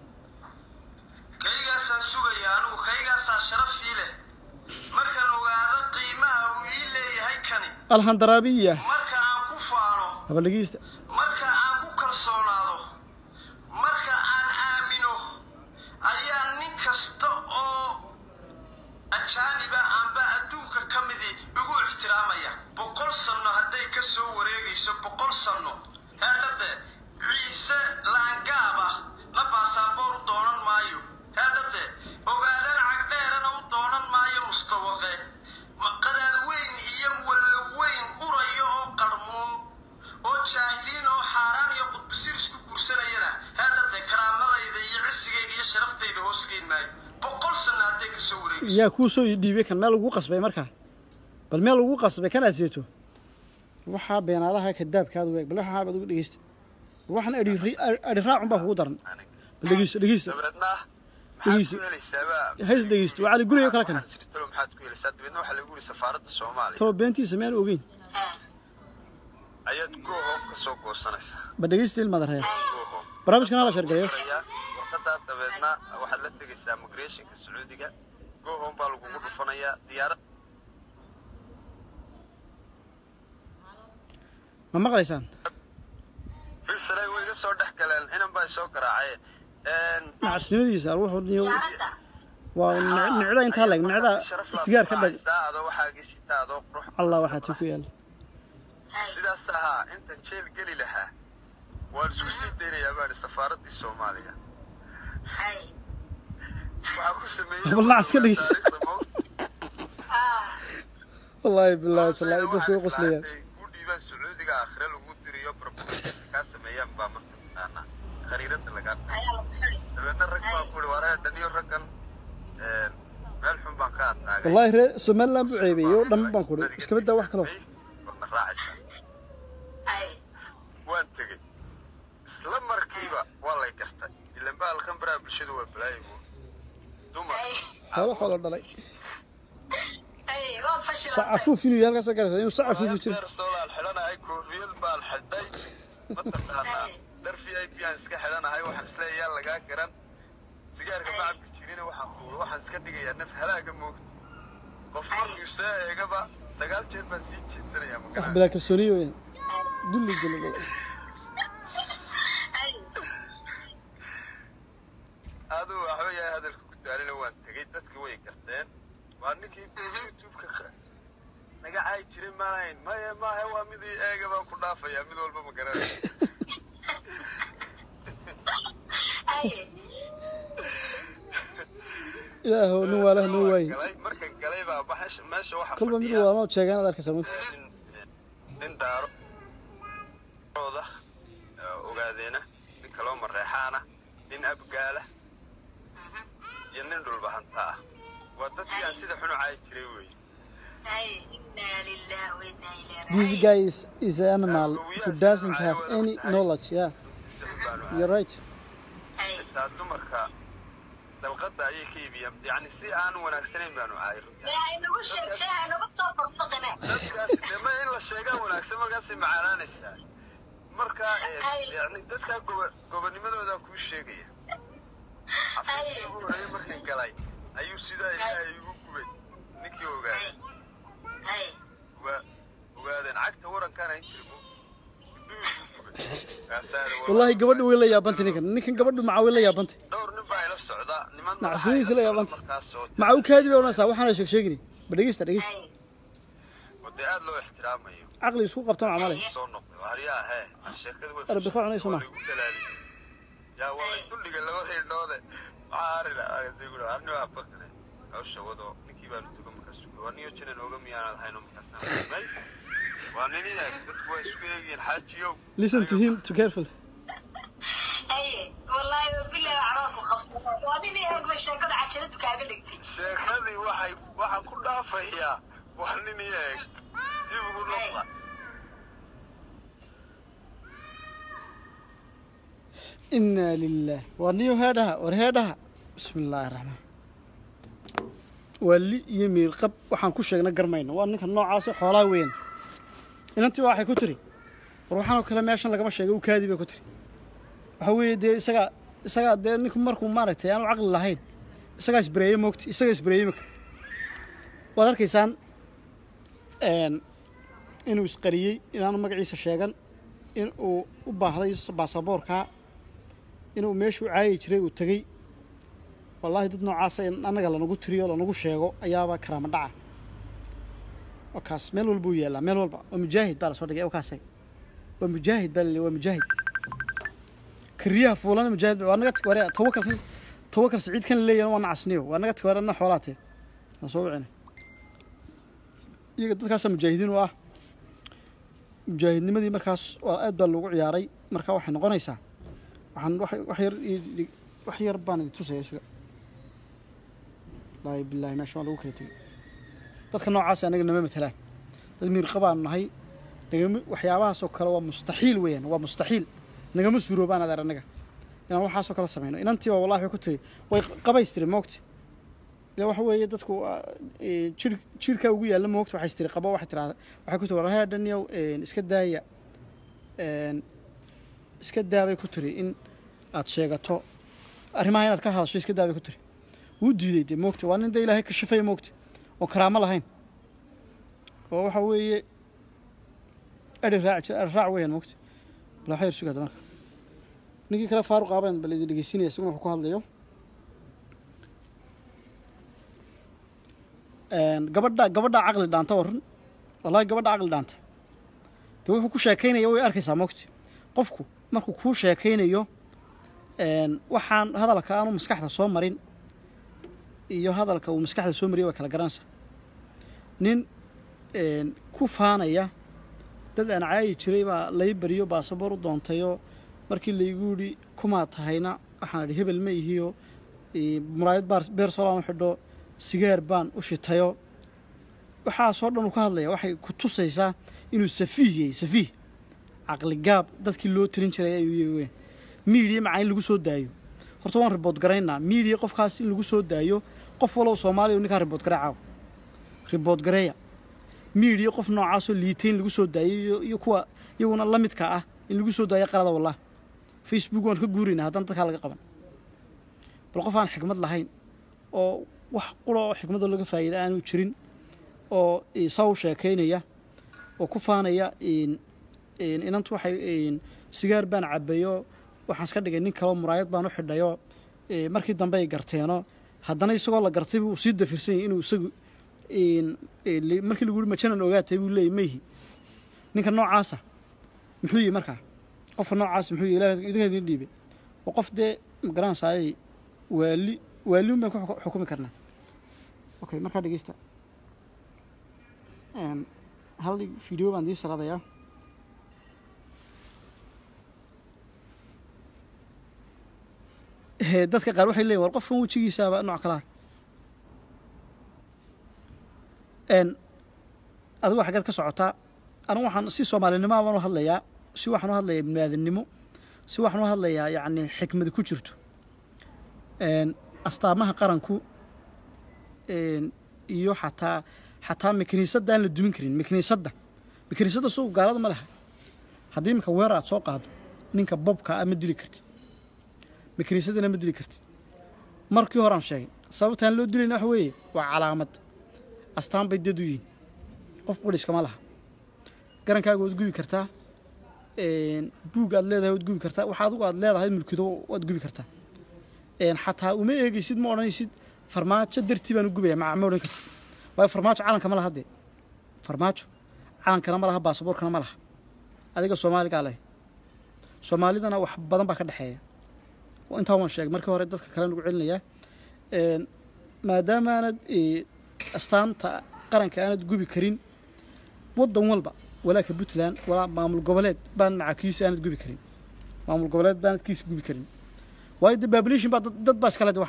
kaygaasaan sugaya anigu kaygaasaa sharaf ii leh markaan ogaado qiimaha uu ii leeyahay kani alhandaraabiya marka aan ku faano haba dhegeysta marka aan ku kalsoonaado marka aan aamino ayaa nin kasta oo ajaaniba aanba adduunka ka midii igu ixtiraamaya boqol sanno hadday ka soo wareegayso boqol sanno heedhade ciise laangaaba na baasaboor u doonan maayo heedhade ogaadaan cagdheerana u doonan maayo mustawaqe maqadaad weyn iyo wallo weyn urayo oo qarmuun oo jaahiliin oo xaaraan iyo qudbisir isku guursanayana heedhade karaamadayda iyo cisigayga iyo sharaftayda hoosgeyn maayo boqol sanno hadday ka soo wareegayso yaa kuu soo dhiibay kan meel lagu qasbay markaa bal meel lagu qasbay kan aad seeto waxaa beenaadaha kadaabkaad weeg bal waxaa baad ugu dhegeysta bal waxaan adhi adhi raacun baa kugu daran bal dhegeysta dhegeysta dabeedna Dhegeyso. maxaad ku helaysaaba hays dhegeysta waa cali guriga kale kana waxaan sirtalo maxaad ku helaysaa dabeedna waxaa lagu yidhi safaaradda soomaaliya talo beentiisa meel ogeyn ayaad goohom ka soo goosanaysaa ba dhegeysta ilmaada reer goohom barnaamijkan hala sheergareeyo warqadaa dabeedna waxaad la tegaysaa migrationka sacuudiga goohom baa lagugu dhufanayaa diyaarad ma maqlaysaan filsare way iga soo dhex galeen inan baa soo garaacay nacasnimadiisa wuxuu niyo waa nic- nicda intaa leeg nicda sigaar ka dhag adoo waxaagii sitaa adoo qurux allah waxaa tii ku yaala sidaas ahaa intan jeel geli lahaa waan isku sii daynayaa baani safaaraddii soomaaliya waxaa ku sameeyey Bal nacas ka dhegeysta. wallaahi bilaahi tallaahi dadku way qoslayaan ku dhiibaan sacuudiga aakhire lagu diriyo barbuuska kaa sameeyaan baa marka taqaana khariirada lagaa dabeedna rag baa ku ihi waraya daniyo raggan een, meel xun baan ka adnaagay wallaahi reer somaliland buu ceebeeyey oo dhan baan ku ihi iska baddaa wax kaloo wadna raacaysaa waan tegey isla markiiba waa lay gartay ilan ba halkan baraha bulshada waa balaayigu dumar xoolo xoolo dhalay sacafuuf inuu yahay halkaas garata inuu sacafuufu jiro deer soolaal xidhanahay koofiyad baan xidhay mataqaanaa dhar v i p aan iska xidhanahay waxaan isleeyayaa lagaa garan sigaarka ma cabbi jirina waxaan kuula waxaan iska dhigayaa naf halaaga moogta qof markuu soo eegaba sagaal jeer baan sii jeedsanayaa wax magaraa bilaa kalsooniyo weyaan dulli dulli aduu waxba yahay hadalka ku daalina waan tegey dadki way garteen waa ninkii youtube-ka qa- naga caayi jiray maanahayn maya maaha waa midii eega baan ku dhaafayaa mid walba ma garanay haye ilaahow nin waalaha noo waayin galay marka galay baa baxash meesha waxa kolba mid fadhiya waalnoo sheegaan ad arkaysaa mid nin nin daaro ooda ogaadeena nin kaloo mareexaana nin abgaala iyo nin dhulbahanta ah waa dadkii aan sida xunu caayi jiray wey haye inaa lillahi wa inaa ilaihi this raajicuun guy is, is an animal who doesn't have any knowledge yeah runtiisa xun baanu you're right haye xitaa dumarka dalqada ayay ka iibiyaan yacni si aan wanaagsanayn baanu caayay runtii dee haynagu sheeg shee haynagu soo faqfaqine dadkaas dee ma in la sheegaa wanaagsan markaasay macaanaanaysaa marka eh, Ay. yacni dadkaa gobo gobonimadoodaa kuu sheegaya xafiiskii ugu horreeyay markii galay ayuu sidaa ilaahay igu gubay ninkii ogaaday haye waa ogaadeen cagta warankaana intirmo indhuhu igu gubay kaasaana waa- wallahi gabadha way la yaabantay ninkan ninkan gabadhu maca way la yaabantay dhowr nin baa ila socda niman Nacsidiisa la yaabanta. markaas oo maca u kaadi bay odhanaysaa waxaana sheeg sheegini ba dhegeysta dhegeysta haye oo dee aad loo ixtiraamayo caqli isku qabta macmalay soo noqday waaryaa hee sheekada way Arbi ka cunayso ma? waa lagu dalaaliyey. yaa waa la duldhiga labada indhoode maxaa arina agasayguha arni waa bakne hawsha wado ninkii baanu tuga markaas waa niyo jinan oga miyaanad hayno markaasaan may waa nin inaag dadku waa isku eegyihiin xaajiyow listen to him to careful haye wallaahi wabilahi waxbaa ku qabsaday waa nin i eegba sheekada cajaladu kaaga dhigtay sheekadii waxay waxaan ku dhaafayaa waa nin iyaeg dib ugu noqda inaa lilah waa niyo heedhaha war heedhaha bismi illaahi raxmaan waa li iyo miirqab waxaan ku sheegna garmayno waa ninka noocaasi xoolaa weyn inantii baa waxay ku tiri war waxaanoo kale meeshan lagama sheegay u kaadi bay ku tiri waxa weeye dee isagaa isagaa dee ninku markuu maaragtay aanu caqli lahayn isagaa isbareeye moogti isagaa isbareeye maka waad arkaysaan een, inuu isqariyey inaanu magaciisa sheegan in uu u baahday baasaboorkaa inuu meeshuu caayi jiray uu tegey wallaahi dad noocaasa in annaga lanagu tiriyo lanagu sheego ayaaba karaama dhaca waa kaas meel walba uu yaallaa meel walba waa mujaahid baa lasoo dhigay kaas waa mujaahid baa laleeyahay waa mujaahid kariyaha fuulana mujaahid waa naga ware tawakal tawakal siciid kan leeyahay waa nacasniyo waa naga taware adna xoolaatee aan soo wicina iyaga dadkaasaa mujaahidiin u ah mujaahidnimadii markaas waa aad baa loogu ciyaaray marka waxay noqonaysaa waxaan wax wax yar ii dhig- wax yar baan idin tusaya suga wallaahi bilaahi meesha waa lagu kala tegey dadka noocaas anaga nama matalaan dad miirqa baanu nahay nagama waxyaabahaasoo kale waa mustaxiil weeyaan waa mustaxiil nagama suuroobaan adeer annaga inaan waxaasoo kale samayno inantiiba wallahi waxay ku tiri way qabaystiri moogti ila waxa weeye dadku waa, ee, jir jirkaa ugu yaalla moogta waxay istiri qabo waxay tiraahda waxay ku tiri war hee dhanyow een, iska daaya een, iska daabay ku tiri in aad sheegato arrimaha inaad ka hadasho iska daabay ku tiri wuu diiday dee moogta waa nin dee ilaahay kashifaya moogta oo karaamo lahayn oo waxa weeye eri raac jira eri raac weeyaan moogta bal waxaa yar sugaada marka ninkii kale faaruq aabaan bal idin dhegeysinaya isaguna wuxuu ku hadlayo Een, gabadha gabadha caqli dhaanta waa run wallahi gabadha caqli dhaanta de wuxuu ku sheekaynaya way arkaysaa mogti qofku markuu kuu sheekaynayo een, waxaan hadalka aanu maskaxda soo marin iyo hadalka uu maskaxda soo mariya way kala garanaysaa nin een, ku faanaya dad aan caayi jiray baa lay bariyo baasaboor u doontayoo markii laygu yidhi kumaa tahayna waxaan idhi hebel ma ihiyo ee, muraayad baar beer solaan u xidho sigaar baan u shitayo waxaasoo dhan uu ka hadlaya waxay ku tusaysaa inuu safiih yahay safiih caqli gaab dadkii loo tirin jiray ayuu yahay weyn miidiya macaa in lagu soo daayo horta waan ribood garaynaa miidiya qofkaas in lagu soo daayo qof walow soomaaliya ninkaa ribood garee caaw ribood gareeya miidiya qof noocaasoo liitay in lagu soo daayo iyo, iyo kuwa iyaguna la midka ah in lagu soo daayo qalada wallah facebook waan ka guuraynaa haddana dadkaa laga qaban bal qof aan xikmad lahayn oo wax qura oo xikmadoo laga faa'iida aanu jirin oo eh, saa u sheekaynaya oo ku faanaya in- in- inantu waxay in, sigaar baan cabayo waxaan iska dhigay nin kaleo muraayad baan u xidhayo eh, markii dambe ay garteeno haddana isagoo la gartay buu sii dafirsan yahay inuu isagu in- eh, li- markii lagu yihi majanan ogaatay buu leeyay mayhi ninka noocaasa muxuu yihi markaa qofka noocaasa muxuu yihi ilaah idinka idin dhiibay oo qof dee magaranaysaay waali waaliun baan ku xuku- xukumi karnaa okay markaa dhegeysta Een, hal video baan dii saradayaa Ee, dadka qaar waxay leeyihin war qofkan wejigiisaaba nooc kala n adigu xaggeed ka socotaa anigu waxaan si soomaalinimo baan u hadlayaa si waxaan u hadlayaa biniaadamnimo si waxaan u hadlayaa yacni xikmadi ku jirto n astaamaha qaranku n iyo xataa xataa makiniisadda aan la dumin karin makiniisadda makiniisadda suuq gaalada ma laha haddii imika weer aad soo qaado ninka bobka ah ma dili kartid makiniisadana ma dili kartid markii hore aan sheegay sababtaan loo dilayna waxa weeye waa calaamad astaan bay dad u yihiin qof qudhiskama laha garankaaga waad gubi kartaa een, buug aad leedahay waad gubi kartaa waxa adigu aad leedahay mulkido waad gubi kartaa een, xataa uma eegaysid ma odhanaysid farmaajo dartii baan u gubaya ma ma odhan kartid waayo farmaajo calanka ma laha dee farmaajo calankana ma laha baasaboorkana ma laha adiga soomaaligaa leh soomaalidana wax badan baa ka dhexeeya oo intaa waan sheegay markii hore dadka kale nagu celinayaa Een, maadaama aanad ee, astaanta qaranka aanad gubi karin waddan walba walaa ka puntland walaa maamul goboleed baan macakiisa aanad gubi karin maamul goboleed baanad kiisa gubi karin waayo de population baa dad dad baa iskale de wax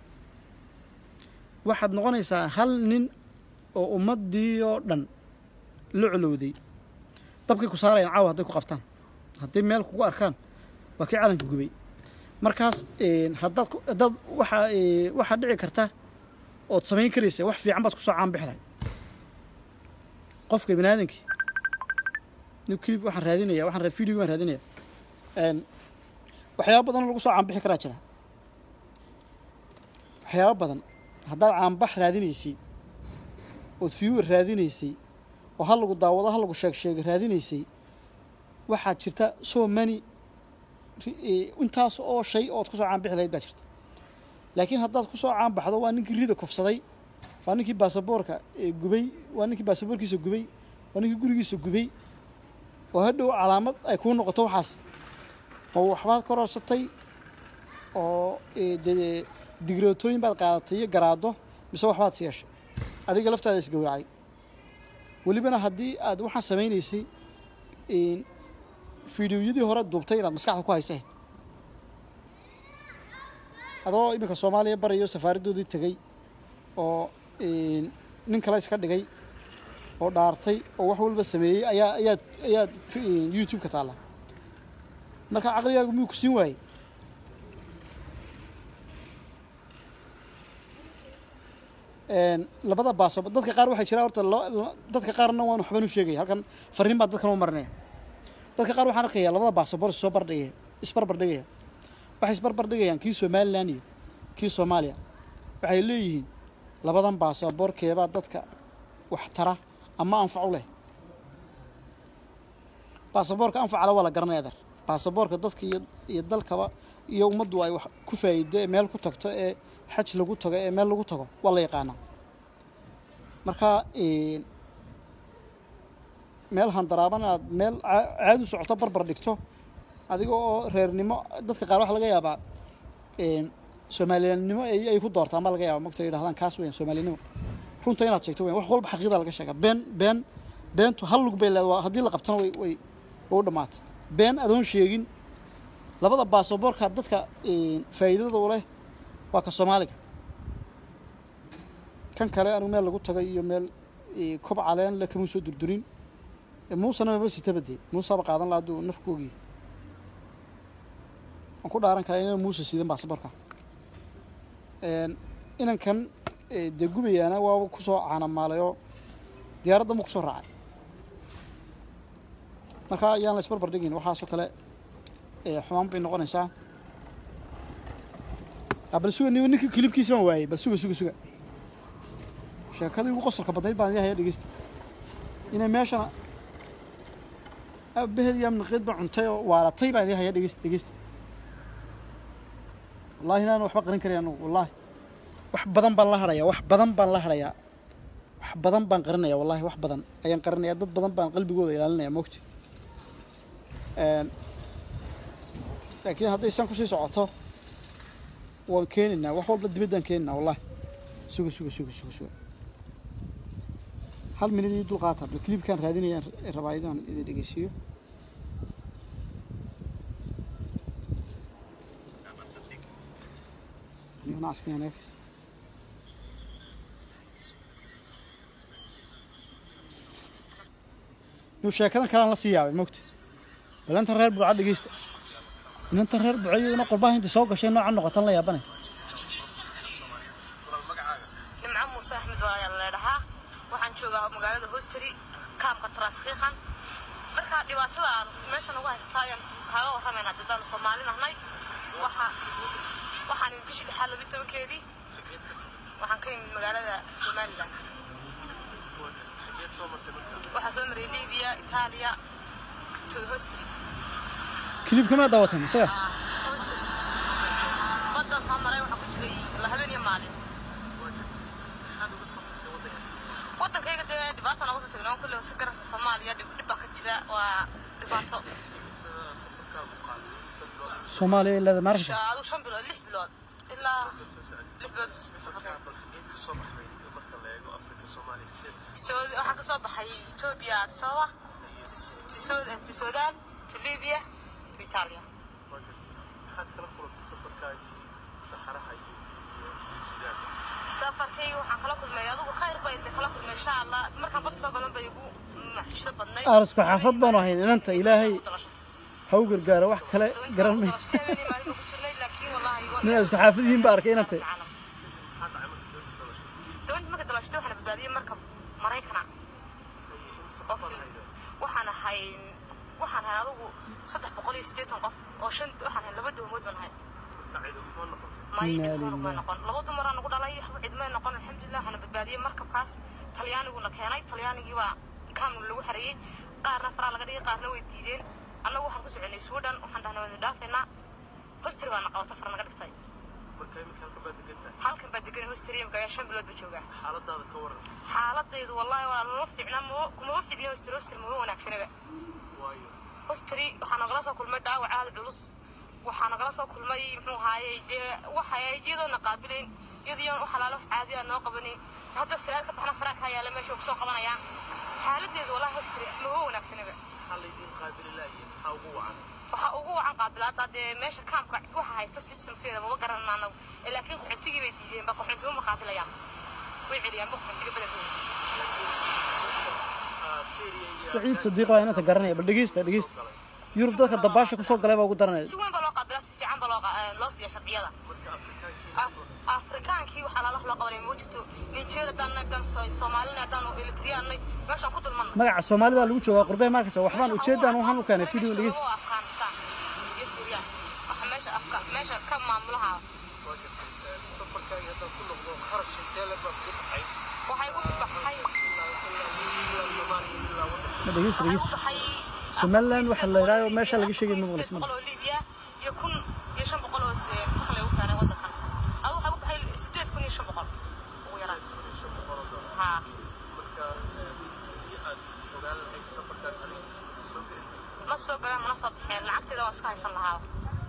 waxaad noqonaysaa hal nin oo ummaddii oo dhan la colowday dabkay ku saarayaan caawa hadday ku qabtaan hadday meel kugu arkaan waa kii calanka gubay markaas een, haddaad ku- haddaad waxaa ee, waxaa dhici karta ood samayn karaysa wax fiican baad kusoo caanbixi lahayd qofka bini aadamkii nin clip waxaan raadinaya waxaan ra- video baan raadinaya Een, waxyaabo badan oo lagu soo caanbixi karaa jira waxyaabo badan haddaad caanbax raadinaysay ood viewer raadinaysay oo ha lagu daawado ha lagu sheeg sheega raadinaysay waxaa jirta so many ri- ee, intaas oo shay ood kusoo caanbixi lahayd baa jirta laakiin haddaad kusoo caanbaxdo waa ninkii rida kufsaday waa ninkii baasaboorka ee gubay waa ninkii baasaboorkiisa gubay waa ninkii gurigiisa gubay oo hadhow calaamad ay kuu noqoto waxaas oo waxbaad ka rorsatay oo ee, dee digrootooyin baad qaadatay iyo garaado mise waxbaad siyeeshay adiga laftaada isgowracay welibana haddii aad waxaan samaynaysay een, fiidiyoyadii hore duubtay inaad maskaxda ku haysayd adoo iminka soomaaliya barayo safaaraddoodii tegey oo een, nin kale iska dhigay oo dhaartay oo wax walba sameeyey ayaa ayaad ayaad fi- een, youtube ka taalla marka caqligaagu miyuu ku siin waayey Een, labada baaso dadka qaar waxay jiraan horta la- la- dadka qaarna waan waxbaan u sheegaya halkan fariin baa dadkan u marinaya dadka qaar waxaan arkayaa labada baasaboor soo bardhigaya isbarbardhigaya waxay isbarbardhigayaan kii somalilan iyo kii soomaaliya waxay leeyihiin labadan baasaboor keebaa dadka wax tara ama anfac u leh baasaboorka anfacala waa la garanaya adeer baasaboorka dadka iyo iyo dalkaba iyo ummaddu ay wax ku faa'iido ee meel ku tagto ee xaj lagu tago ee meel lagu tago waa la yaqaanaa marka een, meel handaraaban aad meel caa- caadi u socoto barbar dhigto adiga oo reernimo dadka qaar waxa laga yaabaa een, soomaaliyannimo ay ay ku doortaan baa laga yaabaa mogta yidhahdaan kaas weyan soomaalinimo runta inaad sheegto weyan wax walba xaqiiqda laga sheegaa been been beentu hal lug bay leedahay haddii la qabtana way way way u dhammaatay been adoon sheegin labada baasaboorka dadka een, faa'iidada u leh waa ka soomaaliga kan kale anigu meel lagu tagay iyo meel ee, kob caleen le kama soo durdurin Ee, muusena maba sitaba dee muusaba qaadan laha hadduu nafku ogyahay waan ku dhaaran karaa inaan muuse sidan baasaboorka Een, inankan ee, dee gubayaana waaba kusoo caanamaalayoo diyaaradda ma kusoo raacay marka ayaan la isbarbar dhigin waxaasoo kale ee, xumaan bay noqonaysaa Ah, bal suga nin- ninkii kilibkiisa baan waayey bal suga suga suga sheekadii ugu qosolka badnayd baan idin haya dhegeysta inay meeshana abaheed iyo amniqeed ba cuntay oo waalatay baan idin haya dhegeysta dhegeysta wallahi inaan waxba qarin karay anugu wallahi wax badan baan la hadhayaa wax badan baan la hadhayaa wax badan baan qarinaya wallahi wax badan ayaan qarinaya dad badan baan qalbigooda ilaalinaya mogti Een, laakiin hadday san kusii socoto waan keenaynaa wax walba dibaddaan keenaynaa wallahi suga suga suga suga suga hal minid ii dul qaata bal clipkaan raadinayaan rabaa idaan idin dhegeysiiyo Niyo nacaskan hanaag niyo sheekadan kalaan la sii yaabay mogta bal intan reer buuca dhegeysta inantan reer buuca iyaduna qurbaha inta soo gashay noocan noqotan la yaabanay nimco muuse axmed waa ayaa leedhahaa waxaan joogaa magaalada hosteri kaamka transkhiikan marka dhibaatada aan meeshan ugu haysataa ayaan kaaga warramaynaa dadaan soomaali nahnay waxa waxaan imid bishii lixaad labi tobankeedii waxaan ka imid magaalada somaliland waxaa soo maray libiya itaaliya to hosteri kilibka maa daawatan isaga baddaa soo maray waxaa ku jiray la habeen iyo maalin wadankayga dee dhibaata nooga soo tagnay kulle si garansa soomaaliya dhib dhib baa ka jira waa dhibaato soomaaliya ilaa maarka Sha- adigu shan bilood lix bilood ilaa lix bilood safarka Soo- waxaan ka soo baxay etoobiya addis ababa Tis- Tiso- ti sudan ti libiya ti itaaliya safarkayga waxaan kala kulmay adigu khayr bay inta kala kulmay insha allah markaan badda soo galan bay igu maxisho badnay aarisku xaafad baanu ahayn inanta ilaahay ha u gargaaro wax kale garan may nin isku xaafad yihiin ba arkay inantay doonta marka dalashtay waxaana badbaadiyey marka maraykana oo fil- waxaan ahay waxaan ahay adigu saddex boqol iyo siddeetan qof oo shan waxaan ahay laba doomood baan ahay may Inna cid ma lillahi. noqon laba dumaraan nagu dhalay waxba cid may noqon alxamdulilah waxaana badbaadiyey markabkaas talyaaniguna keenay talyaanigii baa kaamna lagu xareeyey qaarna faraa laga dhigay qaarna way diideen annagu waxaan ku soconay suudhan waxaan dhahnay wada dhaafeynaa hostri baana qabata far naga dhigtay halkan baa degan hostri imika ayaa shan bilood ba joogaa xaaladaydu wallahi waa lama fiicna ma- kumama fiicni hostri hostri mama wanaagsanaba hostri waxaa nagala soo kulmay dhaawac aada culus waxaa nagala soo kulmay muxuu ahaayey dee waxay iyadoona qaabilayn iyadoo wax alaalo wax caadi ah noo qabanin hadda salaad ka baxna faraanka yaala meesha kusoo qabanayaan xaaladeedu wallahi hostri mama wanaagsanaba waxaa ugu wacan qaabilaada dee meesha kaamka waxa haysta systemkeeda maba garanana anagu ee laakiin qaxootigii bay diideen ba qaxoontimo ma qaabilayaan way celiyaan ba qaxootiga badankooda saciid sadiiq waa inanta garanaya bal dhegeysta dhegeysta yurub dadka dabaasha kusoo galay baa ugu daranaya si weyn baa loo qaabilaa si fiican baa loo qa- eh, loo siiya sharciyada Af- afrikaankii waxaa lala wax loo qabanay ma jirto nigeria haddaan haddaan So- soomaalina haddaan eritriyaannay meeshaan ku dulmanna magaca soomaali baa lagu joogaa qurbee markasta waxbaan ujeedaan waxaan u keenay video dhegeysta Meesha afghanistan iyo syria waxa meesha afka meesha ka maamulaha waxay u baxay ma dhegeysta waxay u dhegeysta baxay somaliland waxa la yidhahdo meesha laga sheegay ma maqlis boqol oo libiya iyo kun iyo shan boqol oo se- marka lagu keenay wadankan adu waxay u baxay sideed kun iyo shan boqol ugu yaraan ha ma soo galeen mana soo baxeen lacagteeda waan iska haysan lahaa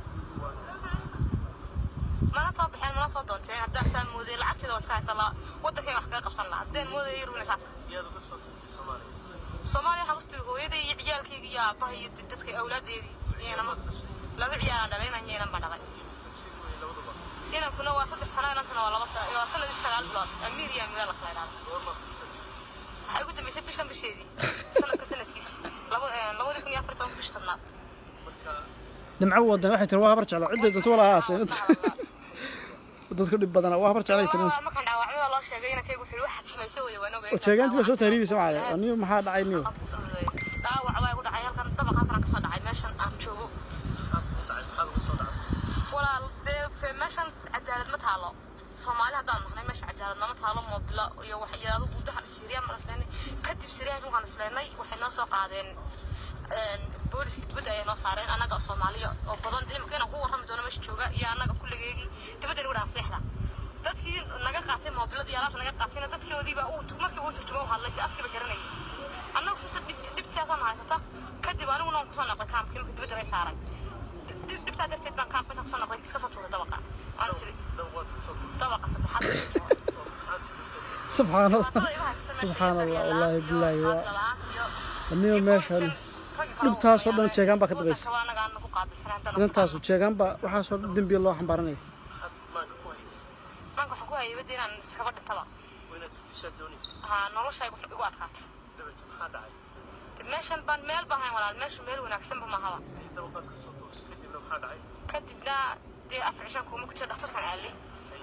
mana soo baxeen mana soo doonteen haddaan saa moodey lacagteeda waan iska haysan lahaa wadankayga wax kaga qabsan lahaa haddeen moodaya yurubina saata soomaaliya waxaan kustii hooyaday iyo ciyaalkayga iyo aabbaha iyo dadka awlaadeedii iyanama laba ciyaalaan dhalay inan yeelan baan dhalay inankuna waa saddex sano inankuna waa laba sano waa sanadii sagaal bilood amiir iyo amiira la kala idhaahdo waxay ugu dambeysay bishan bisheedii sanadka sanadkiisi laba labadii kun iyo afar toban bish tobnaad nimco wadan waxay tiri waa habar jecla cidday doonto wala ahaatee dadku dhib badana waa habar jeclay tiri Waa markaan dhaawacmada loo sheegay inankaygu wuxuu waxaad samaysay weye waan ogay jeegaantii baa soo tahriibaysa macale oo niyo maxaa dhacay niyo dhaawac baa igu dhacay halkan dabaq halkan kasoo dhacay meeshan aan joogo walaal dee fe- meeshan cadaalad ma taalo soomaali haddaan nahnay meesha cadaalad nama taalo moobilo iyo wax iyo adigu gudaha siriya ma isleenay kadib siriya waxaan isleenay waxay noo soo qaadeen een, booliska dibadda ayay noo saareen annaga oo soomaaliya oo badan dee imika inaan ku warrami doono meesha jooga iyo annaga kulligeygii dibadda nagu dhaan seexda dadkii naga qaatay moobilada iyo alaabta naga qaatayna dadkoodiiba uu markii uu turjumo u hadlay afkiiba garanayay annagu sisa dhibtaasaan haysata kadib aniguna waan kusoo noqday kaamka imika dibadda lay saaray dhibtaa darteed baan kaamka intaan kusoo noqday iska soo tuuray dabaqa aan siri dabaqa saddexaad subxaan allah Wadada igu haysta meesha Subxaan iyo Allah, daryeelaad wallaahi iyo billaahi, waa- hadal la'aan iyo- aniga iyo meeshan qoyskan, ragga kale dhibtaasoo dhan oo jeegaan baa ka waddanka dambaysa. waa anaga aan nagu qaabilsanay, haddana ku inantaasu jeegaanba waxaasoo dembiya loo xambaaranaya maanka waxaan ku hayay badda inaan iskaba dhintaba haa noloshay wax igu adkaatay De meeshan baan meel baan hayn walaal meeshu meel wanaagsanba mahaba kadibna dee afar cishan kuuma ku jira dhakhtarkan aalay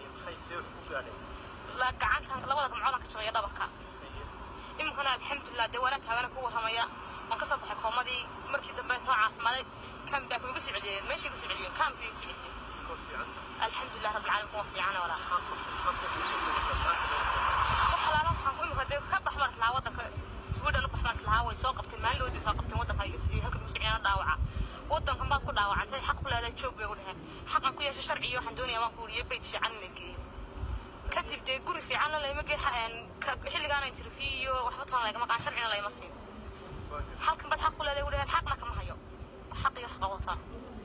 la gacantan labada gamcoodaan ka jabaya dhabarka iminkana alxamdulilah dee walaa taagana ku warramaya waan kasoo baxay koomadii markii dambe soo caafimaaday kaambaa kuiga soo celiyeen meeshay ku soo celiyeen kaambkii ku soo celiyeen alxamdulilah rabbilcaalamiin kuwa fiicana walaa wax alaala waxaan ku imika dee ka baxbart lahaa waddanka sweden u baxbart lahaa way soo qabteen maalin way soo qabteen waddanka iyo iyo halka ugu sociyana dhaawaca waddankan baad ku dhaawacantay xaq ku leedahay joog bay ugu dheheen xaqan ku yeeshay sharci iyo waxaan doonayaa waan ku wuriye bayt fiican in la geeyo kadib dee guri fiican la layma geen xilligaana interview iyo waxba toona laygama qaan sharcina layma siin halkan baad xaq ku leedahay ugu dheheen xaqna kama hayo xaq iyo xaqa wataa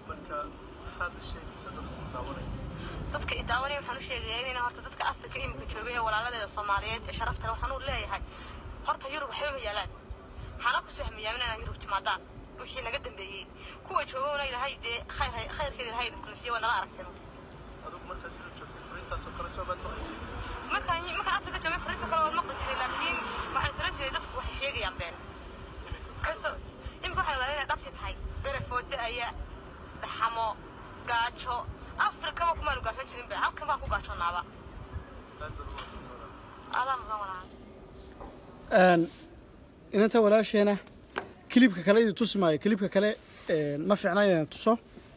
dadka i daawanaya waxaan u sheegayaa inayna horta dadka afrika imika joogay ee walaaladeeda soomaaliyeed ee sharafta leh waxaan u leeyahay horta yurub waxba ma yaalaan hana ku soo hamiyaamin inaan yurub timaadaan wixii naga dambeeyey kuwa joogowna ilahay dee khayr khayrkeeda ilahay idin kulisiye waa nala aragteen markaan markaan afrika joogay fariinta kale waan maqli jiray laakiin waxaan isran jiray dadku waxay sheegayaan been kasoo imika waxaan ogaaday inay dhabti tahay berefoo da-aya dhaxamo gaajo afrikaba kumaanu gaarsan jirin be halkan baan ku gaajoonaaba adaa mudan walaa Een, inanta walaasheena kilibka kale idi tusi maayo kilibka kale een, ma fiicna inaan tuso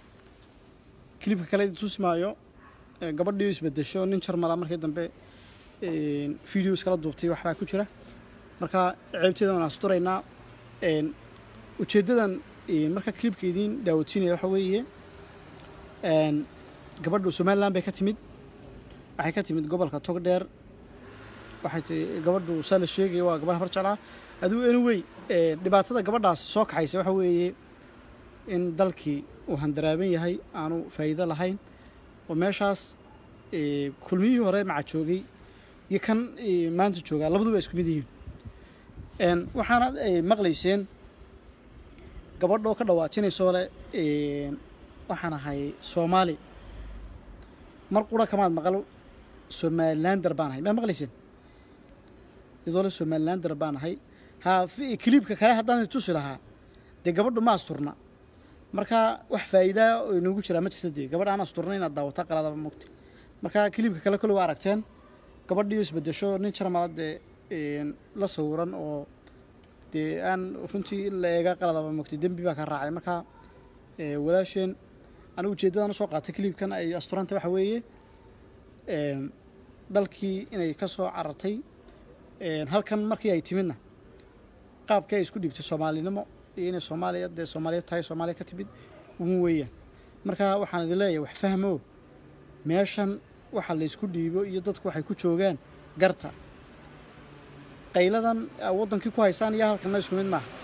kilibka kale idi tusi maayo ee, gabadhii isbedesho nin jarmala markii dambe een, videos kala duubtay waxbaa ku jira marka ceebteeda waan asturaynaa een, ujeeddadan een, marka kilibka idiin daawadsiinaya waxa weeye een, gabadhu somaliland bay ka timid waxay ka timid gobolka togdheer waxay tii gabadhu saa la sheegaya waa gabadh habar jeclaa adigu anyway ee, dhibaatada gabadhaas soo kaxaysa waxa weeye in dalkii uu handaraaban yahay aanu faa'iido lahayn oo meeshaas ee, kulmiyihii hore maca joogay iyo kan ee, maanta joogaa labaduba isku mid yihiin Een, waxaana ay maqlayseen gabadhoo ka dhawaajinaysoo le een, waxaan ahay soomaali mar qura kamaad maqal somalilander baan ahay maa maqlayseen iyadoo le somalilander baan ahay ha fi- kiliibka kale haddaan tusi lahaa dee gabadhu ma asturna marka wax faa'iidaa oo inoogu jiraa ma jirta dee gabadh aan asturna inaad daawata qaladaba mogta marka kiliibka kale kole waa aragteen gabadhii isbedesho nin jarmala dee een, la sawiran oo dee aan runtii in la eega qaladaba mogtay dembi baa ka raacay marka ee, walaasheen anigu ujeeddadan usoo qaatay kiliibkan ay asturanta waxa weeye een, dalkii inay ka soo carartay een, halkan markii ay timidna qaabkii ay isku dhiibtay soomaalinimo iyo inay soomaaliya dee soomaaliya tahay soomaaliya ka timid ugu weeyaan marka waxaan idin leeyahay wax fahmo meeshan waxa la isku dhiibo iyo dadku waxay ku joogaan garta qayladan aa waddankii ku haysaan iyo halkanna isku mid maaha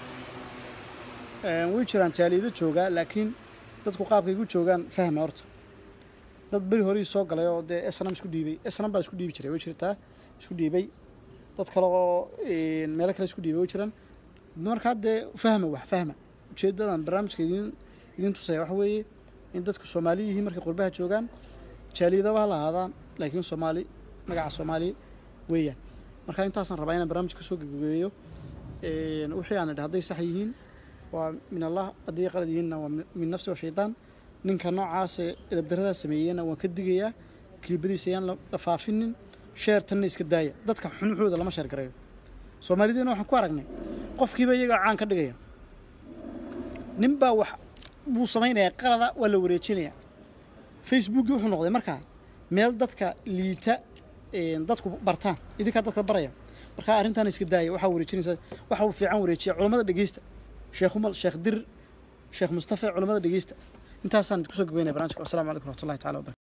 Een, way jiraan jaaliido joogaa laakiin dadku qaabkay ku joogaan fahma horta dad beri horii soo galay oo dee snam isku dhiibay snam baa isku dhiibi jiray way jirtaa isku dhiibay dad kale oo een, meelo kale isku dhiibay way jiraan markaa dee fahma wax fahma ujeeddadan barnaamijka idin idin tusaya waxa weeye in dadku soomaali yihiin markay qurbaha joogaan jaaliidaba ha lahaadaan laakiin soomaali magaca soomaali weeyaan marka intaasaan rabaa inaan barnaamij ka soo gebagabeeyo Een, wixii aan idhi hadday sax yihiin waa min allah haddii qalad yihiinna waa min- min nafsi wa shaydaan ninka noocaase edabdarradaa sameeyeyna waan ka digayaa kilibadiisa ayaan la la faafinin sheertanna iska daaya dadka xunuxooda lama sheer gareeyo soomaalideena waxaan ku aragnay qofkiiba iyagaa caan ka dhigaya nin baa wax buu samaynayaa qalada waa la wareejinayaa facebookii wuxuu noqday markaa meel dadka liita een, dadku bartaan idinkaa dadka baraya marka arrintan iska daaya waxaa wareejinaysa waxa uu fiican wareejiya culammada dhegeysta sheekh umal sheekh dir sheekh mustafa culammada dhegeysta intaasaan kusoo gabeynaya barnaamijka wasalaamu calaykum waraxmatullahi taala wabarakatu